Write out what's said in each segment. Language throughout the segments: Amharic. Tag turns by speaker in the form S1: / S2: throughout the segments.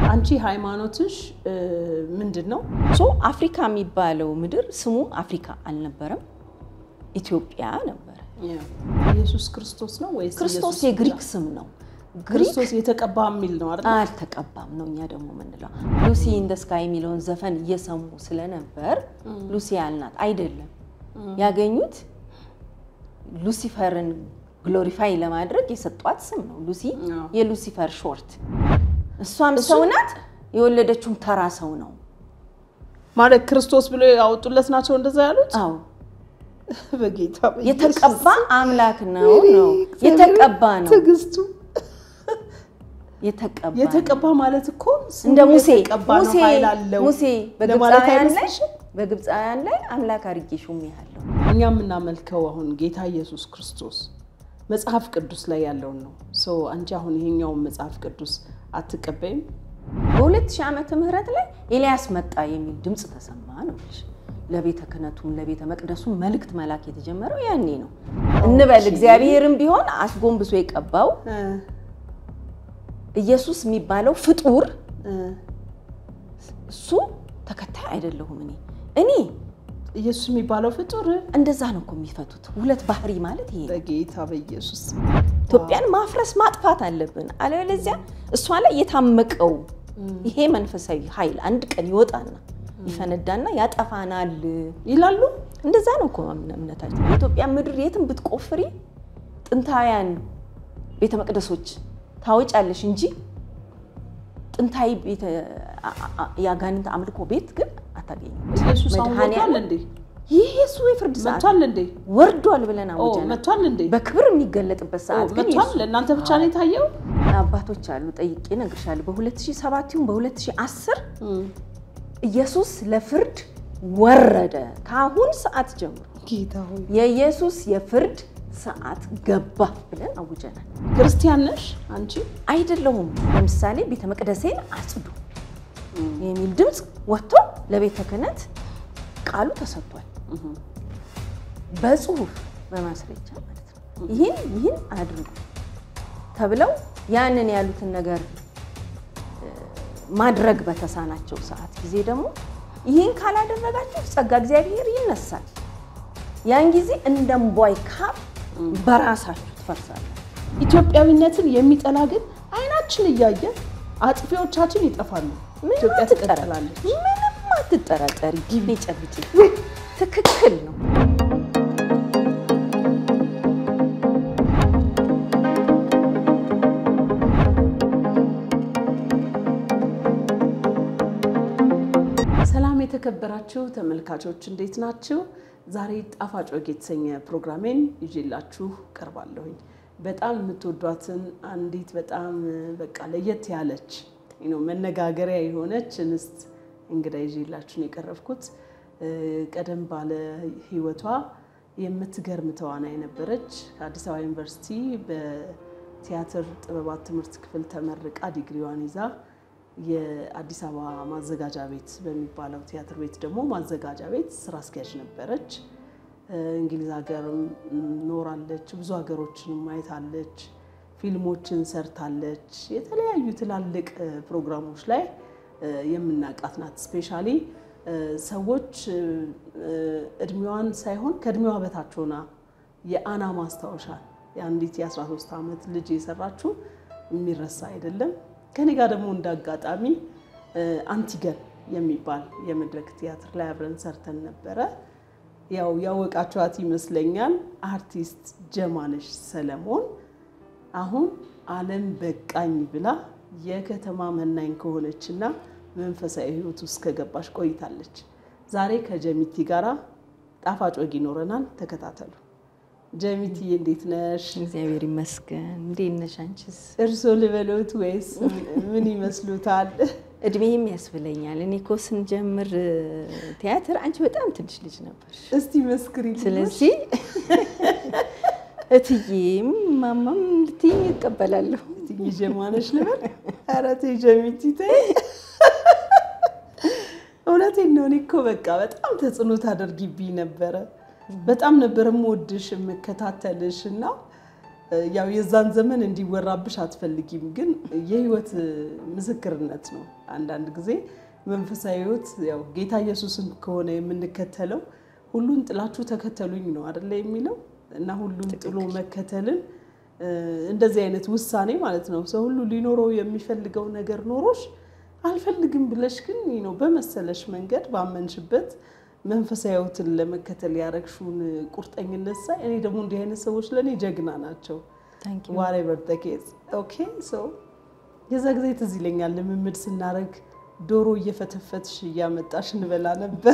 S1: አንቺ ሃይማኖትሽ ምንድን ነው?
S2: ሶ አፍሪካ የሚባለው ምድር ስሙ አፍሪካ አልነበረም፣ ኢትዮጵያ ነበረ።
S1: ኢየሱስ ክርስቶስ ነው ወይስ
S2: ክርስቶስ
S1: ኢየሱስ
S2: የግሪክ
S1: ብቻ?
S2: ስም ነው። ግሪክ
S1: ክርስቶስ የተቀባ የሚል ነው አይደል?
S2: አልተቀባም ነው እኛ ደግሞ ምንለው። ሉሲ ኢን ደ ስካይ የሚለውን ዘፈን እየሰሙ ስለነበር ሉሲ ያልናት አይደለም። ያገኙት ሉሲፈርን ግሎሪፋይ ለማድረግ የሰጧት ስም ነው። ሉሲ
S1: አዎ።
S2: የሉሲፈር ሾርት። እሷም ሰው ናት፣ የወለደችውም ተራ ሰው ነው።
S1: ማለት ክርስቶስ ብሎ ያወጡለት ናቸው እንደዛ ያሉት።
S2: አዎ
S1: በጌታ በኢየሱስ
S2: የተቀባ አምላክ ነው
S1: ወይኔ
S2: ነው
S1: እግዚአብሔር
S2: የተቀባ ነው
S1: ትዕግስቱ
S2: የተቀባ ነው።
S1: የተቀባ ማለት እኮ ስሙ
S2: እንደ ሙሴ
S1: የተቀባ ነው፣
S2: ሙሴ
S1: ኃይል አለው
S2: ሙሴ
S1: ለማለት
S2: በግብፃውያን ላይ
S1: አይመስልሽም?
S2: በግብፃውያን ላይ አምላክ አድርጌ ሾሜሃለሁ።
S1: እኛ የምናመልከው አሁን ጌታ ኢየሱስ ክርስቶስ መጽሐፍ ቅዱስ ላይ ያለውን ነው። ሰው አንቺ አሁን ይሄኛውን መጽሐፍ ቅዱስ አትቀበይም?
S2: በ2000 ዓመተ ምህረት ላይ ኤልያስ መጣ የሚል ድምፅ ተሰማ ነው የምልሽ። ለቤተ ክህነቱም ለቤተ መቅደሱም መልእክት መላክ የተጀመረው ያኔ ነው እንበል። እግዚአብሔርም ቢሆን አስጎንብሶ የቀባው
S1: እ
S2: ኢየሱስ የሚባለው ፍጡር
S1: እ
S2: እሱ ተከታይ አይደለሁም እኔ እኔ
S1: ኢየሱስ የሚባለው ፍጡር
S2: እንደዛ ነው እኮ የሚፈቱት። ሁለት ባህሪ ማለት ይሄ ነው።
S1: በጌታ በኢየሱስ
S2: ኢትዮጵያን ማፍረስ ማጥፋት አለብን። አለበለዚያ እሷ ላይ የታመቀው ይሄ መንፈሳዊ ኃይል አንድ ቀን ይወጣና ይፈነዳና ያጠፋናል።
S1: ይላሉ።
S2: እንደዛ ነው እኮ እምነታችን። የኢትዮጵያ ምድር የትም ብትቆፍሪ ጥንታውያን ቤተ መቅደሶች ታወጫለሽ እንጂ ጥንታዊ ቤተ አ- አ- የአጋንንት አምልኮ ቤት ግን አታገኝም።
S1: ኢየሱስ አሁን መጥቷል
S2: መድኃኔዓለም
S1: እንዴ?
S2: ይህ የሱ የፍርድ ሰዓት
S1: መጥቷል እንዴ?
S2: ወርዷል ብለን
S1: ኦ
S2: አውጀናል።
S1: መጥቷል እንዴ?
S2: በክብር የሚገለጥበት
S1: ኦ
S2: ሰዓት ግን
S1: መጥቷል።
S2: የሱ
S1: ለእናንተ ብቻ ነው የታየው?
S2: አባቶች አሉ ጠይቄ እነግርሻለሁ። በ2007 ይሁን በ2010
S1: እም።
S2: ኢየሱስ ለፍርድ ወረደ። ከአሁን ሰዓት ጀምሮ
S1: ጌታ ሆይ
S2: የኢየሱስ የፍርድ ሰዓት ገባ ብለን አውጀናል።
S1: ክርስቲያን ነሽ አንቺ?
S2: አይደለሁም ለምሳሌ ቤተ መቅደሴን አጽዱ የሚል ድምፅ ወጥቶ ለቤተ ክህነት ቃሉ ተሰጥቷል። በጽሁፍ በማስረጃ ማለት ነው። ይህን ይህን አድርጉ ተብለው ያንን ያሉትን ነገር እ፣ ማድረግ በተሳናቸው ሰዓት ጊዜ ደግሞ ይህን ካላደረጋችሁ ጸጋ እግዚአብሔር ይነሳል። ያን ጊዜ እንደ እምቧይ ካብ በራሳችሁ ትፈርሳለ።
S1: ኢትዮጵያዊነትን የሚጠላ ግን አይናችን እያየ አጥፊዎቻችን ይጠፋሉ። ኢትዮጵያ ትቀጥላለች።
S2: ምንም አትጠራጠሪ። ጊዜ ጨብጭ። ትክክል ነው።
S1: ሰላም የተከበራችሁ ተመልካቾች እንዴት ናችሁ? ዛሬ ጣፋጭ ወግ የተሰኘ ፕሮግራሜን ይዤላችሁ ቀርባለሁኝ። በጣም የምትወዷትን አንዲት በጣም በቃ ለየት ያለች ነው መነጋገሪያ የሆነች እንስት እንግዳ ይዤላችሁ ነው የቀረብኩት። እ፣ ቀደም ባለ ሕይወቷ የምትገርም ተዋናይ ነበረች። ከአዲስ አበባ ዩኒቨርሲቲ በቲያትር ጥበባት ትምህርት ክፍል ተመርቃ ዲግሪዋን ይዛ የአዲስ አበባ ማዘጋጃ ቤት በሚባለው ቲያትር ቤት ደግሞ ማዘጋጃ ቤት ስራ አስኪያጅ ነበረች። እ፣ እንግሊዝ ሀገርም ኖራለች። ብዙ ሀገሮችን ማየታለች። ፊልሞችን ሰርታለች። የተለያዩ ትላልቅ እ፣ ፕሮግራሞች ላይ እ፣ የምናውቃት ናት። ስፔሻሊ ሰዎች እ፣ እ፣ እድሜዋን ሳይሆን ከእድሜዋ በታች ሆና የአና ማስታወሻ የአንዲት የ13 ዓመት ልጅ የሰራችው የሚረሳ አይደለም። ከኔ ጋር ደግሞ እንደ አጋጣሚ እ፣ አንቲገን የሚባል የመድረክ ቲያትር ላይ አብረን ሰርተን ነበረ። ያው ያወቃችኋት ይመስለኛል። አርቲስት ጀማነሽ ሰለሞን አሁን ዓለም በቃኝ ብላ የከተማ መናኝ ከሆነችና መንፈሳዊ ሕይወት ውስጥ ከገባች ቆይታለች። ዛሬ ከጀሚቲ ጋራ ጣፋጭ ወግ ይኖረናል። ተከታተሉ። ጀሚቲ እንዴት ነሽ?
S2: እግዚአብሔር ይመስገን። እንዴት ነሽ አንቺስ?
S1: እርሶ ልበሎት ወይስ ምን ይመስሉታል?
S2: እድሜም ያስብለኛል። እኔ እኮ ስንጀምር እ፣ ቲያትር አንቺ በጣም ትንሽ ልጅ ነበር።
S1: እስቲ መስክሪ።
S2: ስለዚህ እትዬም ማማም ልትይኝ ይቀበላለሁ።
S1: ትንሽ ጀማነሽ ልበል? ኧረ ተይ ጀሚቲ ተይ። እውነቴን ነው። እኔ እኮ በቃ በጣም ተጽዕኖ ታደርጊብኝ ነበረ። በጣም ነበር የምወድሽ የምከታተልሽ እና ያው የዛን ዘመን እንዲወራብሽ አትፈልጊም፣ ግን የህይወት ምስክርነት ነው። አንዳንድ ጊዜ መንፈሳዊ ህይወት ያው ጌታ ኢየሱስን ከሆነ የምንከተለው ሁሉን ጥላችሁ ተከተሉኝ ነው አደለ የሚለው እና ሁሉን ጥሎ መከተልን እንደዚህ አይነት ውሳኔ ማለት ነው። ሰው ሁሉ ሊኖረው የሚፈልገው ነገር ኖሮሽ አልፈልግም ብለሽ ግን ነው በመሰለሽ መንገድ ባመንሽበት መንፈሳዊ ህይወትን ለመከተል ያረግሽውን ቁርጠኝነት ሳይ እኔ ደግሞ እንዲህ አይነት ሰዎች ለእኔ ጀግና ናቸው። ዋሬቨር ተኬዝ ኦኬ ሶ የዛ ጊዜ ትዝ ይለኛል ልምምድ ስናደርግ ዶሮ እየፈተፈትሽ እያመጣሽ እንበላ ነበር።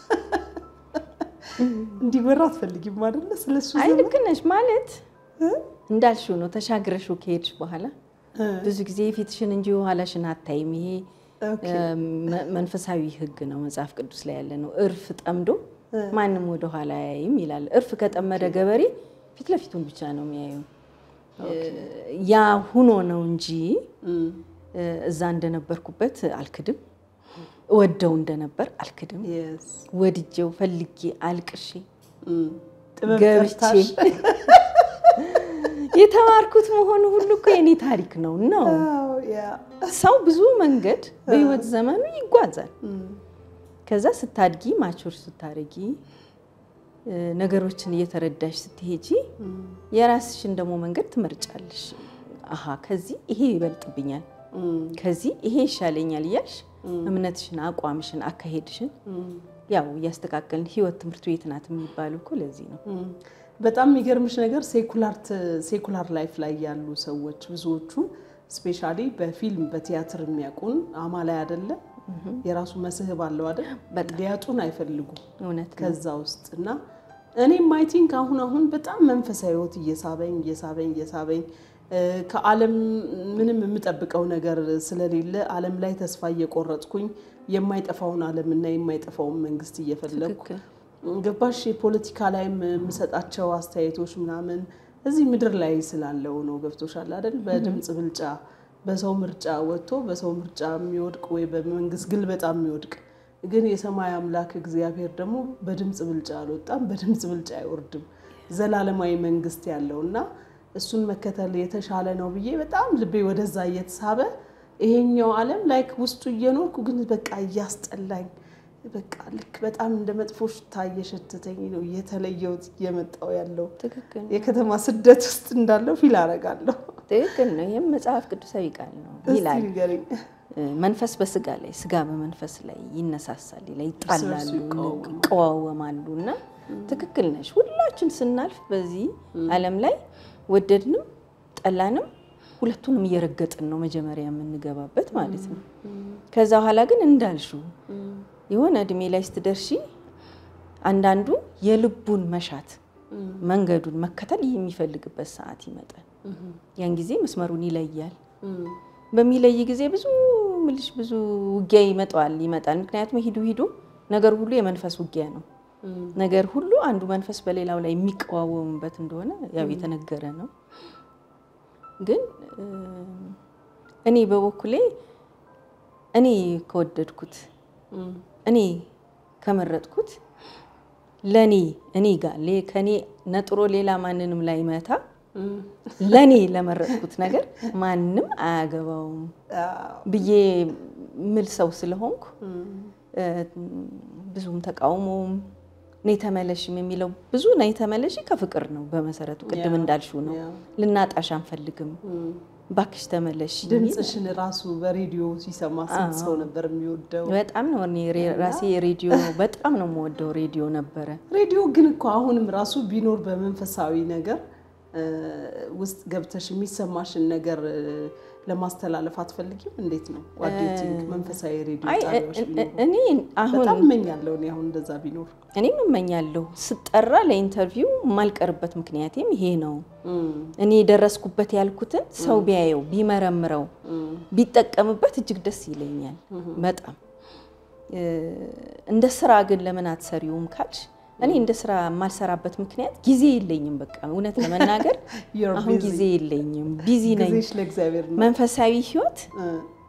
S1: እንዲወራ አትፈልጊም አይደለ? ስለሱ
S2: አይ ልክ ነሽ ማለት እንዳልሽው ነው። ተሻግረሽው ከሄድሽ በኋላ ብዙ ጊዜ ፊትሽን እንጂ ኋላሽን አታይም። ይሄ መንፈሳዊ ህግ ነው፣ መጽሐፍ ቅዱስ ላይ ያለ ነው። እርፍ ጠምዶ ማንም ወደ ኋላ አያይም ይላል። እርፍ ከጠመደ ገበሬ ፊት ለፊቱን ብቻ ነው የሚያየው። ያ ሁኖ ነው እንጂ እዛ እንደነበርኩበት አልክድም። ወደው እንደነበር አልክድም። ወድጄው ፈልጌ አልቅሼ ገብቼ የተማርኩት መሆኑ ሁሉ እኮ የኔ ታሪክ ነው ነው። ሰው ብዙ መንገድ በህይወት ዘመኑ ይጓዛል። ከዛ ስታድጊ ማቾር ስታደርጊ ነገሮችን እየተረዳሽ ስትሄጂ የራስሽን ደግሞ መንገድ ትመርጫለሽ። አሀ ከዚህ ይሄ ይበልጥብኛል፣ ከዚህ ይሄ ይሻለኛል እያልሽ እምነትሽን፣ አቋምሽን፣ አካሄድሽን ያው እያስተካከልን ህይወት ትምህርት ቤት ናት የሚባሉ እኮ ለዚህ ነው።
S1: በጣም የሚገርምሽ ነገር ሴኩላር ላይፍ ላይ ያሉ ሰዎች ብዙዎቹ ስፔሻሊ በፊልም በቲያትር የሚያውቁን አማላይ አይደለም የራሱ መስህብ አለው አይደል? ሊያጡን አይፈልጉም
S2: እውነት
S1: ከዛ ውስጥ እና እኔም አይ ቲንክ አሁን አሁን በጣም መንፈሳዊ ህይወት እየሳበኝ እየሳበኝ እየሳበኝ ከዓለም ምንም የምጠብቀው ነገር ስለሌለ ዓለም ላይ ተስፋ እየቆረጥኩኝ የማይጠፋውን ዓለም እና የማይጠፋውን መንግስት እየፈለግኩ ገባሽ የፖለቲካ ላይም የምሰጣቸው አስተያየቶች ምናምን እዚህ ምድር ላይ ስላለው ነው። ገብቶሻል አይደል? በድምፅ ብልጫ በሰው ምርጫ ወጥቶ በሰው ምርጫ የሚወድቅ ወይ በመንግስት ግልበጣ የሚወድቅ ግን የሰማይ አምላክ እግዚአብሔር ደግሞ በድምፅ ብልጫ አልወጣም፣ በድምፅ ብልጫ አይወርድም። ዘላለማዊ መንግስት ያለው እና እሱን መከተል የተሻለ ነው ብዬ በጣም ልቤ ወደዛ እየተሳበ ይሄኛው ዓለም ላይክ ውስጡ እየኖርኩ ግን በቃ እያስጠላኝ በቃ ልክ በጣም እንደ መጥፎ ሽታ እየሸተተኝ ነው እየተለየሁት እየመጣው ያለው
S2: ትክክል
S1: የከተማ ስደት ውስጥ እንዳለው ፊል አደርጋለሁ።
S2: ትክክል ነው። ይህም መጽሐፍ ቅዱሳዊ ቃል ነው ይላል።
S1: እስቲ ንገሪኝ።
S2: መንፈስ በስጋ ላይ ስጋ በመንፈስ ላይ ይነሳሳል ይላል። ይጣላሉ፣
S1: እርስ በርሱ ይቃወማሉ።
S2: ይቀዋወማሉ እና ትክክል ነሽ። ሁላችን ስናልፍ በዚህ ዓለም ላይ ወደድንም ጠላንም ሁለቱንም እየረገጥን ነው መጀመሪያ የምንገባበት ማለት ነው። ከዛ በኋላ ግን እንዳልሽው የሆነ እድሜ ላይ ስትደርሺ አንዳንዱ የልቡን መሻት መንገዱን መከተል የሚፈልግበት ሰዓት ይመጣል። ያን ጊዜ መስመሩን ይለያል። በሚለይ ጊዜ ብዙ ምልሽ ብዙ ውጊያ ይመጣዋል ይመጣል። ምክንያቱም ሂዱ ሂዱ ነገር ሁሉ የመንፈስ ውጊያ ነው። ነገር ሁሉ አንዱ መንፈስ በሌላው ላይ የሚቀዋወሙበት እንደሆነ ያው የተነገረ ነው። ግን እኔ በበኩሌ እኔ ከወደድኩት እኔ ከመረጥኩት ለኔ እኔ ጋር ከኔ ነጥሮ ሌላ ማንንም ላይ መታ ለኔ ለመረጥኩት ነገር ማንም አያገባውም ብዬ ምል ሰው ስለሆንኩ ብዙም ተቃውሞውም ነይ ተመለሽም የሚለው ብዙ ነይ ተመለሽ ከፍቅር ነው በመሰረቱ ቅድም እንዳልሽው ነው። ልናጣሽ አንፈልግም ባክሽ ተመለሽ የሚል
S1: ድምፅሽን ራሱ በሬዲዮ ሲሰማ ስንት ሰው ነበር የሚወደው?
S2: በጣም ነው እኔ ሬ- ራሴ ሬዲዮ በጣም ነው የምወደው ሬዲዮ ነበረ።
S1: ሬዲዮ ግን እኮ አሁንም ራሱ ቢኖር በመንፈሳዊ ነገር እ፣ ውስጥ ገብተሽ የሚሰማሽን ነገር እ፣ ለማስተላለፍ አትፈልጊም? እንዴት ነው ዋዴቲንግ መንፈሳዊ ሬዲዮ
S2: አይ
S1: ጣቢያዎች
S2: እ- እ-
S1: ቢኖሩ?
S2: እኔ አሁን
S1: በጣም እመኛለሁ እኔ አሁን እንደዛ ቢኖር።
S2: እኔም እመኛለሁ ስጠራ ለኢንተርቪው የማልቀርበት ምክንያቴም ይሄ ነው።
S1: እም፣
S2: እኔ የደረስኩበት ያልኩትን ሰው ቢያየው ቢመረምረው
S1: እም፣
S2: ቢጠቀምበት እጅግ ደስ ይለኛል በጣም እ፣ እንደ ስራ ግን ለምን አትሰሪውም ካልሽ እኔ እንደ ስራ የማልሰራበት ምክንያት ጊዜ የለኝም። በቃ እውነት ለመናገር
S1: You're
S2: አሁን
S1: busy.
S2: ጊዜ የለኝም፣ ቢዚ ነኝ።
S1: ጊዜሽ ለእግዚአብሔር ነው።
S2: መንፈሳዊ ህይወት
S1: እ፣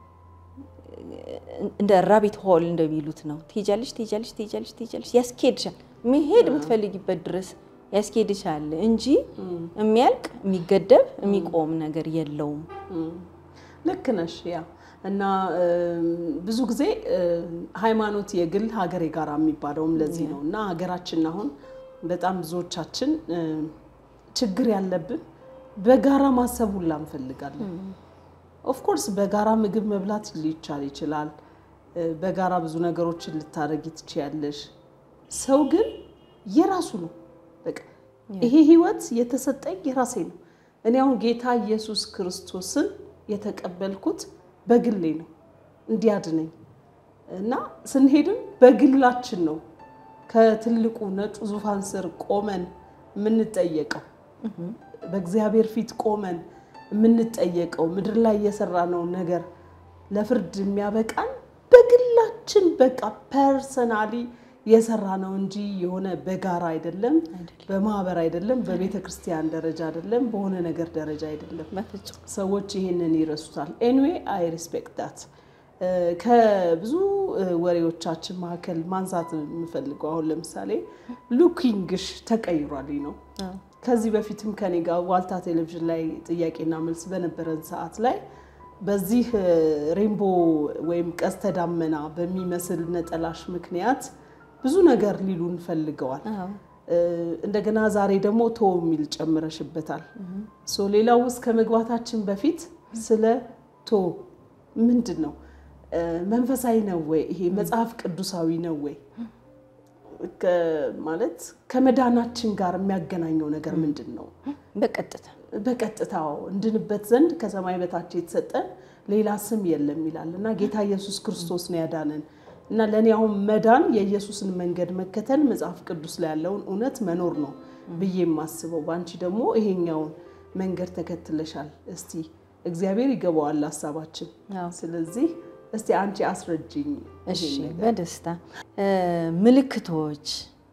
S2: እንደ ራቢት ሆል እንደሚሉት ነው። ትሄጃለሽ ትሄጃለሽ ትሄጃለሽ ትሄጃለሽ ያስኬድሻል። መሄድ የምትፈልጊበት ድረስ ያስኬድሻል እንጂ የሚያልቅ የሚገደብ የሚቆም ነገር የለውም።
S1: ልክ ነሽ። ያ እና ብዙ ጊዜ ሃይማኖት የግል ሀገር የጋራ የሚባለውም ለዚህ ነው። እና ሀገራችን አሁን በጣም ብዙዎቻችን ችግር ያለብን በጋራ ማሰብ ሁላ እንፈልጋለን። ኦፍኮርስ በጋራ ምግብ መብላት ሊቻል ይችላል። በጋራ ብዙ ነገሮችን ልታደርጊ ትችያለሽ። ሰው ግን የራሱ ነው። በቃ ይሄ ህይወት የተሰጠኝ የራሴ ነው። እኔ አሁን ጌታ ኢየሱስ ክርስቶስን የተቀበልኩት በግሌ ነው እንዲያድነኝ እና ስንሄድም በግላችን ነው ከትልቁ ነጩ ዙፋን ስር ቆመን የምንጠየቀው በእግዚአብሔር ፊት ቆመን የምንጠየቀው ምድር ላይ የሰራነው ነገር ለፍርድ የሚያበቃን በግላችን በቃ ፐርሰናሊ የሰራ ነው እንጂ የሆነ በጋራ አይደለም፣ በማህበር አይደለም፣ በቤተ ክርስቲያን ደረጃ አይደለም፣ በሆነ ነገር ደረጃ አይደለም።
S2: በፍጹም
S1: ሰዎች ይህንን ይረሱታል። ኤኒዌይ አይ ሪስፔክት ዳት። ከብዙ ወሬዎቻችን መካከል ማንሳት የምፈልገው አሁን ለምሳሌ ሉኪንግሽ ተቀይሯል ነው። ከዚህ በፊትም ከኔ ጋር ዋልታ ቴሌቪዥን ላይ ጥያቄና መልስ በነበረን ሰዓት ላይ በዚህ ሬንቦ ወይም ቀስተ ዳመና በሚመስል ነጠላሽ ምክንያት ብዙ ነገር ሊሉን ፈልገዋል። እንደገና ዛሬ ደግሞ ቶ የሚል ጨምረሽበታል። ሶ ሌላው ውስጥ ከመግባታችን በፊት ስለ ቶ ምንድን ነው መንፈሳዊ ነው ወይ ይሄ መጽሐፍ ቅዱሳዊ ነው ወይ ማለት ከመዳናችን ጋር የሚያገናኘው ነገር ምንድን ነው?
S2: በቀጥታ
S1: በቀጥታው እንድንበት ዘንድ ከሰማይ በታች የተሰጠን ሌላ ስም የለም ይላል እና ጌታ ኢየሱስ ክርስቶስ ነው ያዳነን እና ለእኔ አሁን መዳን የኢየሱስን መንገድ መከተል መጽሐፍ ቅዱስ ላይ ያለውን እውነት መኖር ነው ብዬ የማስበው። በአንቺ ደግሞ ይሄኛውን መንገድ ተከትለሻል። እስቲ እግዚአብሔር ይገባዋል ሀሳባችን። ስለዚህ እስቲ አንቺ አስረጅኝ።
S2: እሺ፣ በደስታ ምልክቶች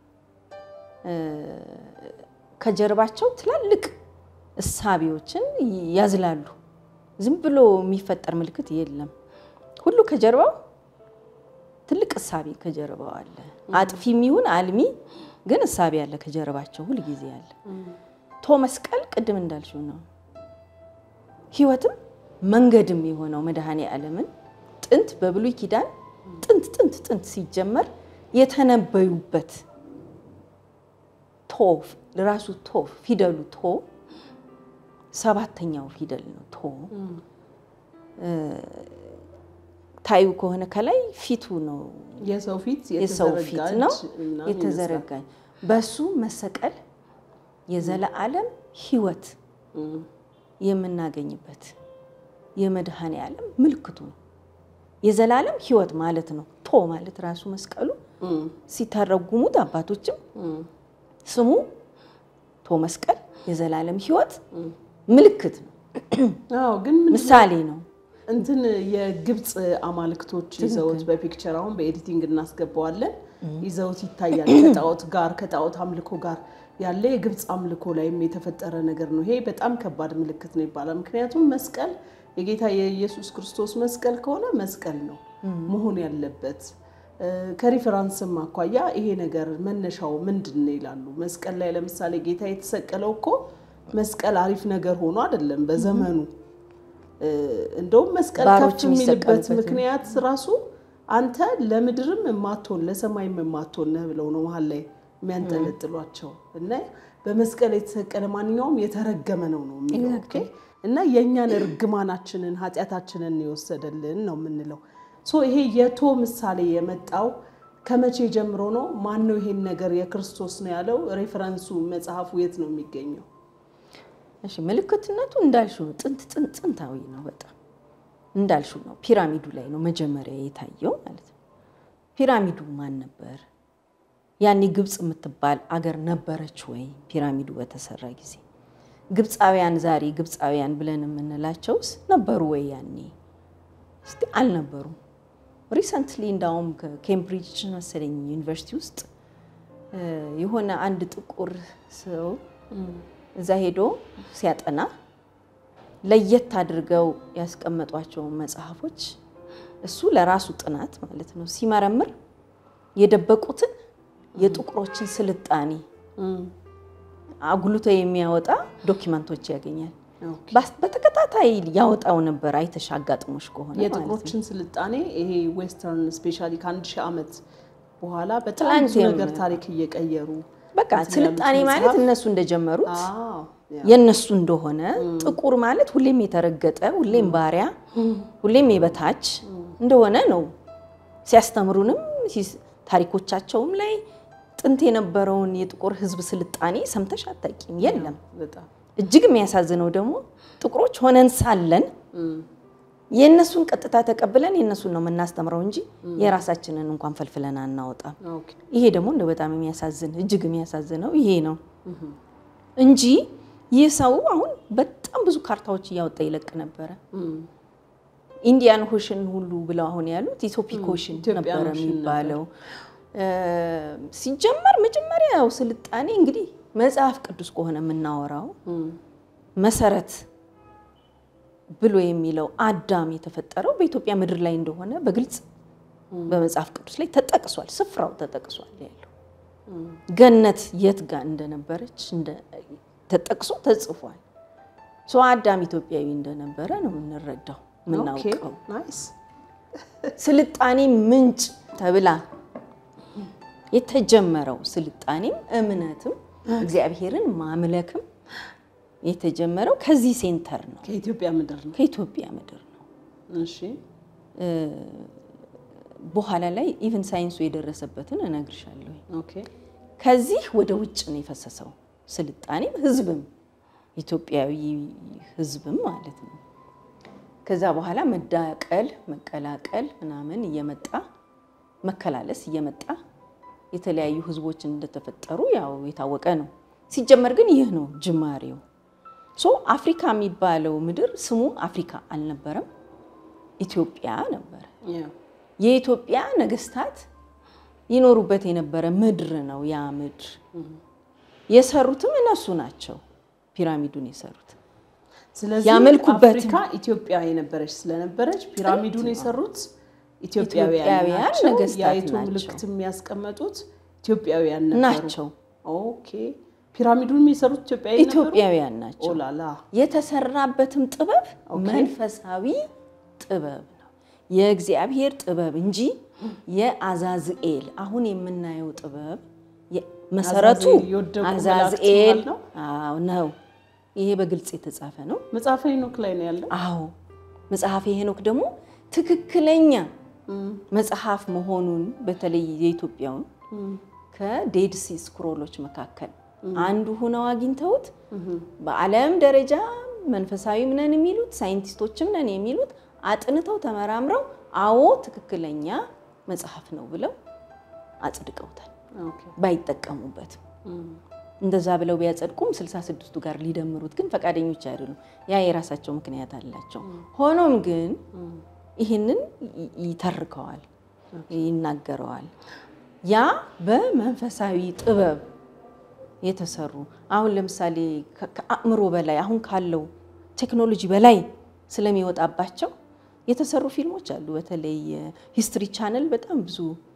S2: ከጀርባቸው ትላልቅ እሳቤዎችን ያዝላሉ። ዝም ብሎ የሚፈጠር ምልክት የለም። ሁሉ ከጀርባው ትልቅ እሳቤ ከጀርባው አለ። አጥፊ የሚሆን አልሚ ግን እሳቤ አለ ከጀርባቸው ሁል ጊዜ አለ። ቶ መስቀል ቅድም እንዳልሽው ነው። ሕይወትም መንገድም የሆነው መድኃኔ ዓለምን ጥንት በብሉይ ኪዳን ጥንት ጥንት ጥንት ሲጀመር የተነበዩበት ቶ ራሱ ቶ ፊደሉ ቶ ሰባተኛው ፊደል ነው። ቶ ታዩ ከሆነ ከላይ ፊቱ ነው
S1: የሰው ፊት
S2: የሰው ፊት ነው የተዘረጋኝ። በሱ መሰቀል የዘለዓለም ሕይወት የምናገኝበት የመድኃኔ ዓለም ምልክቱ ነው። የዘላለም ሕይወት ማለት ነው። ቶ ማለት ራሱ መስቀሉ ሲተረጉሙት አባቶችም ስሙ ቶ መስቀል የዘላለም ሕይወት ምልክት ነው፣
S1: አዎ ግን
S2: ምሳሌ ነው።
S1: እንትን የግብፅ አማልክቶች ይዘውት በፒክቸር አሁን በኤዲቲንግ እናስገባዋለን ይዘውት ይታያል። ከጣዖት ጋር ከጣዖት አምልኮ ጋር ያለ የግብፅ አምልኮ ላይም የተፈጠረ ነገር ነው። ይሄ በጣም ከባድ ምልክት ነው ይባላል። ምክንያቱም መስቀል የጌታ የኢየሱስ ክርስቶስ መስቀል ከሆነ መስቀል ነው መሆን ያለበት። ከሪፈራንስም አኳያ ይሄ ነገር መነሻው ምንድን ነው ይላሉ። መስቀል ላይ ለምሳሌ ጌታ የተሰቀለው እኮ መስቀል አሪፍ ነገር ሆኖ አይደለም በዘመኑ እንደውም መስቀል
S2: ባሮች
S1: ከፍ የሚልበት
S2: የሚሰቀሉበት
S1: ምክንያት ራሱ አንተ ለምድርም የማትሆን ለሰማይም የማትሆን ነህ ብለው ነው መሀል ላይ የሚያንጠለጥሏቸው እና በመስቀል የተሰቀለ ማንኛውም የተረገመ ነው ነው የሚለው ኦኬ። እና የእኛን እርግማናችንን ኃጢአታችንን የወሰደልን ነው የምንለው። ሶ ይሄ የቶ ምሳሌ የመጣው ከመቼ ጀምሮ ነው? ማን ነው ይሄን ነገር የክርስቶስ ነው ያለው? ሬፈረንሱ መጽሐፉ የት ነው የሚገኘው?
S2: እሺ ምልክትነቱ እንዳልሽው ነው። ጥንት ጥንት ጥንታዊ ነው። በጣም እንዳልሽው ነው። ፒራሚዱ ላይ ነው መጀመሪያ የታየው ማለት ነው። ፒራሚዱ ማን ነበር? ያኔ ግብፅ የምትባል አገር ነበረች ወይ? ፒራሚዱ በተሰራ ጊዜ ግብፃውያን ዛሬ ግብፃውያን ብለን የምንላቸውስ ነበሩ ወይ? ያኔ እስቲ አልነበሩም። ሪሰንትሊ እንዳውም ከኬምብሪጅ መሰለኝ ዩኒቨርሲቲ ውስጥ የሆነ አንድ ጥቁር ሰው እዛ ሄዶ ሲያጠና ለየት አድርገው ያስቀመጧቸውን መጽሐፎች እሱ ለራሱ ጥናት ማለት ነው ሲመረምር የደበቁትን የጥቁሮችን ስልጣኔ አጉልቶ የሚያወጣ ዶኪመንቶች ያገኛል።
S1: ኦኬ።
S2: ባስ- በተከታታይ ያወጣው ነበር። አይተሽ አጋጥሞሽ ከሆነ ማለት ነው።
S1: የጥቁሮችን ስልጣኔ ይሄ ዌስተርን ስፔሻሊ ከአንድ ሺህ ዓመት በኋላ በጣም
S2: ትላንት
S1: ብዙ ነገር
S2: የም-
S1: ታሪክ እየቀየሩ
S2: በቃ
S1: እንትን
S2: ስልጣኔ
S1: ያሉት
S2: ማለት
S1: መጽሐፍ-
S2: እነሱ እንደጀመሩት
S1: አዎ፣ ያ።
S2: የእነሱ እንደሆነ ጥቁር ማለት ሁሌም የተረገጠ ሁሌም ባሪያ ሁሌም የበታች እንደሆነ ነው ሲያስተምሩንም ሲስ- ታሪኮቻቸውም ላይ ጥንት የነበረውን የጥቁር ሕዝብ ስልጣኔ ሰምተሽ አታውቂም። የለም።
S1: በጣም
S2: እጅግ የሚያሳዝነው ደግሞ ጥቁሮች ሆነን ሳለን የእነሱን ቀጥታ ተቀብለን የእነሱን ነው የምናስተምረው እንጂ የራሳችንን እንኳን ፈልፍለን አናወጣም።
S1: ኦኬ።
S2: ይሄ ደግሞ እንደ በጣም የሚያሳዝን እጅግ የሚያሳዝነው ይሄ ነው እንጂ ይህ ሰው አሁን በጣም ብዙ ካርታዎች እያወጣ ይለቅ ነበረ።
S1: እም፣
S2: ኢንዲያን ሆሽን ሁሉ ብለው አሁን ያሉት ኢትዮፒክ ሆሽን
S1: ኢትዮጵያን
S2: ነበረ
S1: ኦሽን
S2: የሚባለው። እ፣ ሲጀመር መጀመሪያው ስልጣኔ እንግዲህ መጽሐፍ ቅዱስ ከሆነ የምናወራው
S1: እም፣
S2: መሰረት ብሎ የሚለው አዳም የተፈጠረው በኢትዮጵያ ምድር ላይ እንደሆነ በግልጽ በመጽሐፍ ቅዱስ ላይ ተጠቅሷል። ስፍራው ተጠቅሷል ያለው ገነት የት ጋር እንደነበረች እንደ- ተጠቅሶ ተጽፏል። ሰው አዳም ኢትዮጵያዊ እንደነበረ ነው የምንረዳው
S1: ኦኬ።
S2: የምናውቀው።
S1: ናይስ።
S2: ስልጣኔ ምንጭ ተብላ የተጀመረው ስልጣኔም እምነትም እግዚአብሔርን ማምለክም የተጀመረው ከዚህ ሴንተር ነው፣
S1: ከኢትዮጵያ ምድር ነው።
S2: ከኢትዮጵያ ምድር ነው።
S1: እሺ።
S2: በኋላ ላይ ኢቭን ሳይንሱ የደረሰበትን እነግርሻለሁ።
S1: ኦኬ።
S2: ከዚህ ወደ ውጭ ነው የፈሰሰው ስልጣኔም ህዝብም ኢትዮጵያዊ ህዝብም ማለት ነው። ከዛ በኋላ መዳቀል መቀላቀል ምናምን እየመጣ መከላለስ እየመጣ የተለያዩ ህዝቦች እንደተፈጠሩ ያው የታወቀ ነው። ሲጀመር ግን ይህ ነው ጅማሬው። ሶ አፍሪካ የሚባለው ምድር ስሙ አፍሪካ አልነበረም፣ ኢትዮጵያ ነበረ።
S1: ያ።
S2: የኢትዮጵያ ነገስታት ይኖሩበት የነበረ ምድር ነው። ያ ምድር የሰሩትም እነሱ ናቸው። ፒራሚዱን የሰሩት
S1: ስለዚህ
S2: ያመልኩበትም።
S1: አፍሪካ ኢትዮጵያ የነበረች ስለነበረች ፒራሚዱን የሰሩት ኢትዮጵያውያን
S2: ኢትዮጵያውያን
S1: ናቸው።
S2: ነገስታት
S1: የአይቱ
S2: ናቸው።
S1: ምልክት የሚያስቀመጡት ኢትዮጵያውያን ነበሩ
S2: ናቸው።
S1: ኦኬ። ፒራሚዱን የሰሩት ኢትዮጵያዊ ነበሩ።
S2: ኢትዮጵያውያን ናቸው።
S1: ኦላላ
S2: የተሰራበትም ጥበብ መንፈሳዊ ጥበብ ነው። የእግዚአብሔር ጥበብ እንጂ የአዛዝኤል አሁን የምናየው ጥበብ የ- መሰረቱ
S1: አዛዝኤል የወደቁ
S2: አዛዝኤል
S1: መላእክት ነው?
S2: አዎ ነው። ይሄ በግልጽ የተጻፈ ነው።
S1: መጽሐፈ ሄኖክ ላይ ነው ያለው።
S2: አዎ መጽሐፈ ሄኖክ ደግሞ ትክክለኛ መጽሐፍ መሆኑን በተለይ የኢትዮጵያውን ከዴድ ሲ ስክሮሎች መካከል አንዱ ሆነው አግኝተውት በዓለም ደረጃ መንፈሳዊም ነን የሚሉት ሳይንቲስቶችም ነን የሚሉት አጥንተው ተመራምረው አዎ ትክክለኛ መጽሐፍ ነው ብለው አጽድቀውታል።
S1: ኦኬ።
S2: ባይጠቀሙበትም እንደዛ ብለው ቢያጸድቁም ስልሳ ስድስቱ ጋር ሊደምሩት ግን ፈቃደኞች አይደሉም። ያ የራሳቸው ምክንያት አላቸው። ሆኖም ግን ይህንን ይ- ይተርከዋል፣ ይናገረዋል። ያ በመንፈሳዊ ጥበብ የተሰሩ አሁን ለምሳሌ ከ- ከአእምሮ በላይ አሁን ካለው ቴክኖሎጂ በላይ ስለሚወጣባቸው የተሰሩ ፊልሞች አሉ። በተለይ ሂስትሪ ቻነል በጣም ብዙ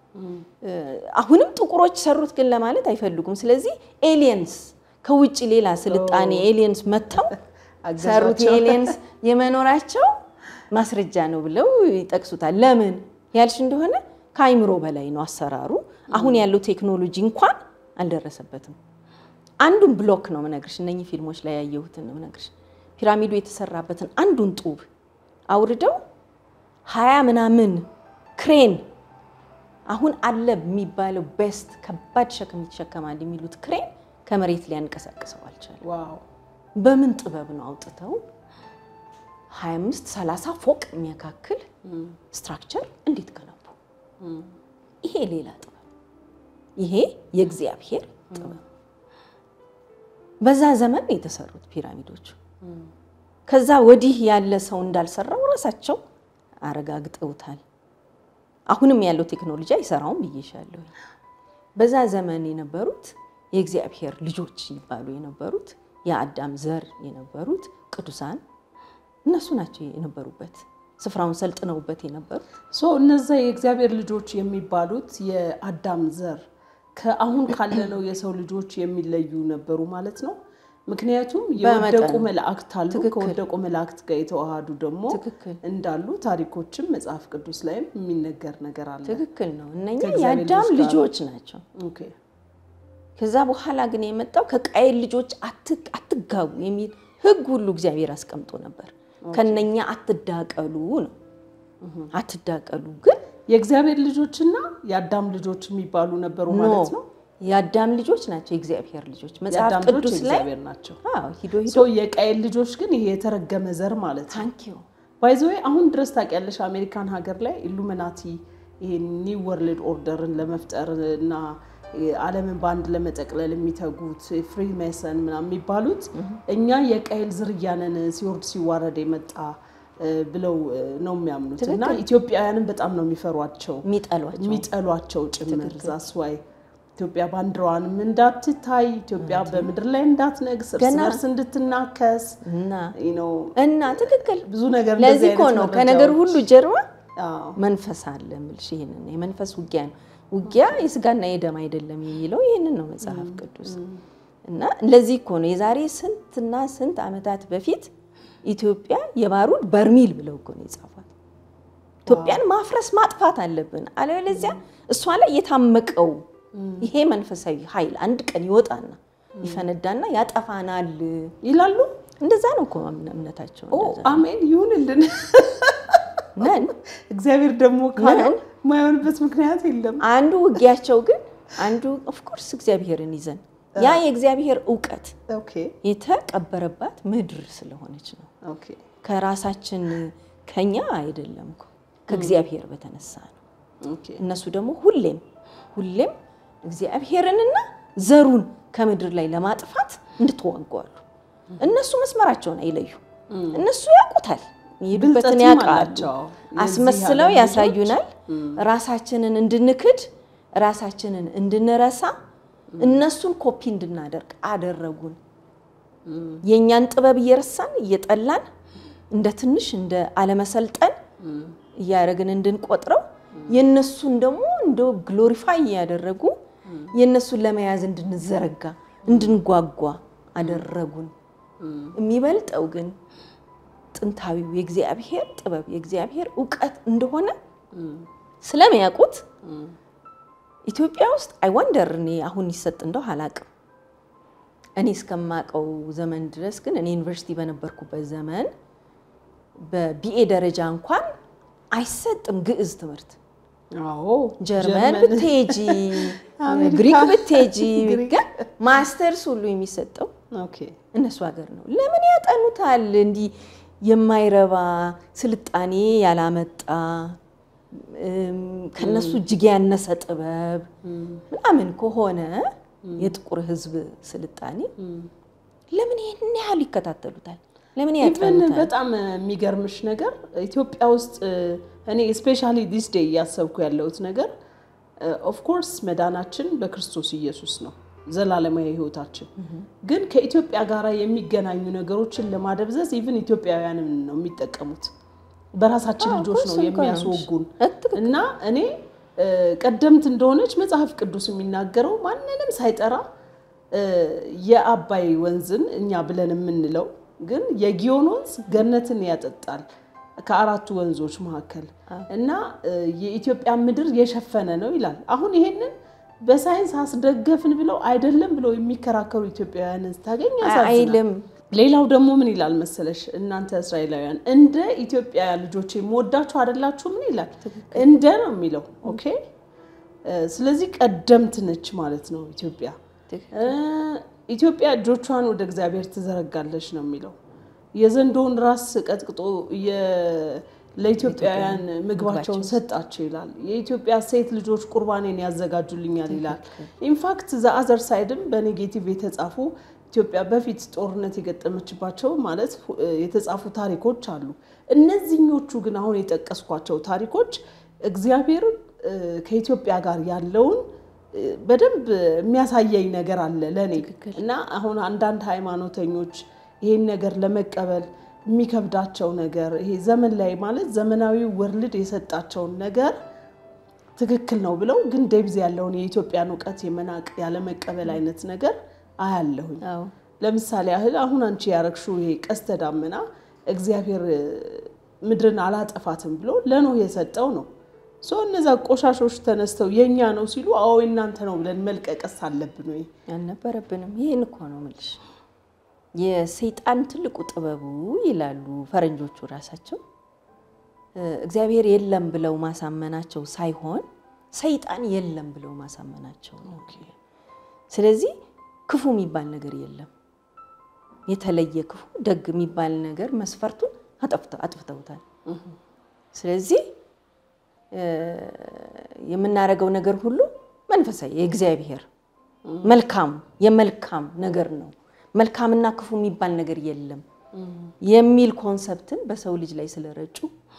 S2: አሁንም ጥቁሮች ሰሩት ግን ለማለት አይፈልጉም። ስለዚህ ኤሊየንስ ከውጭ ሌላ ስልጣኔ ኤሊየንስ መጥተው ሰሩት
S1: አገዛቸው።
S2: ኤሊየንስ የመኖራቸው ማስረጃ ነው ብለው ይጠቅሱታል። ለምን ያልሽ እንደሆነ ከአይምሮ በላይ ነው አሰራሩ። አሁን ያለው ቴክኖሎጂ እንኳን አልደረሰበትም። አንዱን ብሎክ ነው ምነግርሽ፣ እነኚህ ፊልሞች ላይ ያየሁትን ነው ምነግርሽ። ፒራሚዱ የተሰራበትን አንዱን ጡብ አውርደው ሀያ ምናምን ክሬን አሁን አለ የሚባለው ቤስት ከባድ ሸክም ይሸከማል የሚሉት ክሬን ከመሬት ሊያንቀሳቅሰው አልቻለም።
S1: ዋው
S2: በምን ጥበብ ነው አውጥተው 25 30 ፎቅ የሚያካክል ስትራክቸር እንዴት ገነቡ? ይሄ ሌላ ጥበብ፣ ይሄ የእግዚአብሔር ጥበብ። በዛ ዘመን ነው የተሰሩት ፒራሚዶቹ። ከዛ ወዲህ ያለ ሰው እንዳልሰራው ራሳቸው አረጋግጠውታል። አሁንም ያለው ቴክኖሎጂ አይሰራውም ብዬሻለሁ። በዛ ዘመን የነበሩት የእግዚአብሔር ልጆች ይባሉ የነበሩት የአዳም ዘር የነበሩት ቅዱሳን እነሱ ናቸው የነበሩበት ስፍራውን ሰልጥነውበት የነበሩት
S1: ሶ እነዛ የእግዚአብሔር ልጆች የሚባሉት የአዳም ዘር ከአሁን ካለነው የሰው ልጆች የሚለዩ ነበሩ ማለት ነው። ምክንያቱም የወደቁ
S2: በመጠኑ።
S1: መላእክት አሉ።
S2: ትክክል።
S1: ከወደቁ መላእክት ጋር የተዋሃዱ ደግሞ
S2: ትክክል
S1: እንዳሉ ታሪኮችም መጽሐፍ ቅዱስ ላይም የሚነገር ነገር አለ።
S2: ትክክል ነው። እነኛ
S1: ከእግዚአብሔር
S2: የአዳም
S1: ልጆች ጋር
S2: ልጆች ናቸው።
S1: ኦኬ
S2: ከዛ በኋላ ግን የመጣው ከቃየል ልጆች አት- አትጋቡ የሚል ሕግ ሁሉ እግዚአብሔር አስቀምጦ ነበር። ከነኛ አትዳቀሉ ነው። አትዳቀሉ ግን
S1: የእግዚአብሔር ልጆችና የአዳም ልጆች የሚባሉ ነበሩ ማለት ነው።
S2: የአዳም ልጆች ናቸው የእግዚአብሔር ልጆች መጽሐፍ
S1: የአዳም ልጆች
S2: ቅዱስ ላይ
S1: የእግዚአብሔር ናቸው።
S2: አዎ፣ ሂዶ ሂዶ
S1: ሶ የቃየል ልጆች ግን ይሄ የተረገመ ዘር ማለት ነው።
S2: ታንኪዩ
S1: ባይዘዌ አሁን ድረስ ታውቂያለሽ አሜሪካን ሀገር ላይ ኢሉሚናቲ ይሄ ኒው ወርልድ ኦርደርን ለመፍጠር እና ዓለምን በአንድ ለመጠቅለል የሚተጉት ፍሪ ሜሰን ምናምን የሚባሉት እኛ የቃየል ዝርያ ነን ሲወርድ ሲዋረድ የመጣ እ፣ ብለው እ፣ ነው የሚያምኑት እና ኢትዮጵያውያንን በጣም ነው የሚፈሯቸው
S2: የሚጠሏቸው
S1: የሚጠሏቸው ጭምር ዛስዋይ ኢትዮጵያ ባንዲራዋንም እንዳትታይ ኢትዮጵያ በምድር ላይ እንዳትነግስ እርስ
S2: ገና-
S1: በርስ እንድትናከስ
S2: እና
S1: ነው
S2: እና ትክክል
S1: ብዙ ነገር
S2: ለዚህ
S1: እንደዚህ
S2: እኮ
S1: አይነት
S2: ነው ከነገር
S1: መረጃዎች-
S2: ሁሉ ጀርባ
S1: አዎ።
S2: መንፈስ አለ የምልሽ ይሄንን ነው። የመንፈስ ውጊያ ነው። ውጊያ የስጋና የደም አይደለም የሚለው ይህንን ነው መጽሐፍ ቅዱስ። እና ለዚህ እኮ ነው የዛሬ ስንትና ስንት ዓመታት በፊት ኢትዮጵያ የባሩድ በርሚል ብለው እኮ ነው የጻፏት። ኢትዮጵያን ማፍረስ ማጥፋት አለብን፣ አለበለዚያ እሷ ላይ የታመቀው ይሄ መንፈሳዊ ኃይል አንድ ቀን ይወጣና ይፈነዳና ያጠፋናል።
S1: ይላሉ።
S2: እንደዛ ነው እኮ እምነታቸው።
S1: ኦ
S2: እንደዛ
S1: አሜን ይሁንልን።
S2: ነን
S1: እግዚአብሔር ደግሞ ካለ
S2: ነን።
S1: የማይሆንበት ምክንያት የለም።
S2: አንዱ ውጊያቸው ግን አንዱ ኦፍኮርስ እግዚአብሔርን ይዘን ያ የእግዚአብሔር እውቀት
S1: ኦኬ
S2: የተቀበረባት ምድር ስለሆነች ነው።
S1: ኦኬ
S2: ከራሳችን ከኛ አይደለም እኮ ከእግዚአብሔር በተነሳ ነው።
S1: ኦኬ
S2: እነሱ ደግሞ ሁሌም ሁሌም እግዚአብሔርንና ዘሩን ከምድር ላይ ለማጥፋት እንድትዋጓሉ። እነሱ መስመራቸውን አይለዩ። እነሱ ያውቁታል፣ የሄዱበትን
S1: ብልጠትም
S2: ያውቃሉ።
S1: አላቸው። የዚህ
S2: አስመስለው
S1: ዓለም
S2: ያሳዩናል። ራሳችንን እንድንክድ ራሳችንን እንድንረሳ እነሱን ኮፒ እንድናደርግ አደረጉን። የእኛን ጥበብ እየረሳን እየጠላን እንደ ትንሽ እንደ አለመሰልጠን እያደረግን እንድንቆጥረው የእነሱን ደግሞ እንደ ግሎሪፋይ እያደረጉ የእነሱን ለመያዝ እንድንዘረጋ እንድንጓጓ አደረጉን። የሚበልጠው ግን ጥንታዊው የእግዚአብሔር ጥበብ የእግዚአብሔር እውቀት እንደሆነ ስለሚያውቁት ኢትዮጵያ ውስጥ አይወንደር እኔ አሁን ይሰጥ እንደው አላቅም። እኔ እስከማውቀው ዘመን ድረስ ግን እኔ ዩኒቨርሲቲ በነበርኩበት ዘመን በቢኤ ደረጃ እንኳን አይሰጥም ግዕዝ ትምህርት።
S1: አዎ
S2: ጀርመን ብትሄጂ፣
S1: አሜሪካ፣
S2: ግሪክ ብትሄጂ፣
S1: ግሪክ።
S2: ግን ማስተርስ ሁሉ የሚሰጠው
S1: ኦኬ
S2: እነሱ ሀገር ነው። ለምን ያጠኑታል? እንዲህ የማይረባ ስልጣኔ ያላመጣ እም፣ ከነሱ እጅግ ያነሰ ጥበብ ምናምን ከሆነ የጥቁር ሕዝብ ስልጣኔ ለምን ይህን ያህል ይከታተሉታል? ለምን
S1: ኢቨን
S2: ያጠኑታል?
S1: በጣም የሚገርምሽ ነገር ኢትዮጵያ ውስጥ እኔ ስፔሻሊ ዲስ ዴይ እያሰብኩ ያለሁት ነገር ኦፍኮርስ መዳናችን በክርስቶስ ኢየሱስ ነው፣ ዘላለማዊ ህይወታችን። ግን ከኢትዮጵያ ጋር የሚገናኙ ነገሮችን ለማደብዘዝ ኢቭን ኢትዮጵያውያንን ነው የሚጠቀሙት። በራሳችን
S2: አዎ፣
S1: ልጆች ነው
S2: እኮ እሱን እኮ ነው
S1: የሚያስወጉን።
S2: ትክክል።
S1: እና እኔ እ፣ ቀደምት እንደሆነች መጽሐፍ ቅዱስ የሚናገረው ማንንም ሳይጠራ እ፣ የአባይ ወንዝን እኛ ብለን የምንለው ግን የጊዮን ወንዝ ገነትን ያጠጣል ከአራቱ ወንዞች መካከል እና እ፣ የኢትዮጵያ ምድር የሸፈነ ነው ይላል። አሁን ይሄንን በሳይንስ አስደገፍን ብለው አይደለም ብለው የሚከራከሩ ኢትዮጵያውያንን ስታገኝ ያሳዝናል።
S2: አይልም
S1: ሌላው ደግሞ ምን ይላል መሰለሽ፣ እናንተ እስራኤላውያን እንደ ኢትዮጵያ ልጆች የምወዳችሁ አይደላችሁ? ምን ይላል? እንደ ነው የሚለው። ኦኬ እ፣ ስለዚህ ቀደምት ነች ማለት ነው ኢትዮጵያ። እ፣ ኢትዮጵያ እጆቿን ወደ እግዚአብሔር ትዘረጋለች ነው የሚለው። የዘንዶውን ራስ ቀጥቅጦ የ- ለኢትዮጵያውያን ምግባቸውን ሰጣቸው ይላል። የኢትዮጵያ ሴት ልጆች ቁርባኔን ያዘጋጁልኛል ይላል። ኢንፋክት ዘአዘር ሳይድም በኔጌቲቭ የተጻፉ ኢትዮጵያ በፊት ጦርነት የገጠመችባቸው ማለት እ፣ የተጻፉ ታሪኮች አሉ። እነዚህኞቹ ግን አሁን የጠቀስኳቸው ታሪኮች እግዚአብሔር እ፣ ከኢትዮጵያ ጋር ያለውን እ፣ በደንብ የሚያሳየኝ ነገር አለ ለእኔ እና አሁን አንዳንድ ሃይማኖተኞች ይሄን ነገር ለመቀበል የሚከብዳቸው ነገር ይሄ ዘመን ላይ ማለት ዘመናዊ ወርልድ የሰጣቸውን ነገር ትክክል ነው ብለው ግን ዴብዝ ያለውን የኢትዮጵያን እውቀት የመናቅ ያለመቀበል አይነት ነገር አያለሁኝ።
S2: አዎ
S1: ለምሳሌ ያህል አሁን አንቺ ያረግሽው ይሄ ቀስተ ዳመና እግዚአብሔር እ፣ ምድርን አላጠፋትም ብሎ ለኖህ የሰጠው ነው። ሶ እነዛ ቆሻሾች ተነስተው የኛ ነው ሲሉ አዎ የእናንተ ነው ብለን መልቀቀስ አለብን ወይ?
S2: አልነበረብንም። ይህን እኮ ነው የምልሽ። የሰይጣን ትልቁ ጥበቡ ይላሉ ፈረንጆቹ ራሳቸው እ፣ እግዚአብሔር የለም ብለው ማሳመናቸው ሳይሆን ሰይጣን የለም ብለው ማሳመናቸው ነው። ስለዚህ ክፉ የሚባል ነገር የለም። የተለየ ክፉ ደግ የሚባል ነገር መስፈርቱን አጠፍተ- አጥፍተውታል። ስለዚህ እ፣ የምናደርገው ነገር ሁሉ መንፈሳዊ የእግዚአብሔር መልካም የመልካም ነገር ነው። መልካምና ክፉ የሚባል ነገር የለም የሚል ኮንሰፕትን በሰው ልጅ ላይ ስለረጩ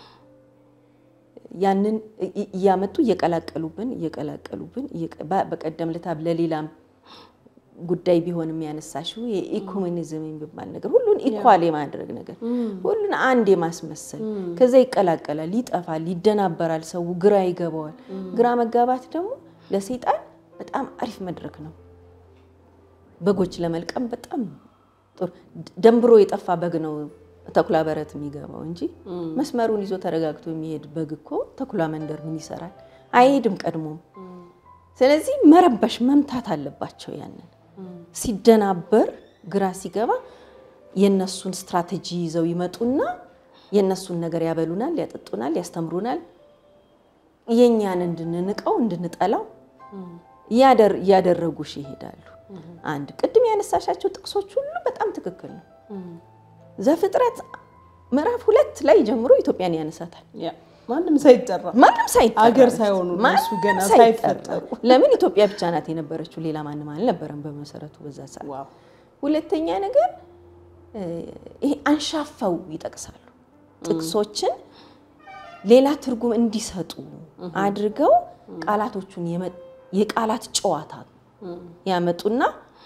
S2: ያንን እ- እ- እያመጡ እየቀላቀሉብን እየቀላቀሉብን እየቀ- በ- በቀደም ለታ ለሌላም ጉዳይ ቢሆን የሚያነሳሽው የኢኮሚኒዝም የሚባል ነገር ሁሉን ኢኳል የማድረግ ነገር ሁሉን አንድ የማስመሰል ከዛ ይቀላቀላል፣ ይጠፋል፣ ይደናበራል፣ ሰው ግራ ይገባዋል። ግራ መጋባት ደግሞ ለሰይጣን በጣም አሪፍ መድረክ ነው። በጎች ለመልቀም በጣም ጥሩ ደንብሮ የጠፋ በግ ነው ተኩላ በረት የሚገባው እንጂ መስመሩን ይዞ ተረጋግቶ የሚሄድ በግ እኮ ተኩላ መንደር ምን ይሰራል? አይሄድም ቀድሞም። ስለዚህ መረበሽ መምታት አለባቸው። ያንን ሲደናበር ግራ ሲገባ የነሱን ስትራቴጂ ይዘው ይመጡና የነሱን ነገር ያበሉናል፣ ያጠጡናል፣ ያስተምሩናል። የእኛን እንድንንቀው እንድንጠላው እያደር- እያደረጉሽ ይሄዳሉ። አንድ ቅድም ያነሳሻቸው ጥቅሶች ሁሉ በጣም ትክክል ነው። ዘፍጥረት ምዕራፍ ሁለት ላይ ጀምሮ ኢትዮጵያን ያነሳታል።
S1: ያ ማንም ሳይጠራ
S2: ማንም ሳይጠራ
S1: አገር ሳይሆኑ
S2: ማንም
S1: እነሱ ገና
S2: ሳይጠራ።
S1: ሳይፈጠሩ።
S2: ለምን ኢትዮጵያ ብቻ ናት የነበረችው፣ ሌላ ማንም አልነበረም በመሰረቱ በዛ ሰዓት።
S1: ዋው
S2: ሁለተኛ ነገር እ፣ ይሄ አንሻፈው ይጠቅሳሉ። ጥቅሶችን ሌላ ትርጉም እንዲሰጡ አድርገው ቃላቶቹን የመ- የቃላት ጨዋታ ያመጡና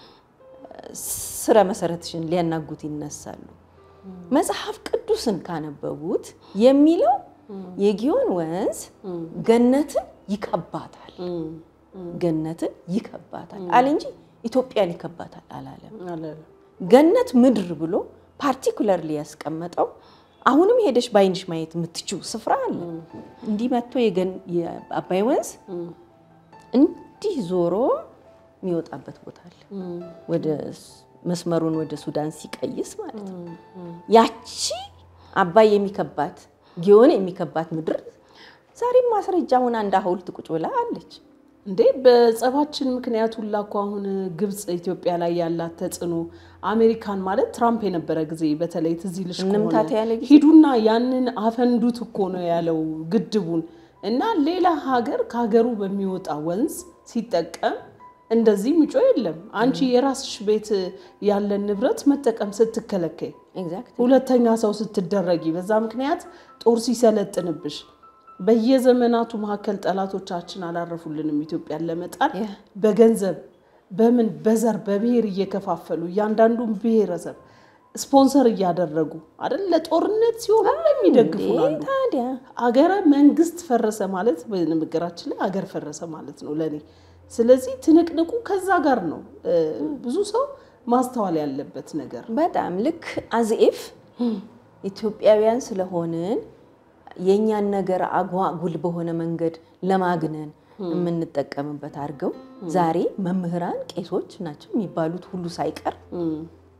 S2: ስረ መሰረትሽን ሊያናጉት ይነሳሉ። መጽሐፍ ቅዱስን ካነበቡት የሚለው የጊዮን ወንዝ ገነትን ይከባታል፣ ገነትን ይከባታል አለ እንጂ ኢትዮጵያን ይከባታል አላለም።
S1: አላለም።
S2: ገነት ምድር ብሎ ፓርቲኩለርሊ ያስቀመጠው አሁንም ሄደሽ በአይንሽ ማየት የምትችው ስፍራ አለ። እንዲህ መጥቶ የገን- የአባይ ወንዝ እንዲህ ዞሮ የሚወጣበት ቦታ አለ። ወደ ስ- መስመሩን ወደ ሱዳን ሲቀይስ ማለት ነው። ያቺ አባይ የሚከባት ጊዮን የሚከባት ምድር ዛሬም ማስረጃ ሆና እንደ ሐውልት ቁጭ ብላ አለች።
S1: እንዴ በጸባችን ምክንያት ሁላ እኮ አሁን ግብፅ ኢትዮጵያ ላይ ያላት ተጽዕኖ አሜሪካን ማለት ትራምፕ የነበረ ጊዜ በተለይ ትዝ ይልሽ
S2: እንምታት
S1: ከሆነ
S2: ያለ ጊዜ
S1: ሂዱና ያንን አፈንዱት እኮ ነው ያለው ግድቡን እና ሌላ ሀገር ከሀገሩ በሚወጣ ወንዝ ሲጠቀም እንደዚህ ምጮ የለም። አንቺ የራስሽ ቤት ያለን ንብረት መጠቀም ስትከለከይ
S2: ኤግዛክት
S1: ሁለተኛ ሰው ስትደረጊ በዛ ምክንያት ጦር ሲሰለጥንብሽ በየዘመናቱ መካከል ጠላቶቻችን አላረፉልንም። ኢትዮጵያን ለመጣል
S2: ያ።
S1: በገንዘብ በምን በዘር በብሔር እየከፋፈሉ እያንዳንዱን ብሔረሰብ ስፖንሰር እያደረጉ አይደል ለጦርነት ሲሆን የሚደግፉ አሉ።
S2: ታዲያ
S1: አገረ መንግስት ፈረሰ ማለት በንግግራችን ላይ አገር ፈረሰ ማለት ነው ለኔ። ስለዚህ ትንቅንቁ ከዛ ጋር ነው እ፣ ብዙ ሰው ማስተዋል ያለበት ነገር
S2: በጣም ልክ አዝኤፍ ኢትዮጵያውያን ስለሆንን የእኛን ነገር አጓጉል በሆነ መንገድ ለማግነን የምንጠቀምበት አድርገው ዛሬ መምህራን፣ ቄሶች ናቸው የሚባሉት ሁሉ ሳይቀር
S1: እም፣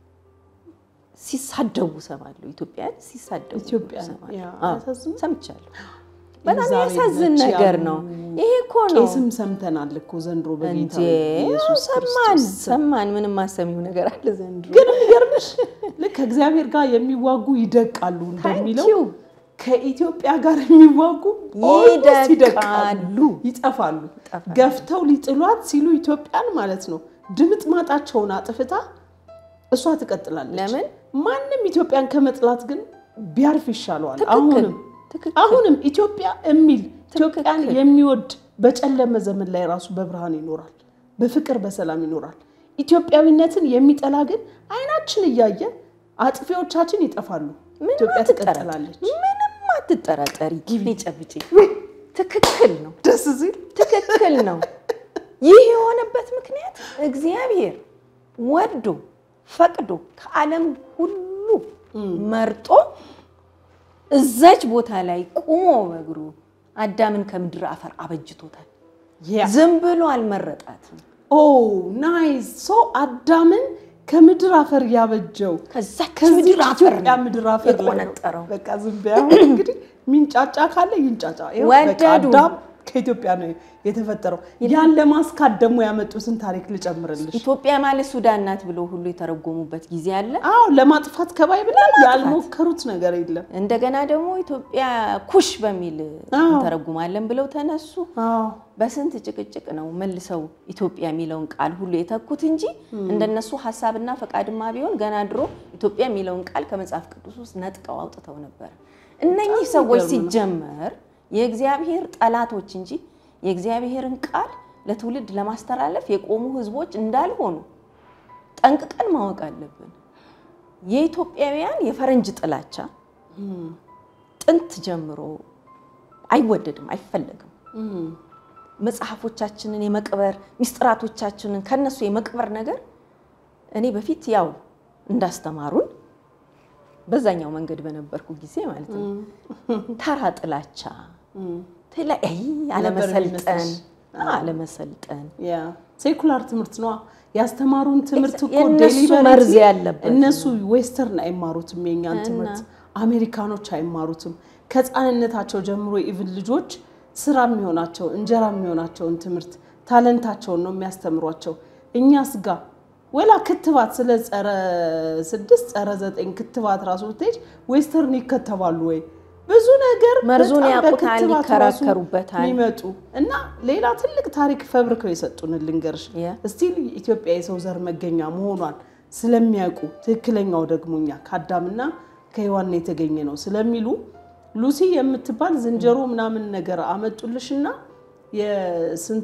S2: ሲሳደቡ ሰማለሁ። ኢትዮጵያን ሲሳደቡ
S1: ኢትዮጵያን፣
S2: ሰማለሁ።
S1: ያ፣
S2: አዎ፣
S1: አያሳዝንም?
S2: ሰምቻለሁ። በጣም
S1: ኤልዛቤል
S2: ያሳዝን
S1: ነች
S2: ነገር
S1: ያሉ
S2: ነው። ይሄ እኮ ነው
S1: ቄስም ሰምተናል እኮ ዘንድሮ በጌታ
S2: እንጂ
S1: ኢየሱስ
S2: ሰማን
S1: ክርስቶስ ስም።
S2: ሰማን። ምንም ማሰሚው ነገር አለ ዘንድሮ።
S1: ግን የሚገርምሽ ልክ ከእግዚአብሔር ጋር የሚዋጉ ይደቃሉ እንደሚለው
S2: ታንኪዩ
S1: ከኢትዮጵያ ጋር የሚዋጉ almost
S2: ይደቃሉ።
S1: ይጠፋሉ።
S2: ይጠፋሉ።
S1: ገፍተው ሊጥሏት ሲሉ ኢትዮጵያን ማለት ነው ድምጥ ማጣቸውን አጥፍታ እሷ ትቀጥላለች።
S2: ለምን?
S1: ማንም ኢትዮጵያን ከመጥላት ግን ቢያርፍ ይሻለዋል።
S2: ትክክል
S1: አሁንም
S2: ትክክል።
S1: አሁንም ኢትዮጵያ የሚል ኢትዮጵያን
S2: ትክክል።
S1: የሚወድ በጨለመ ዘመን ላይ ራሱ በብርሃን ይኖራል፣ በፍቅር በሰላም ይኖራል። ኢትዮጵያዊነትን የሚጠላ ግን አይናችን እያየ አጥፊዎቻችን ይጠፋሉ።
S2: ምንም
S1: ኢትዮጵያ
S2: አትጠራጠሪ፣
S1: ትቀጥላለች።
S2: ምንም አትጠራጠሪ። ጊዜ ጨብጪ ትክክል ነው፣
S1: ደስ ሲል
S2: ትክክል ነው። ይህ የሆነበት ምክንያት እግዚአብሔር ወዶ ፈቅዶ ከዓለም ሁሉ መርጦ እዛች ቦታ ላይ ቁሞ በእግሩ አዳምን ከምድር አፈር አበጅቶታል።
S1: ያ
S2: ዝም ብሎ አልመረጣትም።
S1: ኦ ናይስ ሶ አዳምን ከምድር አፈር ያበጀው
S2: ከዛች
S1: ከዚህ
S2: ምድር አፈር
S1: ኢትዮጵያ
S2: ነው
S1: ምድር አፈር ላይ ነው።
S2: የቆነጠረው።
S1: በቃ ዝም በይ አሁን እንግዲህ ሚንጫጫ ካለ ይንጫጫ። ይኸው በቃ
S2: ወደዱ።
S1: አዳም ከኢትዮጵያ ነው የተፈጠረው። ያን ለማስካት ደግሞ ያመጡትን ታሪክ ልጨምርልሽ።
S2: ኢትዮጵያ ማለት ሱዳን ናት ብሎ ሁሉ የተረጎሙበት ጊዜ አለ።
S1: አዎ ለማጥፋት ከባይብል ላይ ያልሞከሩት ነገር የለም።
S2: እንደገና ደግሞ ኢትዮጵያ ኩሽ በሚል
S1: አዎ።
S2: እንተረጉማለን ብለው ተነሱ።
S1: አዎ
S2: በስንት ጭቅጭቅ ነው መልሰው ኢትዮጵያ የሚለውን ቃል ሁሉ የተኩት እንጂ እንደነሱ ሀሳብና ፈቃድማ ቢሆን ገና ድሮ ኢትዮጵያ የሚለውን ቃል ከመጽሐፍ ቅዱስ ውስጥ ነጥቀው አውጥተው ነበር። እነኚህ ሰዎች
S1: የሚገርም ነው።
S2: ሲጀመር የእግዚአብሔር ጠላቶች እንጂ የእግዚአብሔርን ቃል ለትውልድ ለማስተላለፍ የቆሙ ሕዝቦች እንዳልሆኑ ጠንቅቀን ማወቅ አለብን። የኢትዮጵያውያን የፈረንጅ ጥላቻ ጥንት ጀምሮ አይወደድም፣ አይፈለግም። መጽሐፎቻችንን የመቅበር ሚስጥራቶቻችንን ከነሱ የመቅበር ነገር እኔ በፊት ያው እንዳስተማሩን በዛኛው መንገድ በነበርኩ ጊዜ ማለት ነው ተራ ጥላቻ ተለያይ አለመሰልጠን
S1: የሚመስልሽ?
S2: አለመሰልጠን
S1: ያ ሴኩላር ትምህርት ነዋ ያስተማሩን ትምህርት እኮ
S2: የእነሱ
S1: deliberately
S2: መርዝ ያለበት
S1: እነሱ ዌስተርን አይማሩትም የእኛን ትምህርት አሜሪካኖች አይማሩትም ከህፃንነታቸው ጀምሮ ኢቭን ልጆች ስራ የሚሆናቸው እንጀራ የሚሆናቸውን ትምህርት ታለንታቸውን ነው የሚያስተምሯቸው እኛስ ጋ ወላ ክትባት ስለ ጸረ ስድስት ጸረ ዘጠኝ ክትባት ራሱ ብትሄጅ ዌስተርን ይከተባሉ ወይ ብዙ ነገር
S2: መርዙን
S1: በጣም
S2: ያውቁታል፣
S1: በክትባት ራሱ
S2: ይከራከሩበታል።
S1: የሚመጡ እና ሌላ ትልቅ ታሪክ ፈብርከው የሰጡን ልንገርሽ
S2: ያ።
S1: ስቲል ኢትዮጵያ የሰው ዘር መገኛ መሆኗን ስለሚያውቁ ትክክለኛው ደግሞ እኛ ከአዳምና ከሔዋን የተገኘ ነው ስለሚሉ ሉሲ የምትባል ዝንጀሮ ምናምን ነገር አመጡልሽና የስንት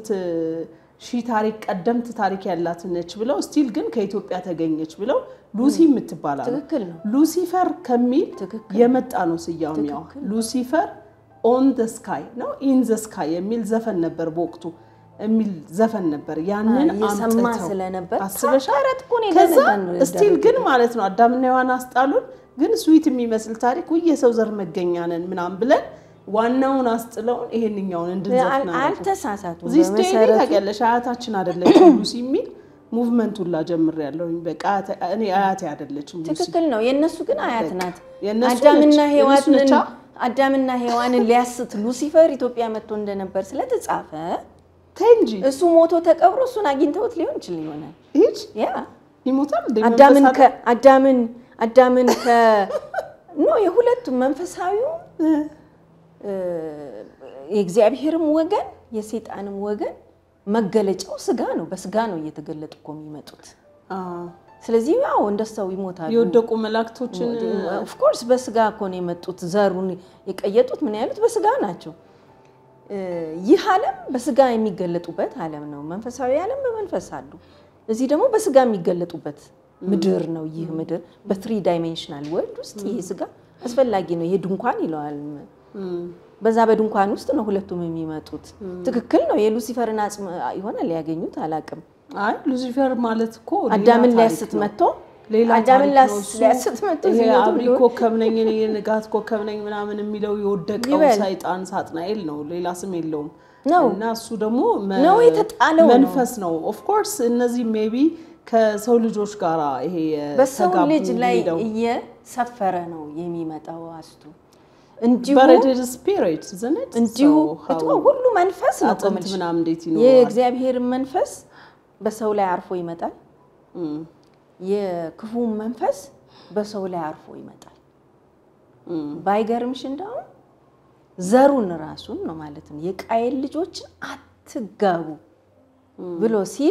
S1: ሺህ ታሪክ ቀደምት ታሪክ ያላት ነች ብለው ስቲል ግን ከኢትዮጵያ ተገኘች ብለው ሉሲ የምትባል አሉ።
S2: ትክክል ነው።
S1: ሉሲፈር ከሚል
S2: ትክክል
S1: የመጣ ነው ስያሜዋ። ሉሲፈር ኦን ዘ ስካይ ነው ኢን ዘ ስካይ የሚል ዘፈን ነበር በወቅቱ የሚል ዘፈን ነበር። ያንን
S2: እየሰማ
S1: አምጥተው
S2: ስለነበር
S1: አስበሻል?
S2: ተረት እኮ ነው
S1: ከዛ
S2: የደረሰን
S1: ስቲል ግን ማለት ነው አዳምና ሔዋን አስጣሉን፣ ግን ስዊት የሚመስል ታሪክ ውይ የሰው ዘር መገኛ ነን ምናምን ብለን ዋናውን አስጥለውን ይሄንኛውን እንድንዘፍን
S2: አል-
S1: አደረጉ።
S2: አልተሳሳቱም።
S1: እዚህ ስቴ
S2: በመሰረቱ
S1: ታውቂያለሽ አያታችን አይደለችም ሉሲ የሚል ሙቭመንት ሁላ ጀምሬያለሁኝ። በቃ አያቴ- እኔ አያቴ አይደለችም ሉሲ
S2: ትክክል ነው። የእነሱ ግን አያት ናት።
S1: የእነሱ
S2: አዳምና
S1: ነች። የእነሱ
S2: ሔዋንን
S1: ነቻ?
S2: አዳምና ሔዋንን ሊያስት ሉሲፈር ኢትዮጵያ መጥቶ እንደነበር ስለተጻፈ
S1: ተይ እንጂ
S2: እሱ ሞቶ ተቀብሮ እሱን አግኝተውት ሊሆን ይችል ይሆናል።
S1: ይች
S2: ያ
S1: ይሞታል እንደ
S2: አዳምን
S1: መንፈስ
S2: ከ አዳምን አዳምን ከ ኖ የሁለቱም መንፈሳዊው እ፣ የእግዚአብሔርም ወገን የሴጣንም ወገን መገለጫው ስጋ ነው። በስጋ ነው እየተገለጡ እኮ የሚመጡት።
S1: አዎ።
S2: ስለዚህ ያው እንደ ሰው ይሞታሉ።
S1: የወደቁ መላእክቶችን
S2: ኦፍኮርስ በስጋ እኮ ነው የመጡት። ዘሩን የቀየጡት ምን ያሉት በስጋ ናቸው። እ፣ ይህ ዓለም በስጋ የሚገለጡበት ዓለም ነው። መንፈሳዊ ዓለም በመንፈስ አሉ። እዚህ ደግሞ በስጋ የሚገለጡበት ምድር ነው። ይህ ምድር በትሪ ዳይሜንሽናል ወርልድ ውስጥ ይሄ ስጋ አስፈላጊ ነው። ይሄ ድንኳን ይለዋል። በዛ በድንኳን ውስጥ ነው ሁለቱም የሚመጡት። ትክክል ነው። የሉሲፈርን አጽም ይሆናል ያገኙት አላቅም።
S1: አይ ሉሲፈር ማለት እኮ ሌላ
S2: አዳምን
S1: ታሪክ
S2: ሊያስት
S1: ነው።
S2: መጥቶ
S1: ሌላ
S2: አዳምን
S1: ታሪክ ነው እሱ።
S2: ሊያስት መጥቶ
S1: ይሄ
S2: ሲሞቱ
S1: አብሪ
S2: ብሎ-
S1: ኮከብ ነኝ እኔ የንጋት ኮከብ ነኝ ምናምን የሚለው የወደቀው
S2: ይበል።
S1: ሰይጣን ሳጥናኤል ነው። ሌላ ስም የለውም።
S2: ነው።
S1: እና እሱ ደግሞ መ-
S2: ነው የተጣለው ነው።
S1: መንፈስ ነው። ኦፍኮርስ እነዚህ ሜቢ ከሰው ልጆች ጋር ይሄ
S2: በሰው
S1: የተጋቡ
S2: ልጅ ላይ
S1: ሄደው
S2: እየሰፈረ ነው የሚመጣው አስቱ እንዲሁ
S1: በረድድ ስፒሪት ዝንት
S2: እንዲሁ እቱ ሁሉ መንፈስ ነው እኮ
S1: አጥንት
S2: የምልሽ።
S1: ምናምን እንዴት ይኖራል?
S2: የእግዚአብሔር መንፈስ በሰው ላይ አርፎ ይመጣል።
S1: እም፣
S2: የክፉ መንፈስ በሰው ላይ አርፎ ይመጣል።
S1: እም፣
S2: ባይገርምሽ እንደውም ዘሩን ራሱን ነው ማለት ነው የቃየል ልጆችን አትጋቡ ብሎ ሲል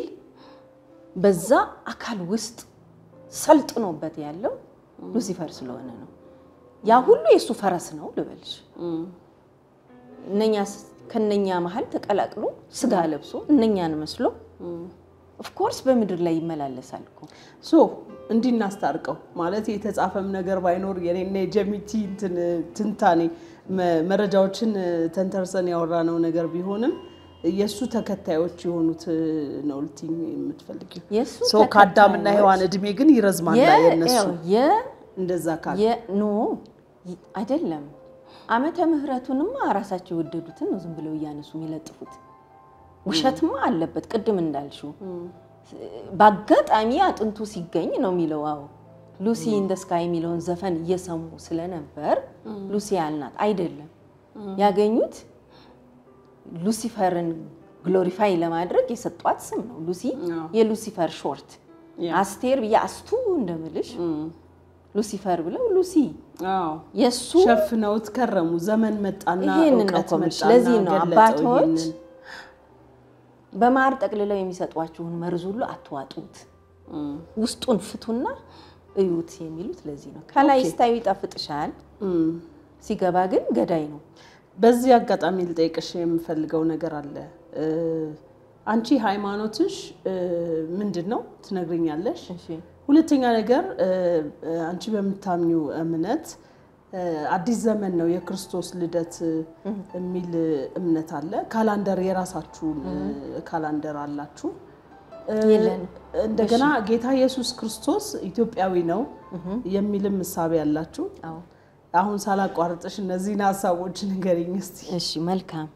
S2: በዛ አካል ውስጥ ሰልጥኖበት ያለው ሉሲፈር ስለሆነ ነው። ያ ሁሉ የእሱ ፈረስ ነው ልበልሽ።
S1: እም።
S2: እነኛ ከነኛ መሀል ተቀላቅሎ ስጋ ለብሶ እነኛን መስሎ ኦፍኮርስ በምድር ላይ ይመላለሳል እኮ።
S1: ሶ እንዲህ እናስታርቀው ማለት የተጻፈም ነገር ባይኖር የኔና የጀሚቲ እንትን ትንታኔ መ- መረጃዎችን ተንተርሰን ያወራነው ነገር ቢሆንም የእሱ ተከታዮች የሆኑት ነው ልትይኝ የምትፈልጊው?
S2: የእሱ
S1: ሰው ከአዳምና
S2: ተከታዮች
S1: ሔዋን እድሜ ግን ይረዝማል
S2: የ-
S1: የነሱ
S2: ያው የ-
S1: እንደዛ ካል
S2: የ- ኖ ይ- አይደለም። ዓመተ ምሕረቱንማ ራሳቸው የወደዱትን ነው ዝም ብለው እያነሱ የሚለጥፉት። ውሸትማ አለበት። ቅድም እንዳልሽው በአጋጣሚ አጥንቱ ሲገኝ ነው የሚለው። አዎ ሉሲ ኢን ደ ስካይ የሚለውን ዘፈን እየሰሙ ስለነበር ሉሲ ያልናት አይደለም። ያገኙት ሉሲፈርን ግሎሪፋይ ለማድረግ የሰጧት ስም ነው። ሉሲ
S1: አዎ።
S2: የሉሲፈር ሾርት
S1: ያ።
S2: አስቴር ብዬ አስቱ እንደምልሽ ሉሲፈር ብለው ሉሲ
S1: አዎ
S2: የእሱ
S1: ሸፍነውት ከረሙ። ዘመን መጣና
S2: ይሄንን ነው
S1: እውቀት
S2: እኮ የምልሽ።
S1: መጣና
S2: ለዚህ ነው
S1: ገለጠው
S2: አባቶች
S1: ይሄንን።
S2: በማር ጠቅልለው የሚሰጧችሁን መርዝ ሁሉ አትዋጡት፣
S1: እም፣
S2: ውስጡን ፍቱና እዩት የሚሉት ለዚህ ነው። ከላይ
S1: ኦኬ።
S2: ስታዩ ይጣፍጥሻል፣
S1: እም።
S2: ሲገባ ግን ገዳይ ነው።
S1: በዚህ አጋጣሚ ልጠይቅሽ የምፈልገው ነገር አለ። እ፣ አንቺ ሃይማኖትሽ እ፣ ምንድን ነው ትነግርኛለሽ?
S2: እሺ
S1: ሁለተኛ ነገር እ፣ እ፣ አንቺ በምታምኚው እምነት እ፣ አዲስ ዘመን ነው የክርስቶስ ልደት እ፣ የሚል እምነት አለ። ካላንደር የራሳችሁን እ፣ ካላንደር አላችሁ። እ፣
S2: የለንም።
S1: እንደገና ጌታ ኢየሱስ ክርስቶስ ኢትዮጵያዊ ነው የሚልም እሳቤ ያላችሁ።
S2: አዎ
S1: አሁን ሳላቋርጥሽ እነዚህን ሀሳቦች ንገሪኝ እስቲ።
S2: እሺ መልካም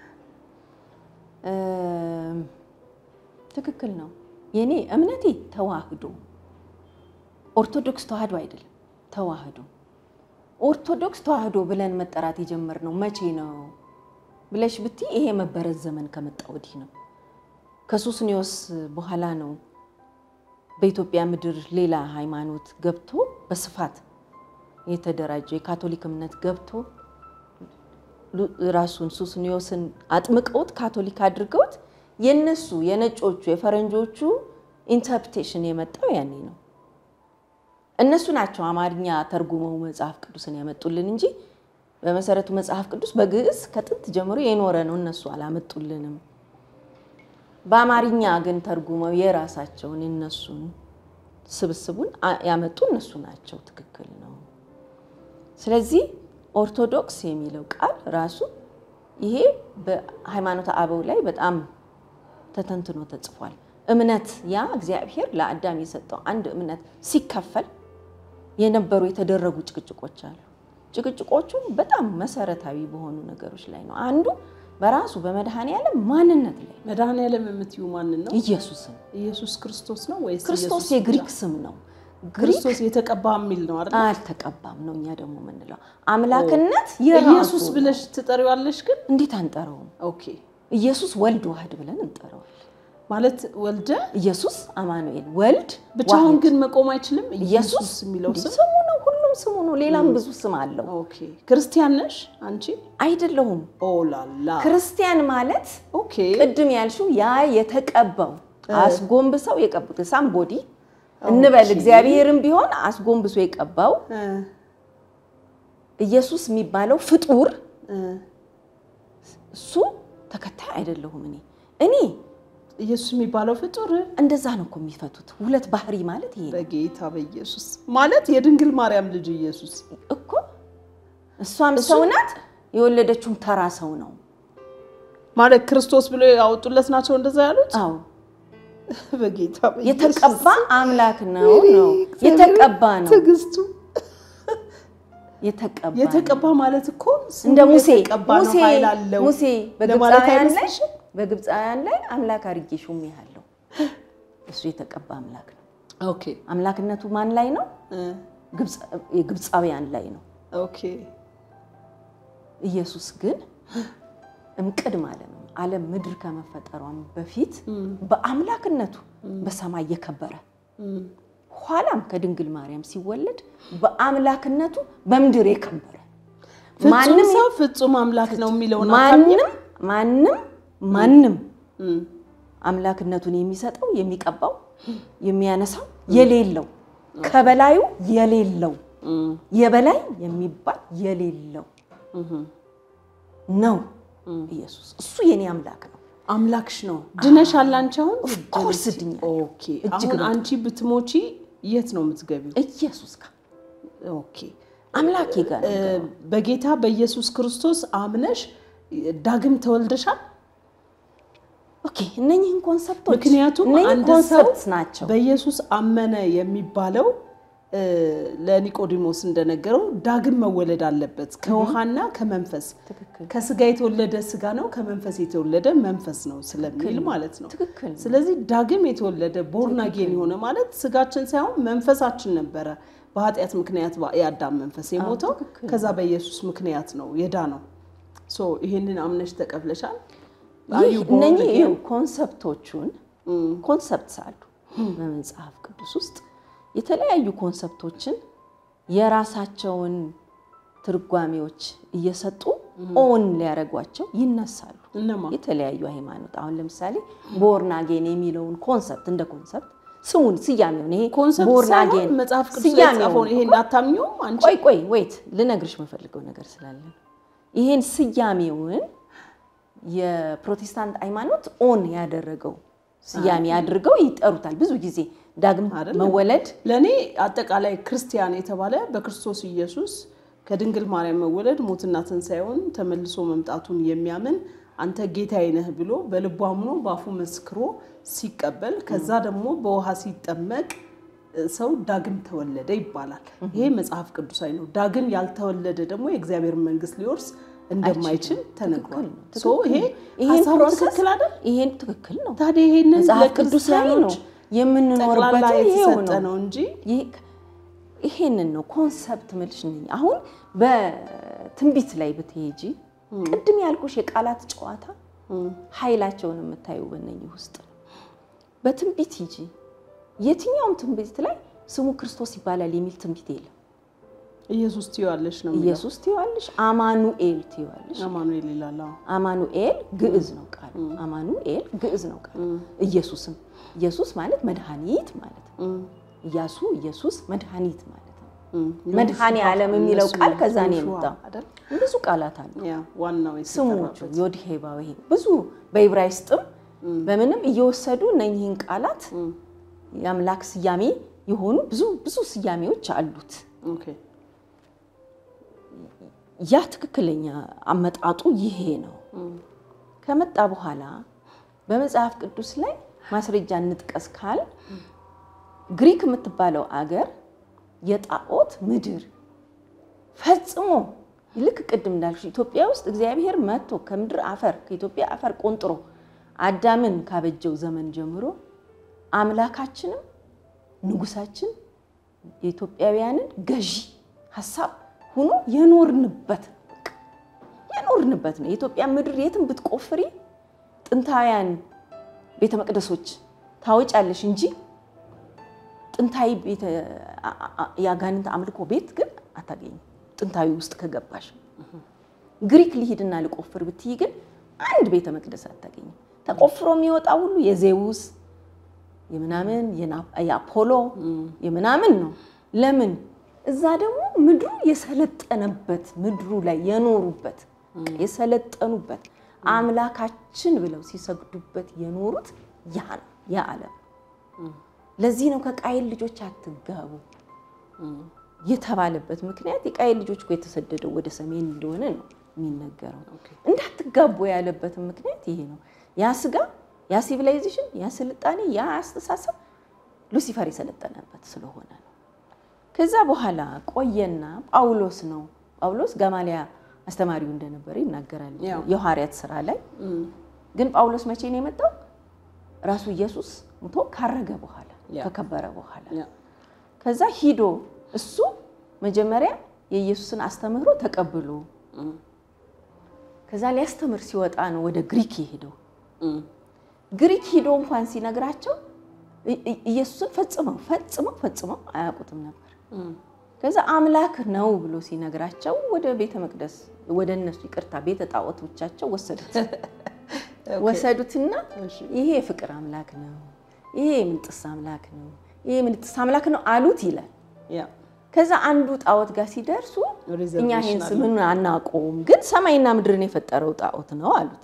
S2: እም፣ ትክክል ነው። የኔ እምነቴ ተዋህዶ ኦርቶዶክስ ተዋህዶ አይደለም፣ ተዋህዶ ኦርቶዶክስ ተዋህዶ ብለን መጠራት የጀመርነው መቼ ነው ብለሽ ብቲ ይሄ መበረዝ ዘመን ከመጣ ወዲህ ነው። ከሱስንዮስ በኋላ ነው በኢትዮጵያ ምድር ሌላ ሃይማኖት ገብቶ በስፋት የተደራጀ የካቶሊክ እምነት ገብቶ ሉ- ራሱን ሱስንዮስን አጥምቀውት ካቶሊክ አድርገውት የነሱ የነጮቹ የፈረንጆቹ ኢንተርፕሬቴሽን የመጣው ያኔ ነው። እነሱ ናቸው አማርኛ ተርጉመው መጽሐፍ ቅዱስን ያመጡልን እንጂ በመሰረቱ መጽሐፍ ቅዱስ በግዕዝ ከጥንት ጀምሮ የኖረ ነው። እነሱ አላመጡልንም። በአማርኛ ግን ተርጉመው የራሳቸውን የነሱን ስብስቡን አ- ያመጡ እነሱ ናቸው። ትክክል ነው። ስለዚህ ኦርቶዶክስ የሚለው ቃል ራሱ ይሄ በሃይማኖተ አበው ላይ በጣም ተተንትኖ ተጽፏል። እምነት ያ እግዚአብሔር ለአዳም የሰጠው አንድ እምነት ሲከፈል የነበሩ የተደረጉ ጭቅጭቆች አሉ። ጭቅጭቆቹ በጣም መሰረታዊ በሆኑ ነገሮች ላይ ነው። አንዱ በራሱ በመድኃኔዓለም ማንነት ላይ
S1: መድኃኔዓለም የምትዩ ማንን ነው?
S2: ኢየሱስን
S1: ኢየሱስ ክርስቶስ ነው ወይስ
S2: ክርስቶስ
S1: ኢየሱስ
S2: የግሪክ
S1: ብቻ?
S2: ስም ነው። ግሪክ
S1: ክርስቶስ የተቀባ የሚል ነው አይደል?
S2: አልተቀባም ነው እኛ ደግሞ የምንለው። አምላክነት የራሱ
S1: ኢየሱስ ብለሽ ትጠሪዋለሽ ግን
S2: እንዴት አንጠራውም?
S1: ኦኬ
S2: ኢየሱስ ወልድ ዋህድ ብለን እንጠራዋል።
S1: ማለት ወልደ
S2: ኢየሱስ አማኑኤል ወልድ
S1: ብቻውን
S2: ዋህድ።
S1: ግን መቆም አይችልም።
S2: ኢየሱስ
S1: ኢየሱስ የሚለው ስም
S2: ስሙ ነው፣ ሁሉም ስሙ ነው። ሌላም ብዙ ስም አለው።
S1: ኦኬ ክርስቲያን ነሽ አንቺ?
S2: አይደለሁም።
S1: ኦላላ
S2: ክርስቲያን ማለት
S1: ኦኬ
S2: ቅድም ያልሽው ያ የተቀባው አስጎንብሰው የቀቡት ሳምቦዲ እንበል እግዚአብሔርም ቢሆን አስጎንብሶ የቀባው
S1: እ
S2: ኢየሱስ የሚባለው ፍጡር
S1: እ
S2: እሱ ተከታይ አይደለሁም። እኔ እኔ
S1: ኢየሱስ የሚባለው ፍጡር
S2: እንደዛ ነው እኮ የሚፈቱት። ሁለት ባህሪ ማለት ይሄ ነው
S1: በጌታ በኢየሱስ ማለት የድንግል ማርያም ልጅ ኢየሱስ
S2: እኮ። እሷም ሰው ናት፣ የወለደችውም ተራ ሰው ነው።
S1: ማለት ክርስቶስ ብሎ ያወጡለት ናቸው እንደዛ ያሉት።
S2: አዎ
S1: በጌታ በኢየሱስ
S2: የተቀባ አምላክ ነው ነው የተቀባ ነው
S1: ትዕግስቱ
S2: የተቀባ ነው።
S1: የተቀባ ማለት እኮ ስሙ
S2: እንደ ሙሴ
S1: የተቀባ ነው፣
S2: ሙሴ
S1: ኃይል አለው
S2: ሙሴ
S1: ለማለት
S2: በግብፃውያን ላይ
S1: አይመስልሽም?
S2: በግብፃውያን ላይ አምላክ አድርጌ ሾሜሃለሁ። እሱ የተቀባ አምላክ ነው።
S1: ኦኬ
S2: አምላክነቱ ማን ላይ ነው?
S1: እ
S2: ግብፅ- የግብፃውያን ላይ ነው።
S1: ኦኬ
S2: ኢየሱስ ግን እምቅድ ማለት ነው። ዓለም ምድር ከመፈጠሯም በፊት በአምላክነቱ በሰማይ የከበረ
S1: እም፣
S2: ኋላም ከድንግል ማርያም ሲወለድ በአምላክነቱ በምድር የከበረ
S1: ፍጹም
S2: ማንም
S1: ሰው ፍጹም አምላክ ነው የሚለውን
S2: ማንም ማንም ማንም
S1: እም፣
S2: አምላክነቱን የሚሰጠው የሚቀባው የሚያነሳው የሌለው ከበላዩ የሌለው
S1: እም፣
S2: የበላይ የሚባል የሌለው
S1: እም።
S2: ነው ኢየሱስ። እሱ የኔ አምላክ ነው።
S1: አምላክሽ ነው። ድነሻል አንቺ አሁን?
S2: ኦፍኮርስ ድኛለሁ።
S1: ኦኬ አሁን አንቺ ብትሞቺ የት ነው የምትገቢው?
S2: ኢየሱስ ጋር
S1: ኦኬ
S2: አምላኬ ጋር ነው
S1: እ፣ በጌታ በኢየሱስ ክርስቶስ አምነሽ ዳግም ተወልደሻል።
S2: ኦኬ እነኚህን ኮንሰፕቶች
S1: ምክንያቱም
S2: እነኚህ
S1: አንድ ሰው
S2: ኮንሰፕትስ ናቸው።
S1: በኢየሱስ አመነ የሚባለው እ፣ ለኒቆዲሞስ እንደነገረው ዳግም መወለድ አለበት ከውሃና ከመንፈስ
S2: ትክክል
S1: ከስጋ የተወለደ ስጋ ነው፣ ከመንፈስ የተወለደ መንፈስ ነው ስለሚል ማለት ነው።
S2: ትክክል
S1: ስለዚህ ዳግም የተወለደ ቦርናጌን የሆነ ማለት ስጋችን ሳይሆን መንፈሳችን ነበረ በኃጢአት ምክንያት ባ- የአዳም መንፈስ የሞተው
S2: ትክክል።
S1: ከዛ በኢየሱስ ምክንያት ነው የዳነው። ሶ ይሄንን አምነሽ ተቀብለሻል።
S2: ይህ
S1: Are you born
S2: እነኚህ
S1: again?
S2: ይኸው ኮንሰፕቶቹን ኮንሰፕትስ አሉ በመጽሐፍ ቅዱስ ውስጥ የተለያዩ ኮንሰፕቶችን የራሳቸውን ትርጓሜዎች እየሰጡ ኦን ሊያደርጓቸው ይነሳሉ።
S1: እነማ
S2: የተለያዩ ሃይማኖት አሁን ለምሳሌ ቦርናጌን የሚለውን ኮንሰፕት እንደ ኮንሰፕት ስሙን ስያሜውን ይሄ
S1: ኮንሰፕት
S2: ቦርናጌን
S1: ሳይሆን መጽሐፍ ቅዱስ ላይ
S2: ስያሜውን
S1: የተጻፈውን ይሄን አታምኚውም አንቺ?
S2: ቆይ ቆይ ወይት ልነግርሽ የምፈልገው ነገር ስላለ ነው። ይሄን ስያሜውን የፕሮቴስታንት ሃይማኖት ኦን ያደረገው ስያሜ አድርገው ይጠሩታል። ብዙ ጊዜ ዳግም
S1: አይደለም።
S2: መወለድ
S1: ለእኔ አጠቃላይ ክርስቲያን የተባለ በክርስቶስ ኢየሱስ ከድንግል ማርያም መወለድ ሞትና ትንሣኤውን ተመልሶ መምጣቱን የሚያምን አንተ ጌታዬ ነህ ብሎ በልቡ አምኖ በአፉ መስክሮ ሲቀበል ከዛ ደግሞ በውሃ ሲጠመቅ እ፣ ሰው ዳግም ተወለደ ይባላል። ይሄ መጽሐፍ ቅዱሳዊ ነው። ዳግም ያልተወለደ ደግሞ የእግዚአብሔር መንግስት ሊወርስ እንደማይችል ተነግሯል። ሶ ይሄ
S2: ይሄን
S1: ሀሳቡ
S2: ፕሮሰስ
S1: ትክክል አይደል?
S2: ይሄን ትክክል ነው።
S1: ታዲያ ይሄንን
S2: መጽሐፍ ቅዱሳዊ ነው
S1: ለክርስቲያኖች
S2: የምንኖርበት
S1: ጠቅላላ
S2: ይሄው
S1: የተሰጠ
S2: ነው።
S1: ነው እንጂ
S2: ይህ- ይሄንን ነው ኮንሰፕት ምልሽ ነኝ። አሁን በትንቢት ላይ ብትሄጂ ቅድም ያልኩሽ የቃላት ጨዋታ ኃይላቸውን የምታዩ በእነኝህ ውስጥ ነው። በትንቢት ሂጂ፣ የትኛውም ትንቢት ላይ ስሙ ክርስቶስ ይባላል የሚል ትንቢት የለም።
S1: ኢየሱስ ትይዋለሽ ነው የሚለው።
S2: ኢየሱስ ትይዋለሽ፣ አማኑኤል ትይዋለሽ።
S1: አማኑኤል ይላል። አዎ።
S2: አማኑኤል ግዕዝ ነው ቃሉ። አማኑኤል ግዕዝ ነው ቃሉ። ኢየሱስም ኢየሱስ ማለት መድኃኒት ማለት ነው።
S1: እም፣
S2: ኢያሱ ኢየሱስ መድኃኒት ማለት ነው።
S1: እም።
S2: መድኃኔ ዓለም የሚለው
S1: እነሱ
S2: ቃል ከዛ ነው
S1: ዮሹዋ
S2: የመጣው።
S1: አይደል?
S2: ብዙ ቃላት አሉ።
S1: ያ ዋናው
S2: ስሞቹ
S1: የተጠራበት
S2: ዮድሄ ባዌ ብዙ በዕብራይስጥም በምንም እየወሰዱ እነኚህን ቃላት የአምላክ ስያሜ የሆኑ ብዙ ብዙ ስያሜዎች አሉት።
S1: ኦኬ።
S2: ያ ትክክለኛ አመጣጡ ይሄ ነው። ከመጣ በኋላ በመጽሐፍ ቅዱስ ላይ ማስረጃ እንጥቀስ ካል ግሪክ የምትባለው አገር የጣዖት ምድር ፈጽሞ ልክ ቅድም እንዳልሽ ኢትዮጵያ ውስጥ እግዚአብሔር መጥቶ ከምድር አፈር ከኢትዮጵያ አፈር ቆንጥሮ አዳምን ካበጀው ዘመን ጀምሮ አምላካችንም ንጉሳችን የኢትዮጵያውያንን ገዢ ሀሳብ ሆኖ የኖርንበት ነው። በቃ የኖርንበት ነው። የኢትዮጵያ ምድር የትም ብትቆፍሪ ጥንታውያን ቤተ መቅደሶች ታወጫለሽ እንጂ ጥንታዊ ቤተ የአጋንንት አምልኮ ቤት ግን አታገኝም። ጥንታዊ ውስጥ ከገባሽ ግሪክ ልሂድና ልቆፍር ብትይ ግን አንድ ቤተ መቅደስ አታገኝም። ተቆፍሮ የሚወጣ ሁሉ የዜውስ የምናምን የአፖሎ የምናምን ነው። ለምን? እዛ ደግሞ ምድሩ የሰለጠነበት ምድሩ ላይ የኖሩበት የሰለጠኑበት አምላካችን ብለው ሲሰግዱበት የኖሩት ያ ነው ያ ዓለም። ለዚህ ነው ከቃየል ልጆች አትጋቡ የተባለበት ምክንያት የቃየል ልጆች እኮ የተሰደደው ወደ ሰሜን እንደሆነ ነው የሚነገረው። እንዳትጋቡ ያለበትም ምክንያት ይሄ ነው። ያ ስጋ፣ ያ ሲቪላይዜሽን፣ ያ ስልጣኔ፣ ያ አስተሳሰብ ሉሲፈር የሰለጠነበት ስለሆነ ነው። ከዛ በኋላ ቆየና ጳውሎስ ነው ጳውሎስ ገማሊያ አስተማሪው እንደነበረ ይናገራል የሐዋርያት ስራ ላይ። ግን ጳውሎስ መቼ ነው የመጣው? ራሱ ኢየሱስ ሙቶ ካረገ በኋላ ከከበረ በኋላ ከዛ ሂዶ እሱ መጀመሪያ የኢየሱስን አስተምህሮ ተቀብሎ ከዛ ሊያስተምር ሲወጣ ነው ወደ ግሪክ የሄደው። ግሪክ ሂዶ እንኳን ሲነግራቸው ኢየሱስን ፈጽመው ፈጽመው ፈጽመው አያውቁትም ነበር። ከዛ አምላክ ነው ብሎ ሲነግራቸው ወደ ቤተ መቅደስ ወደ እነሱ ይቅርታ ቤተ ጣዖቶቻቸው ወሰዱት ወሰዱትና ይሄ የፍቅር አምላክ ነው፣ ይሄ የምንጥስ አምላክ ነው፣ ይሄ የምንጥስ አምላክ ነው አሉት ይላል። ከዛ አንዱ ጣዖት ጋር ሲደርሱ እኛ ይህን ስምን አናውቀውም፣ ግን ሰማይና ምድርን የፈጠረው ጣዖት ነው አሉት።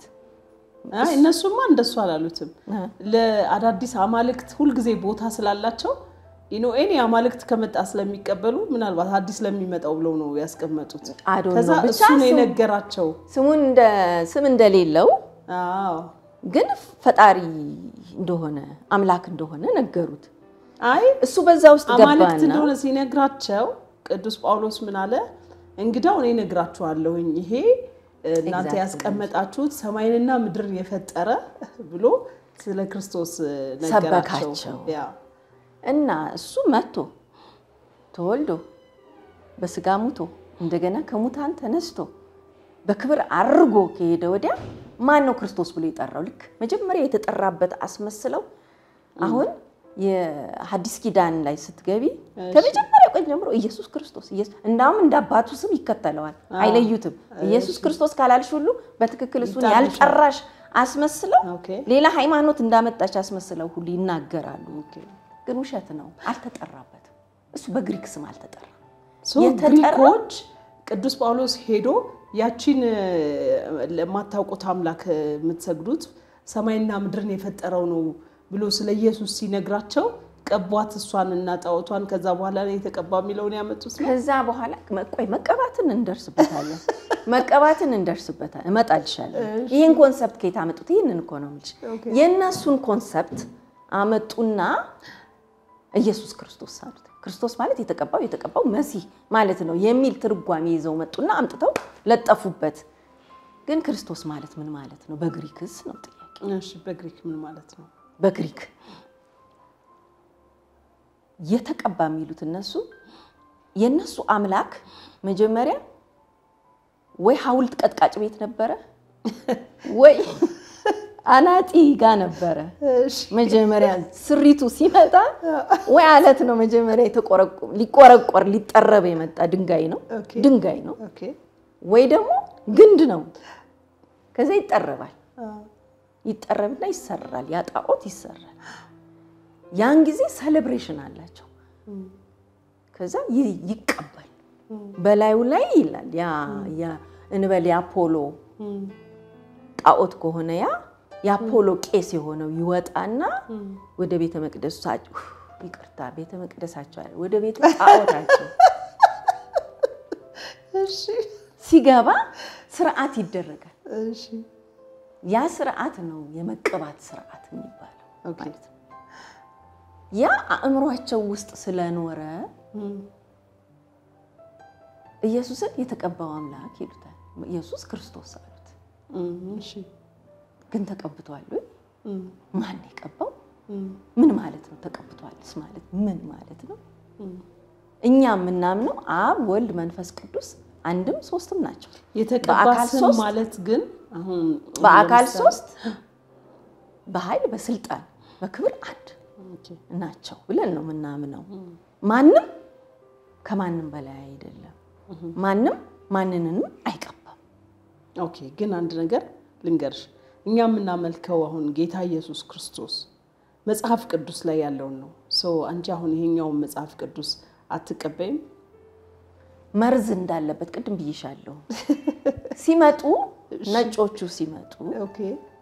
S1: እነሱማ እንደሱ አላሉትም። ለአዳዲስ አማልክት ሁልጊዜ ቦታ ስላላቸው ኢኖኤን የአማልክት ከመጣ ስለሚቀበሉ ምናልባት አዲስ ለሚመጣው ብለው ነው ያስቀመጡት።
S2: አዶን
S1: ከዛ
S2: ነው ብቻ
S1: እሱ ነው
S2: ስም-
S1: የነገራቸው።
S2: ስሙን እንደ ስም እንደሌለው
S1: አዎ
S2: ግን ፈጣሪ እንደሆነ አምላክ እንደሆነ ነገሩት።
S1: አይ
S2: እሱ በዛ ውስጥ
S1: አማልክት
S2: ገባና
S1: እንደሆነ ሲነግራቸው ቅዱስ ጳውሎስ ምን አለ? እንግዳው እኔ እነግራችኋለሁኝ ይሄ እናንተ
S2: Exactly.
S1: ያስቀመጣችሁት ሰማይንና ምድርን የፈጠረ ብሎ ስለ ክርስቶስ ነገራቸው።
S2: ሰበካቸው።
S1: ያ
S2: እና እሱ መጥቶ ተወልዶ በስጋ ሙቶ እንደገና ከሙታን ተነስቶ በክብር አርጎ ከሄደ ወዲያ ማን ነው ክርስቶስ ብሎ የጠራው? ልክ መጀመሪያ የተጠራበት አስመስለው አሁን የሐዲስ ኪዳን ላይ ስትገቢ ከመጀመሪያው ቀን ጀምሮ ኢየሱስ ክርስቶስ ኢየሱስ እንዳውም እንደ አባቱ ስም ይከተለዋል፣ አይለዩትም። ኢየሱስ ክርስቶስ ካላልሽ ሁሉ በትክክል እሱን
S1: ይጣልሻል።
S2: ያልጠራሽ አስመስለው
S1: ኦኬ
S2: ሌላ ሃይማኖት እንዳመጣች አስመስለው ሁሉ ይናገራሉ።
S1: ኦኬ
S2: ግን ውሸት ነው። አልተጠራበትም። እሱ በግሪክ ስም አልተጠራም።
S1: ሶ
S2: የተጠራ-
S1: ግሪኮች ቅዱስ ጳውሎስ ሄዶ ያቺን እ፣ ለማታውቁት አምላክ እ፣ የምትሰግዱት ሰማይና ምድርን የፈጠረው ነው ብሎ ስለ ኢየሱስ ሲነግራቸው ቀቧት እሷን እና ጣዖቷን። ከዛ በኋላ ነው የተቀባ የሚለውን ያመጡት ነው።
S2: ከዛ በኋላ ቆይ መቀባትን እንደርስበታለን። መቀባትን እንደርስበታለን። እመጣልሻለሁ። ይህን ኮንሰፕት ከየት አመጡት? ይህንን እኮ ነው የምልሽ።
S1: ኦኬ።
S2: የእነሱን ኮንሰፕት አመጡና ኢየሱስ ክርስቶስ አሉት። ክርስቶስ ማለት የተቀባው የተቀባው መሲህ ማለት ነው የሚል ትርጓሜ ይዘው መጡና አምጥተው ለጠፉበት። ግን ክርስቶስ ማለት ምን ማለት ነው? በግሪክስ ነው ጥያቄ።
S1: እሺ በግሪክ ምን ማለት ነው?
S2: በግሪክ የተቀባ የሚሉት እነሱ የእነሱ አምላክ መጀመሪያ ወይ ሐውልት ቀጥቃጭ ቤት ነበረ ወይ አናጢ ጋ ነበረ።
S1: እሺ
S2: መጀመሪያ ስሪቱ ሲመጣ ወይ አለት ነው መጀመሪያ የተቆረቆ- ሊቆረቆር ሊጠረብ የመጣ ድንጋይ ነው
S1: ኦኬ።
S2: ድንጋይ ነው
S1: ኦኬ
S2: ወይ ደግሞ ግንድ ነው። ከዛ ይጠረባል
S1: አ፣
S2: ይጠረብና ይሰራል። ያ ጣዖት ይሰራል። ያን ጊዜ ሴሌብሬሽን አላቸው። ከዛ ይ- ይቀባል በላዩ ላይ ይላል ያ ያ እንበል የአፖሎ
S1: እም፣
S2: ጣዖት ከሆነ ያ የአፖሎ ቄስ የሆነው ይወጣና ወደ ቤተ መቅደሳቸው ይቅርታ፣ ቤተ መቅደሳቸው አለ ወደ ቤተ ጣዖታቸው
S1: እሺ
S2: ሲገባ ስርዓት ይደረጋል።
S1: እሺ
S2: ያ ስርዓት ነው የመቀባት ስርዓት የሚባለው
S1: ኦኬ።
S2: ማለት ነው። ያ አእምሯቸው ውስጥ ስለኖረ
S1: እም፣
S2: ኢየሱስን የተቀባው አምላክ ይሉታል። ኢየሱስ ክርስቶስ አሉት።
S1: እም፣ እሺ
S2: ግን ተቀብቷል ወይ?
S1: እም፣
S2: ማን ነው የቀባው?
S1: እም፣
S2: ምን ማለት ነው? ተቀብቷልስ ማለት ምን ማለት ነው?
S1: እም።
S2: እኛ የምናምነው አብ፣ ወልድ፣ መንፈስ ቅዱስ አንድም ሶስትም ናቸው።
S1: የተቀባ
S2: በአካል
S1: ስም
S2: ሶስት
S1: ማለት ግን አሁን
S2: በአካል
S1: ለምሳሌ-
S2: ሶስት፣ በኃይል በስልጣን በክብር አንድ
S1: ኦኬ።
S2: ናቸው ብለን ነው የምናምነው። ማንም ከማንም በላይ አይደለም። ማንም ማንንንም አይቀባም።
S1: ኦኬ ግን አንድ ነገር ልንገርሽ፣ እኛ የምናመልከው አሁን ጌታ ኢየሱስ ክርስቶስ መጽሐፍ ቅዱስ ላይ ያለውን ነው። ሰው አንቺ አሁን ይሄኛውን መጽሐፍ ቅዱስ አትቀበይም?
S2: መርዝ እንዳለበት ቅድም ብዬሻለሁ። ሲመጡ ነጮቹ ሲመጡ
S1: ኦኬ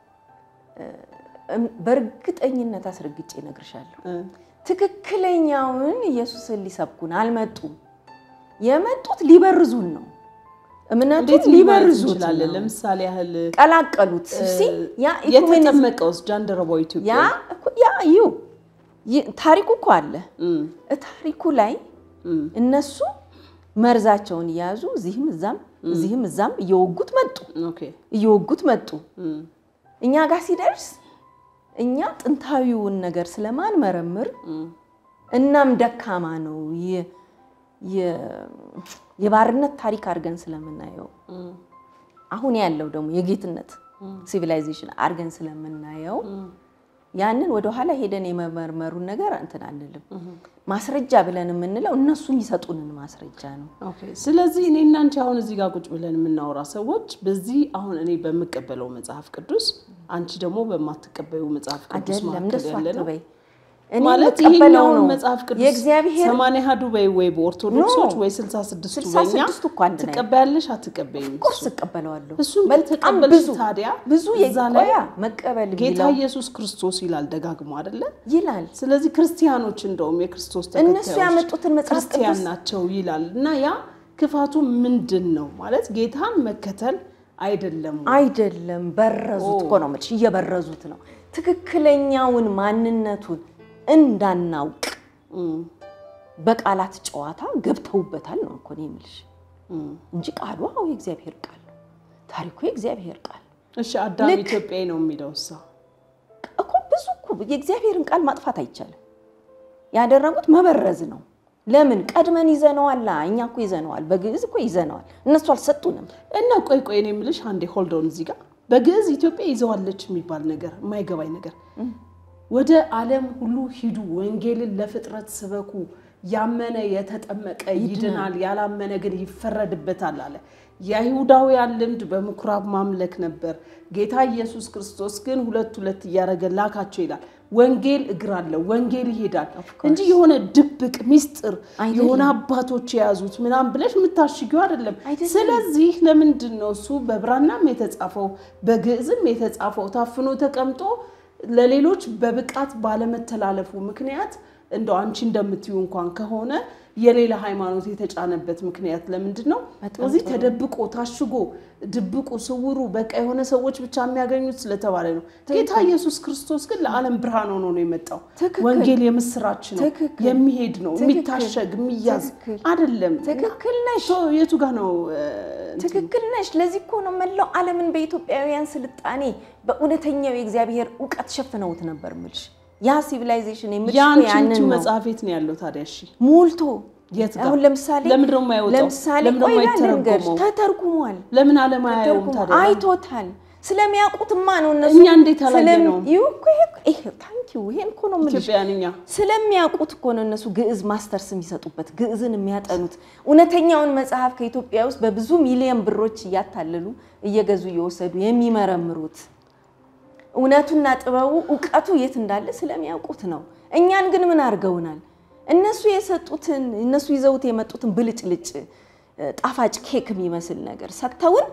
S2: እም- በእርግጠኝነት አስረግጬ እነግርሻለሁ።
S1: እ፣
S2: ትክክለኛውን ኢየሱስን ሊሰብኩን አልመጡም። የመጡት ሊበርዙን ነው። እምነቱን
S1: እንዴት ሊበርዝ
S2: ሊበርዙት
S1: እንችላለን?
S2: ነው።
S1: ለምሳሌ ያህል
S2: ቀላቀሉት። ሲ ያ ኢኩሜኒዝም
S1: የተጠመቀውስ ጃንደረባው
S2: ያ
S1: ኢትዮጵያ
S2: እኮ- ያ ዩ ይ- ታሪኩ እኮ አለ።
S1: እም፣
S2: ታሪኩ ላይ
S1: እም፣
S2: እነሱ መርዛቸውን እየያዙ እዚህም እዛም እዚህም እዛም እየወጉት መጡ
S1: ኦኬ
S2: እየወጉት መጡ።
S1: እም፣
S2: እኛ ጋር ሲደርስ እኛ ጥንታዊውን ነገር ስለማንመረምር
S1: እም፣
S2: እናም ደካማ ነው የ- የ- የባርነት ታሪክ አድርገን ስለምናየው
S1: እም፣
S2: አሁን ያለው ደግሞ የጌትነት ሲቪላይዜሽን አድርገን ስለምናየው
S1: እም፣
S2: ያንን ወደኋላ ሄደን የመመርመሩን ነገር እንትን አንልም። ማስረጃ ብለን የምንለው እነሱ የሚሰጡንን ማስረጃ ነው።
S1: ኦኬ ስለዚህ እኔ እና አንቺ አሁን እዚህ ጋር ቁጭ ብለን የምናወራ ሰዎች በዚህ አሁን እኔ በምቀበለው መጽሐፍ ቅዱስ አንቺ ደግሞ በማትቀበዩ መጽሐፍ ቅዱስ
S2: አይደለም
S1: መካከል
S2: እንደሱ
S1: ያለ ነው።
S2: አትበይ። እኔ
S1: ማለት
S2: የምቀበለው
S1: ይሄኛውን
S2: ነው።
S1: መጽሐፍ ቅዱስ
S2: የእግዚአብሔር
S1: ሰማንያ አሐዱ በይ ወይ በኦርቶዶክሶች
S2: ኖ።
S1: ወይ ስልሳ ስድስቱ
S2: ስልሳ
S1: በእኛ
S2: ስድስቱ እኮ አንድ ላይ ነው።
S1: ትቀበያለሽ አትቀበይም?
S2: ቁርስ እቀበለዋለሁ።
S1: እሱን
S2: በጣም
S1: ከተቀበልሽ
S2: ብዙ
S1: ታዲያ
S2: ብዙ
S1: እዛ ላይ
S2: የቆያ መቀበል
S1: ጌታ
S2: የሚለው
S1: ኢየሱስ ክርስቶስ ይላል ደጋግሞ አይደለ?
S2: ይላል።
S1: ስለዚህ ክርስቲያኖች እንደውም የክርስቶስ
S2: እነሱ
S1: ተከታዮች
S2: ያመጡትን መጽሐፍ
S1: ክርስቲያን
S2: ቅዱስ
S1: ናቸው ይላል እና ያ ክፋቱ ምንድን ነው ማለት ጌታን መከተል አይደለም ወይ?
S2: አይደለም በረዙት እኮ ነው የምልሽ፣ እየበረዙት ነው። ትክክለኛውን ማንነቱን እንዳናውቅ
S1: እም፣
S2: በቃላት ጨዋታ ገብተውበታል ነው እኮ እኔ የምልሽ
S1: እም።
S2: እንጂ ቃሉ አዎ የእግዚአብሔር ቃል ነው። ታሪኩ የእግዚአብሔር ቃል
S1: እሺ አዳም
S2: ልክ-
S1: ኢትዮጵያዊ ነው የሚለው እሳ
S2: እኮ ብዙ እኮ የእግዚአብሔርን ቃል ማጥፋት አይቻልም። ያደረጉት መበረዝ ነው። ለምን ቀድመን ይዘነዋል። እኛ እኮ ይዘነዋል፣ በግዕዝ እኮ ይዘነዋል። እነሱ አልሰጡንም።
S1: እና ቆይ ቆይ እኔ የምልሽ አንዴ ሆልዶን እዚህ ጋር በግዕዝ ኢትዮጵያ ይዘዋለች የሚባል ነገር የማይገባኝ ነገር ወደ ዓለም ሁሉ ሂዱ ወንጌልን ለፍጥረት ስበኩ ያመነ የተጠመቀ ይድናል ያላመነ ግን ይፈረድበታል አለ የአይሁዳውያን ልምድ በምኩራብ ማምለክ ነበር ጌታ ኢየሱስ ክርስቶስ ግን ሁለት ሁለት እያደረገ ላካቸው ይላል ወንጌል እግር አለው ወንጌል ይሄዳል እንጂ የሆነ ድብቅ ሚስጥር
S2: አይደለም።
S1: የሆነ አባቶች የያዙት ምናምን ብለሽ የምታሽጊው አይደለም
S2: አይደለም።
S1: ስለዚህ ለምንድን ነው እሱ በብራናም የተጻፈው በግዕዝም የተጻፈው ታፍኖ ተቀምጦ ለሌሎች በብቃት ባለመተላለፉ ምክንያት እንደው አንቺ እንደምትዩ እንኳን ከሆነ የሌላ ሃይማኖት የተጫነበት ምክንያት ለምንድን ነው?
S2: በጣም
S1: እዚህ
S2: ጥሩ።
S1: ተደብቆ ታሽጎ ድብቁ ስውሩ በቃ የሆነ ሰዎች ብቻ የሚያገኙት ስለተባለ ነው። ጌታ ኢየሱስ ክርስቶስ ግን ለዓለም ብርሃን ሆኖ ነው የመጣው።
S2: ትክክል።
S1: ወንጌል የምስራች ነው፣
S2: ትክክል።
S1: የሚሄድ ነው፣
S2: ትክክል።
S1: የሚታሸግ የሚያዝ
S2: ትክክል።
S1: አይደለም።
S2: ትክክል ነሽ።
S1: ሶ የቱ ጋር ነው እ፣ እንትን
S2: ትክክል ነሽ። ለዚህ እኮ ነው መላው ዓለምን በኢትዮጵያውያን ስልጣኔ በእውነተኛው የእግዚአብሔር እውቀት ሸፍነውት ነበር ምልሽ። ያ ሲቪላይዜሽን የምልሽ እኮ
S1: የአንቺ
S2: ያንን ነው
S1: መጽሐፍ የት ነው ያለው ታዲያ? እሺ
S2: ሞልቶ
S1: የት ጋር?
S2: አሁን ለምሳሌ
S1: ለምንድን ነው የማይወጣው?
S2: ለምሳሌ
S1: ለምንድን ነው
S2: ቆይ
S1: የማይተረጎመው?
S2: ልንገርሽ፣ ተተርጉሟል።
S1: ለምን ዓለም አያየውም
S2: ተተርጉሟል።
S1: ታዲያ?
S2: አይቶታል። ስለሚያውቁትማ ነው እነሱ
S1: እኛ እንዴት አላየነውም?
S2: ስለም- ይኸው እኮ ይሄ- ይሄ ታንኪዩ ይሄን እኮ ነው የምልሽ።
S1: ኢትዮጵያውያን እኛ
S2: ስለሚያውቁት እኮ ነው እነሱ ግዕዝ ማስተርስ የሚሰጡበት ግዕዝን የሚያጠኑት እውነተኛውን መጽሐፍ ከኢትዮጵያ ውስጥ በብዙ ሚሊዮን ብሮች እያታለሉ እየገዙ እየወሰዱ የሚመረምሩት እውነቱና ጥበቡ እውቀቱ የት እንዳለ ስለሚያውቁት ነው። እኛን ግን ምን አድርገውናል? እነሱ የሰጡትን እነሱ ይዘውት የመጡትን ብልጭልጭ እ፣ ጣፋጭ ኬክ የሚመስል ነገር ሰጥተውን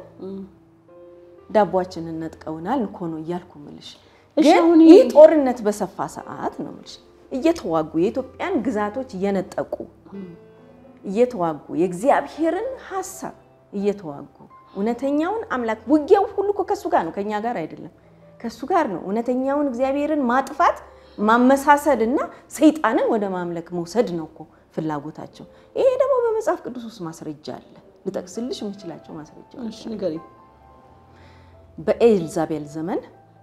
S2: ዳቧችንን ነጥቀውናል እኮ ነው እያልኩ ምልሽ።
S1: እሺ፣
S2: ግን
S1: አሁን
S2: ይህ
S1: ይሄ-
S2: ጦርነት በሰፋ ሰዓት ነው ምልሽ እየተዋጉ የኢትዮጵያን ግዛቶች እየነጠቁ እየተዋጉ የእግዚአብሔርን ሀሳብ እየተዋጉ እውነተኛውን አምላክ ውጊያው ሁሉ እኮ ከእሱ ጋር ነው፣ ከእኛ ጋር አይደለም። ከእሱ ጋር ነው። እውነተኛውን እግዚአብሔርን ማጥፋት ማመሳሰል እና ሰይጣንን ወደ ማምለክ መውሰድ ነው እኮ ፍላጎታቸው። ይሄ ደግሞ በመጽሐፍ ቅዱስ ውስጥ ማስረጃ አለ። ልጠቅስልሽ የምችላቸው ማስረጃዎች
S1: እሺ ንገሪኝ።
S2: በኤልዛቤል ዘመን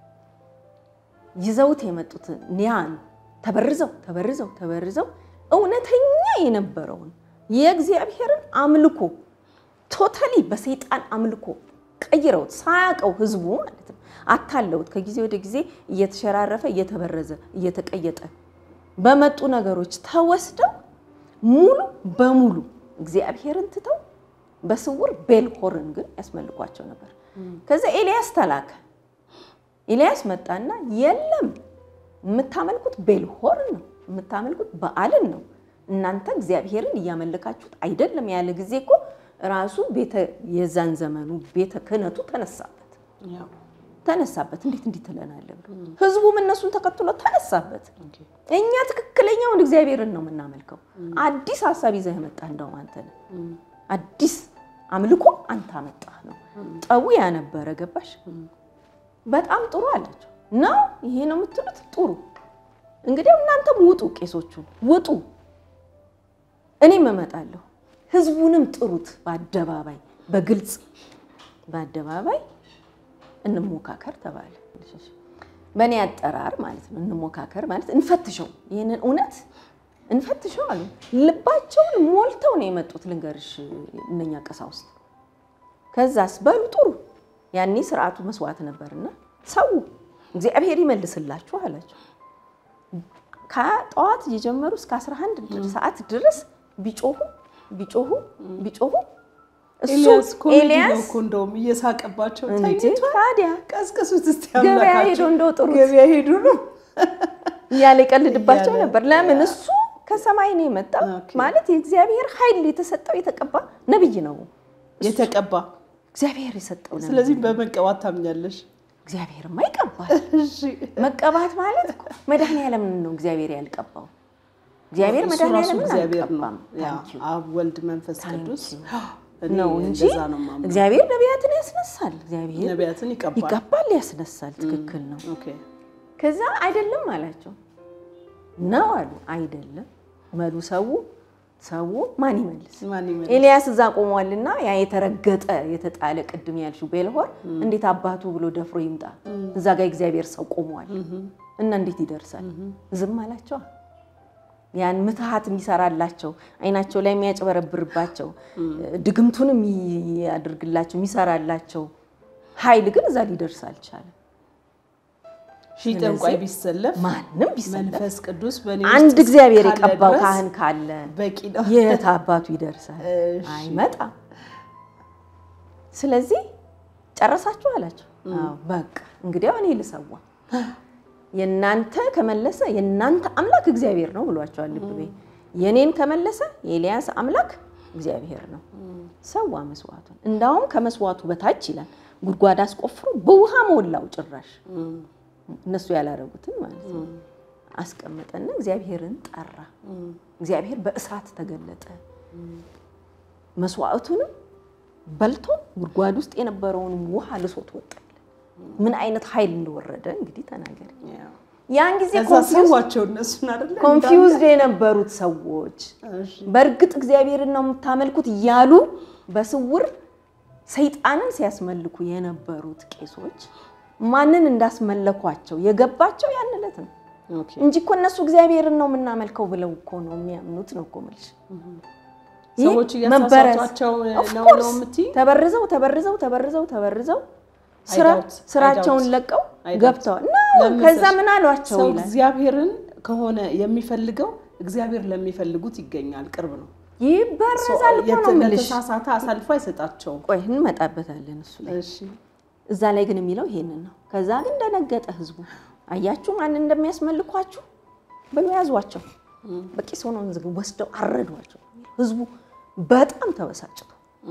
S2: ይዘውት የመጡትን ኒያን ተበርዘው ተበርዘው ተበርዘው እውነተኛ የነበረውን የእግዚአብሔርን አምልኮ ቶታሊ በሰይጣን አምልኮ ቀይረውት ሳያውቀው ህዝቡ ማለት ነው አታለውት ከጊዜ ወደ ጊዜ እየተሸራረፈ እየተበረዘ እየተቀየጠ በመጡ ነገሮች ተወስደው ሙሉ በሙሉ እግዚአብሔርን ትተው በስውር ቤልሆርን ግን ያስመልኳቸው ነበር። ከዛ ኤልያስ ተላከ። ኤልያስ መጣና የለም የምታመልኩት ቤልሆርን ነው፣ የምታመልኩት በዓልን ነው፣ እናንተ እግዚአብሔርን እያመለካችሁት አይደለም ያለ ጊዜ እኮ ራሱ ቤተ የዛን ዘመኑ ቤተ ክህነቱ ተነሳበት
S1: ያው
S2: ተነሳበት። እንዴት እንዲህ ትለናለህ ብሎ ህዝቡም እነሱን ተከትሎ ተነሳበት። እኛ ትክክለኛውን እግዚአብሔርን ነው የምናመልከው። አዲስ ሀሳብ ይዘህ መጣ እንደውም አንተ ነህ። አዲስ አምልኮ አንተ አመጣህ ነው። ጠቡ ያ ነበረ። ገባሽ? በጣም ጥሩ አላቸው። ነው ይሄ ነው የምትሉት? ጥሩ እንግዲህ እናንተም ውጡ፣ ቄሶቹ ውጡ፣ እኔም እመጣለሁ። ህዝቡንም ጥሩት፣ በአደባባይ በግልጽ በአደባባይ እንሞካከር ተባለ። በእኔ አጠራር ማለት ነው። እንሞካከር ማለት እንፈትሸው፣ ይህንን እውነት እንፈትሸው አሉ። ልባቸውን ሞልተው ነው የመጡት። ልንገርሽ እነኛ ቀሳውስት። ከዛስ በሉ ጥሩ። ያኔ ስርዓቱ መስዋዕት ነበርና ሰው እግዚአብሔር ይመልስላችሁ አላቸው። ከጠዋት እየጀመሩ እስከ 11 ሰዓት ድረስ ቢጮሁ ቢጮሁ ቢጮሁ እሱ
S1: ኤልያስ ኮሜዲ ነው
S2: ኤልያስ
S1: እኮ እንደውም እየሳቀባቸው
S2: እንዴ
S1: ተኝቷል።
S2: ታዲያ
S1: ቀስቅሱት እስቲ
S2: ገበያ
S1: አምላካቸው።
S2: ሄዶ እንደው ጥሩት።
S1: ገበያ ሄዱ ነው
S2: እያለ ይቀልድባቸው
S1: እያለ፣
S2: ነበር። ለምን
S1: ያ።
S2: እሱ ከሰማይ ነው የመጣው
S1: ኦኬ።
S2: ማለት የእግዚአብሔር ኃይል የተሰጠው የተቀባ ነብይ ነው።
S1: የተቀባ
S2: እግዚአብሔር የሰጠው ነብይ
S1: ስለዚህ በመቀባት ታምኛለሽ?
S2: እግዚአብሔርማ ይቀባል።
S1: እሺ
S2: መቀባት ማለት እኮ መድኃኒዓለምን ነው እግዚአብሔር ያልቀባው። እግዚአብሔር
S1: እሱ ራሱ
S2: መድኃኒዓለምን
S1: እግዚአብሔር ነው።
S2: አልቀባም።
S1: ያ
S2: ታንኪዩ
S1: አብ ወልድ መንፈስ ቅዱስ እኔ
S2: ነው እንጂ
S1: እንደዛ ነው የማምነው።
S2: እግዚአብሔር ነቢያትን ያስነሳል። እግዚአብሔር
S1: ነቢያትን ይቀባል።
S2: ይቀባል፣ ያስነሳል። ትክክል ነው።
S1: ኦኬ
S2: ከዛ አይደለም አላቸው ነው አሉ። አይደለም መሉ ሰው ሰው ማን ይመልስ?
S1: ማን ይመልስ?
S2: ኤልያስ እዛ ቆሟልና ያ የተረገጠ የተጣለ ቅድም ያልሽው ቤልሆር እንዴት አባቱ ብሎ ደፍሮ ይምጣ? እዛ ጋር እግዚአብሔር ሰው ቆሟል እና እንዴት ይደርሳል? ዝም አላቸዋ። ያን ምትሃት የሚሰራላቸው አይናቸው ላይ የሚያጭበረብርባቸው ድግምቱን የሚያደርግላቸው የሚሰራላቸው ኃይል ግን እዛ ሊደርስ አልቻለም።
S1: ሺህ ጠንቋይ ቢሰለፍ
S2: ማንም ቢሰለፍ
S1: መንፈስ ቅዱስ በእኔ
S2: አንድ
S1: ውስጥ
S2: እግዚአብሔር
S1: እስካለ
S2: የቀባው
S1: ድረስ
S2: ካህን ካለ
S1: በቂ ነው።
S2: የት አባቱ ይደርሳል?
S1: እሺ።
S2: አይመጣም። ስለዚህ ጨረሳችሁ አላቸው። አዎ በቃ እንግዲያው እኔ ልሰዋ፣ የእናንተ ከመለሰ የእናንተ አምላክ እግዚአብሔር ነው ብሏቸዋል። ልብ በይ የኔን ከመለሰ የኤልያስ አምላክ እግዚአብሔር ነው። ሰዋ መስዋዕቱን። እንዳውም ከመስዋዕቱ በታች ይላል ጉድጓድ አስቆፍሮ በውሃ ሞላው ጭራሽ እነሱ ያላረጉትን ማለት ነው። አስቀመጠና እግዚአብሔርን ጠራ። እግዚአብሔር በእሳት ተገለጠ። መስዋዕቱንም በልቶ ጉድጓድ ውስጥ የነበረውን ውሃ ልሶት ወጣል። ምን አይነት ኃይል እንደወረደ እንግዲህ ተናገር።
S1: ያው
S2: ያን ጊዜ
S1: ከዛ ሰዋቸው እነሱን አይደለ
S2: ኮንፊውዝድ የነበሩት ሰዎች
S1: እሺ።
S2: በእርግጥ እግዚአብሔርን ነው የምታመልኩት እያሉ በስውር ሰይጣንን ሲያስመልኩ የነበሩት ቄሶች ማንን እንዳስመለኳቸው የገባቸው ያን ዕለት ነው
S1: ኦኬ
S2: እንጂ እኮ እነሱ እግዚአብሔርን ነው የምናመልከው ብለው እኮ ነው የሚያምኑት ነው እኮ የምልሽ። ይህ
S1: ሰዎች
S2: መበረዝ
S1: እያሳሳቷቸው
S2: Of
S1: ነው
S2: course።
S1: ነው የምትይ?
S2: ተበርዘው ተበርዘው ተበርዘው ተበርዘው
S1: I
S2: ስራ
S1: doubt. I
S2: ስራቸውን
S1: doubt.
S2: ለቀው
S1: I doubt.
S2: ገብተዋል። ኖ
S1: ለምን
S2: ከዛ
S1: መሰለሽ?
S2: ምን አሏቸው
S1: ሰው
S2: ይላል
S1: እግዚአብሔርን ከሆነ የሚፈልገው እግዚአብሔር ለሚፈልጉት ይገኛል። ቅርብ ነው።
S2: ይበረዛል እኮ ነው የምልሽ።
S1: ለተሳሳተ አሳልፎ አይሰጣቸውም።
S2: ቆይ እንመጣበታለን እሱ ላይ
S1: እሺ
S2: እዛ ላይ ግን የሚለው ይሄንን ነው። ከዛ ግን ደነገጠ ህዝቡ። አያችሁ ማን እንደሚያስመልኳችሁ ብሎ ያዟቸው። በቂስ ሆነው ወስደው አረዷቸው። ህዝቡ በጣም ተበሳጭቶ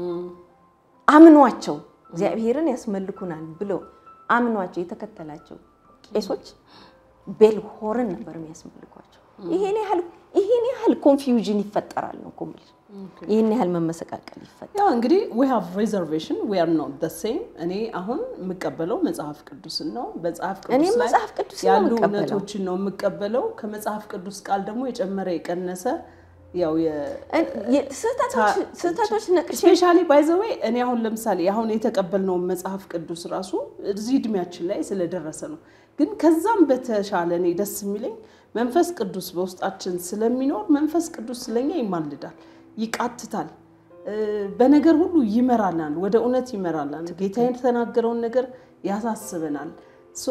S2: አምኗቸው እግዚአብሔርን ያስመልኩናል ብለው አምኗቸው የተከተላቸው ቄሶች ቤልሆርን ነበር የሚያስመልኳቸው። ይሄን ያህል ይሄን ያህል ኮንፊውዥን ይፈጠራል ነው እኮ የምልሽ። ይሄን ያህል መመሰቃቀል ይፈጠራል።
S1: ያው እንግዲህ ዊ ሃቭ ሪዘርቬሽን ዊ አር ኖት ዘ ሴም። እኔ አሁን የምቀበለው መጽሐፍ ቅዱስን ነው። መጽሐፍ ቅዱስ
S2: እኔም
S1: ላይ
S2: መጽሐፍ ቅዱስ ነው
S1: ያሉ
S2: የምቀበለው።
S1: እውነቶችን ነው የምቀበለው። ከመጽሐፍ ቅዱስ ቃል ደግሞ የጨመረ የቀነሰ ያው
S2: ስህተቶች ስህተቶች ነቅሼ
S1: ስፔሻሊ ባይ ዘ ዌይ እኔ አሁን ለምሳሌ አሁን የተቀበልነውን መጽሐፍ ቅዱስ ራሱ እዚህ እድሜያችን ላይ ስለደረሰ ነው። ግን ከዛም በተሻለ እኔ ደስ የሚለኝ መንፈስ ቅዱስ በውስጣችን ስለሚኖር መንፈስ ቅዱስ ስለኛ ይማልዳል፣ ይቃትታል፣ እ፣ በነገር ሁሉ ይመራናል፣ ወደ እውነት ይመራናል። ጌታ የተናገረውን ነገር ያሳስበናል። ሶ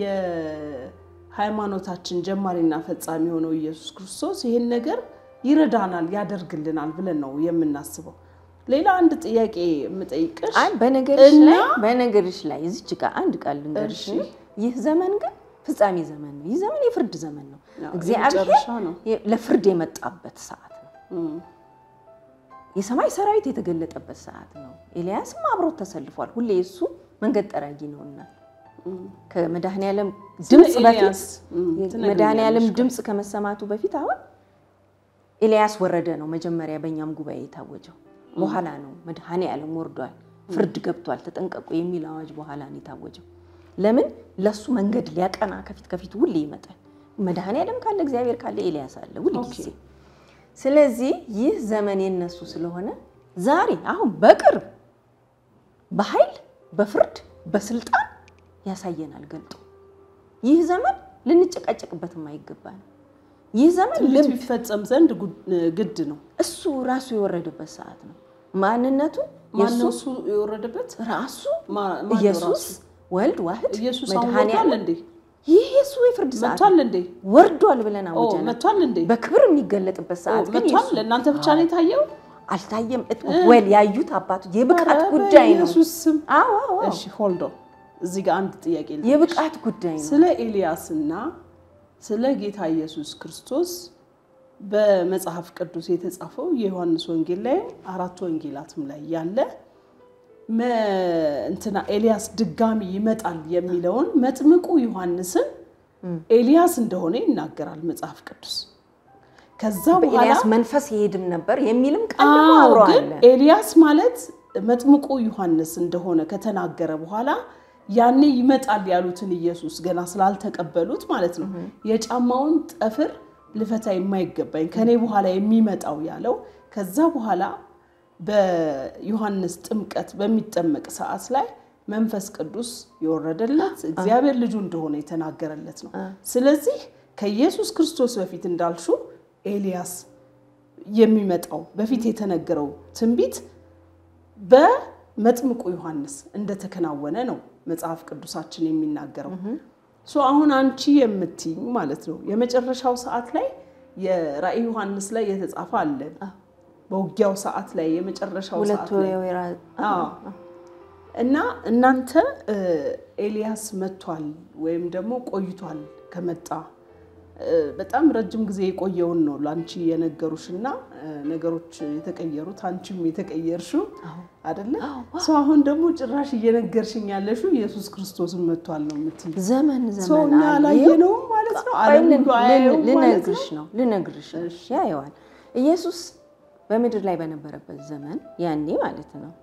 S1: የሃይማኖታችን ጀማሪና ፈጻሚ የሆነው ኢየሱስ ክርስቶስ ይህን ነገር ይረዳናል፣ ያደርግልናል ብለን ነው የምናስበው። ሌላ አንድ ጥያቄ የምጠይቅሽ
S2: አይ በነገርሽ
S1: እና-
S2: ላይ በነገርሽ ላይ እዚች ጋር አንድ ቃል ልንገርሽ።
S1: እሺ።
S2: ይህ ዘመን ግን ፍጻሜ ዘመን ነው። ይህ ዘመን የፍርድ ዘመን ነው።
S1: ያው
S2: እግዚአብሔር
S1: የመጨረሻ ነው።
S2: የ- ለፍርድ የመጣበት ሰዓት ነው።
S1: እም፣
S2: የሰማይ ሰራዊት የተገለጠበት ሰዓት ነው። ኤልያስም አብሮት ተሰልፏል። ሁሌ እሱ መንገድ ጠራጊ ነውና ከመድኃኔዓለም ድምፅ በፊት
S1: ኤልያስ፣ እም፣ ትነግሪኛለሽ
S2: መድኃኔዓለም
S1: ቆይ።
S2: ድምፅ ከመሰማቱ በፊት አሁን ኤልያስ ወረደ ነው መጀመሪያ በእኛም ጉባኤ የታወጀው። በኋላ ነው መድኃኔዓለም ወርዷል፣ ፍርድ ገብቷል፣ ተጠንቀቁ የሚል አዋጅ በኋላ ነው የታወጀው። ለምን ለሱ መንገድ ሊያቀና ከፊት ከፊት ሁሌ ይመጣል። መድኃኔዓለም ካለ እግዚአብሔር ካለ ኤልያስ አለ ሁል ጊዜ። ስለዚህ ይህ ዘመን የነሱ ስለሆነ ዛሬ አሁን በቅርብ በኃይል በፍርድ በስልጣን ያሳየናል ገልጦ። ይህ ዘመን ልንጨቃጨቅበት የማይገባ ነው። ይህ ዘመን
S1: ትንቢቱ
S2: ልብ
S1: ይፈጸም ዘንድ ጉድ- ግድ ነው።
S2: እሱ ራሱ የወረደበት ሰዓት ነው። ማንነቱ
S1: ማነው
S2: የእሱ
S1: እሱ የወረደበት?
S2: ራሱ
S1: ማ- ማነው
S2: ኢየሱስ
S1: ራሱ?
S2: ወልድ ዋህድ
S1: ኢየሱስ አሁን ወጥቷል
S2: መድኃኔዓለም
S1: እንዴ?
S2: ይህ የእሱ የፍርድ ሰዓት
S1: መጥቷል እንዴ?
S2: ወርዷል ብለን
S1: ኦ
S2: አውጀናል።
S1: መጥቷል እንዴ?
S2: በክብር የሚገለጥበት
S1: ኦ
S2: ሰዓት ግን
S1: መጥቷል።
S2: የእሱ
S1: ለእናንተ ብቻ ነው የታየው?
S2: አልታየም። እጥ- ወል ያዩት አባቱ የብቃት
S1: ኧረ
S2: ጉዳይ ነው።
S1: በኢየሱስ ስም።
S2: አዎ አዎ አዎ።
S1: እሺ ሆልዶ እዚህ ጋር አንድ ጥያቄ ልጠይቅሽ።
S2: የብቃት ጉዳይ ነው።
S1: ስለ ኤልያስና ስለ ጌታ ኢየሱስ ክርስቶስ በመጽሐፍ ቅዱስ የተጻፈው የዮሐንስ ወንጌል ላይ አራት ወንጌላትም ላይ ያለ እንትና ኤልያስ ድጋሚ ይመጣል የሚለውን መጥምቁ ዮሐንስን ኤልያስ እንደሆነ ይናገራል መጽሐፍ ቅዱስ። ከዛ በኋላ
S2: በኤልያስ መንፈስ ይሄድም ነበር የሚልም ቃል ደግሞ
S1: አዎ
S2: አብሮ
S1: ግን
S2: አለ።
S1: ኤልያስ ማለት መጥምቁ ዮሐንስ እንደሆነ ከተናገረ በኋላ ያኔ ይመጣል ያሉትን ኢየሱስ ገና ስላልተቀበሉት ማለት ነው የጫማውን ጠፍር ልፈታ የማይገባኝ ከኔ በኋላ የሚመጣው ያለው ከዛ በኋላ በዮሐንስ ጥምቀት በሚጠመቅ ሰዓት ላይ መንፈስ ቅዱስ የወረደለት እግዚአብሔር ልጁ እንደሆነ የተናገረለት ነው። ስለዚህ ከኢየሱስ ክርስቶስ በፊት እንዳልሹ ኤልያስ የሚመጣው በፊት የተነገረው ትንቢት በመጥምቁ ዮሐንስ እንደተከናወነ ነው መጽሐፍ ቅዱሳችን የሚናገረው። ሶ አሁን አንቺ የምትይኝ ማለት ነው የመጨረሻው ሰዓት ላይ የራእይ ዮሐንስ ላይ የተጻፈ አለ። በውጊያው ሰዓት ላይ የመጨረሻው
S2: ሁለቱ
S1: ሰዓት ላይ
S2: የወይራ
S1: አዎ። እና እናንተ እ ኤልያስ መጥቷል ወይም ደግሞ ቆይቷል ከመጣ እ በጣም ረጅም ጊዜ የቆየውን ነው ለአንቺ የነገሩሽ እና እ ነገሮች የተቀየሩት አንቺም የተቀየርሽው አይደለ? ሰው አሁን ደግሞ ጭራሽ እየነገርሽኝ ያለሽው ኢየሱስ ክርስቶስን መጥቷል ነው የምትይኝ።
S2: ዘመን
S1: ሰው
S2: ዘመን
S1: እኛ
S2: አለ።
S1: አላየነውም ማለት ነው። ዓለም ሁሉ አያየውም ማለት ነው።
S2: ልነግርሽ ነው ልነግርሽ ነው ያየዋል። ኢየሱስ በምድር ላይ በነበረበት ዘመን ያኔ ማለት ነው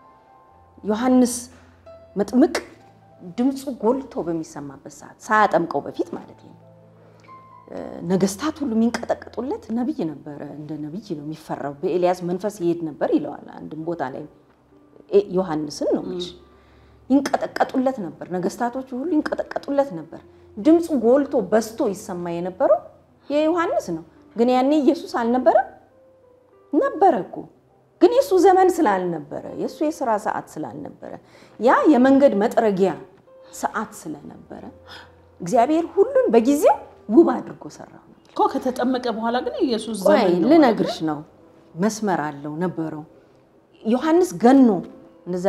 S2: ዮሐንስ መጥምቅ ድምፁ ጎልቶ በሚሰማበት ሰዓት ሳያጠምቀው በፊት ማለት ነው እ ነገስታት ሁሉ የሚንቀጠቀጡለት ነቢይ ነበረ። እንደ ነቢይ ነው የሚፈራው። በኤልያስ መንፈስ ይሄድ ነበር ይለዋል አንድም ቦታ ላይ ኤ- ዮሐንስን ነው የምልሽ። ይንቀጠቀጡለት ነበር። ነገስታቶቹ ሁሉ ይንቀጠቀጡለት ነበር። ድምፁ ጎልቶ በዝቶ ይሰማ የነበረው የዮሐንስ ነው። ግን ያኔ ኢየሱስ አልነበረም ነበረ እኮ ግን የእሱ ዘመን ስላልነበረ የእሱ የስራ ሰዓት ስላልነበረ ያ የመንገድ መጥረጊያ ሰዓት ስለነበረ እግዚአብሔር ሁሉን በጊዜው ውብ አድርጎ ሰራው።
S1: እኮ ከተጠመቀ በኋላ ግን ኢየሱስ
S2: ቆይ
S1: ዘመን ነው
S2: ልነግርሽ ነው። መስመር አለው ነበረው። ዮሐንስ ገኖ እንደዛ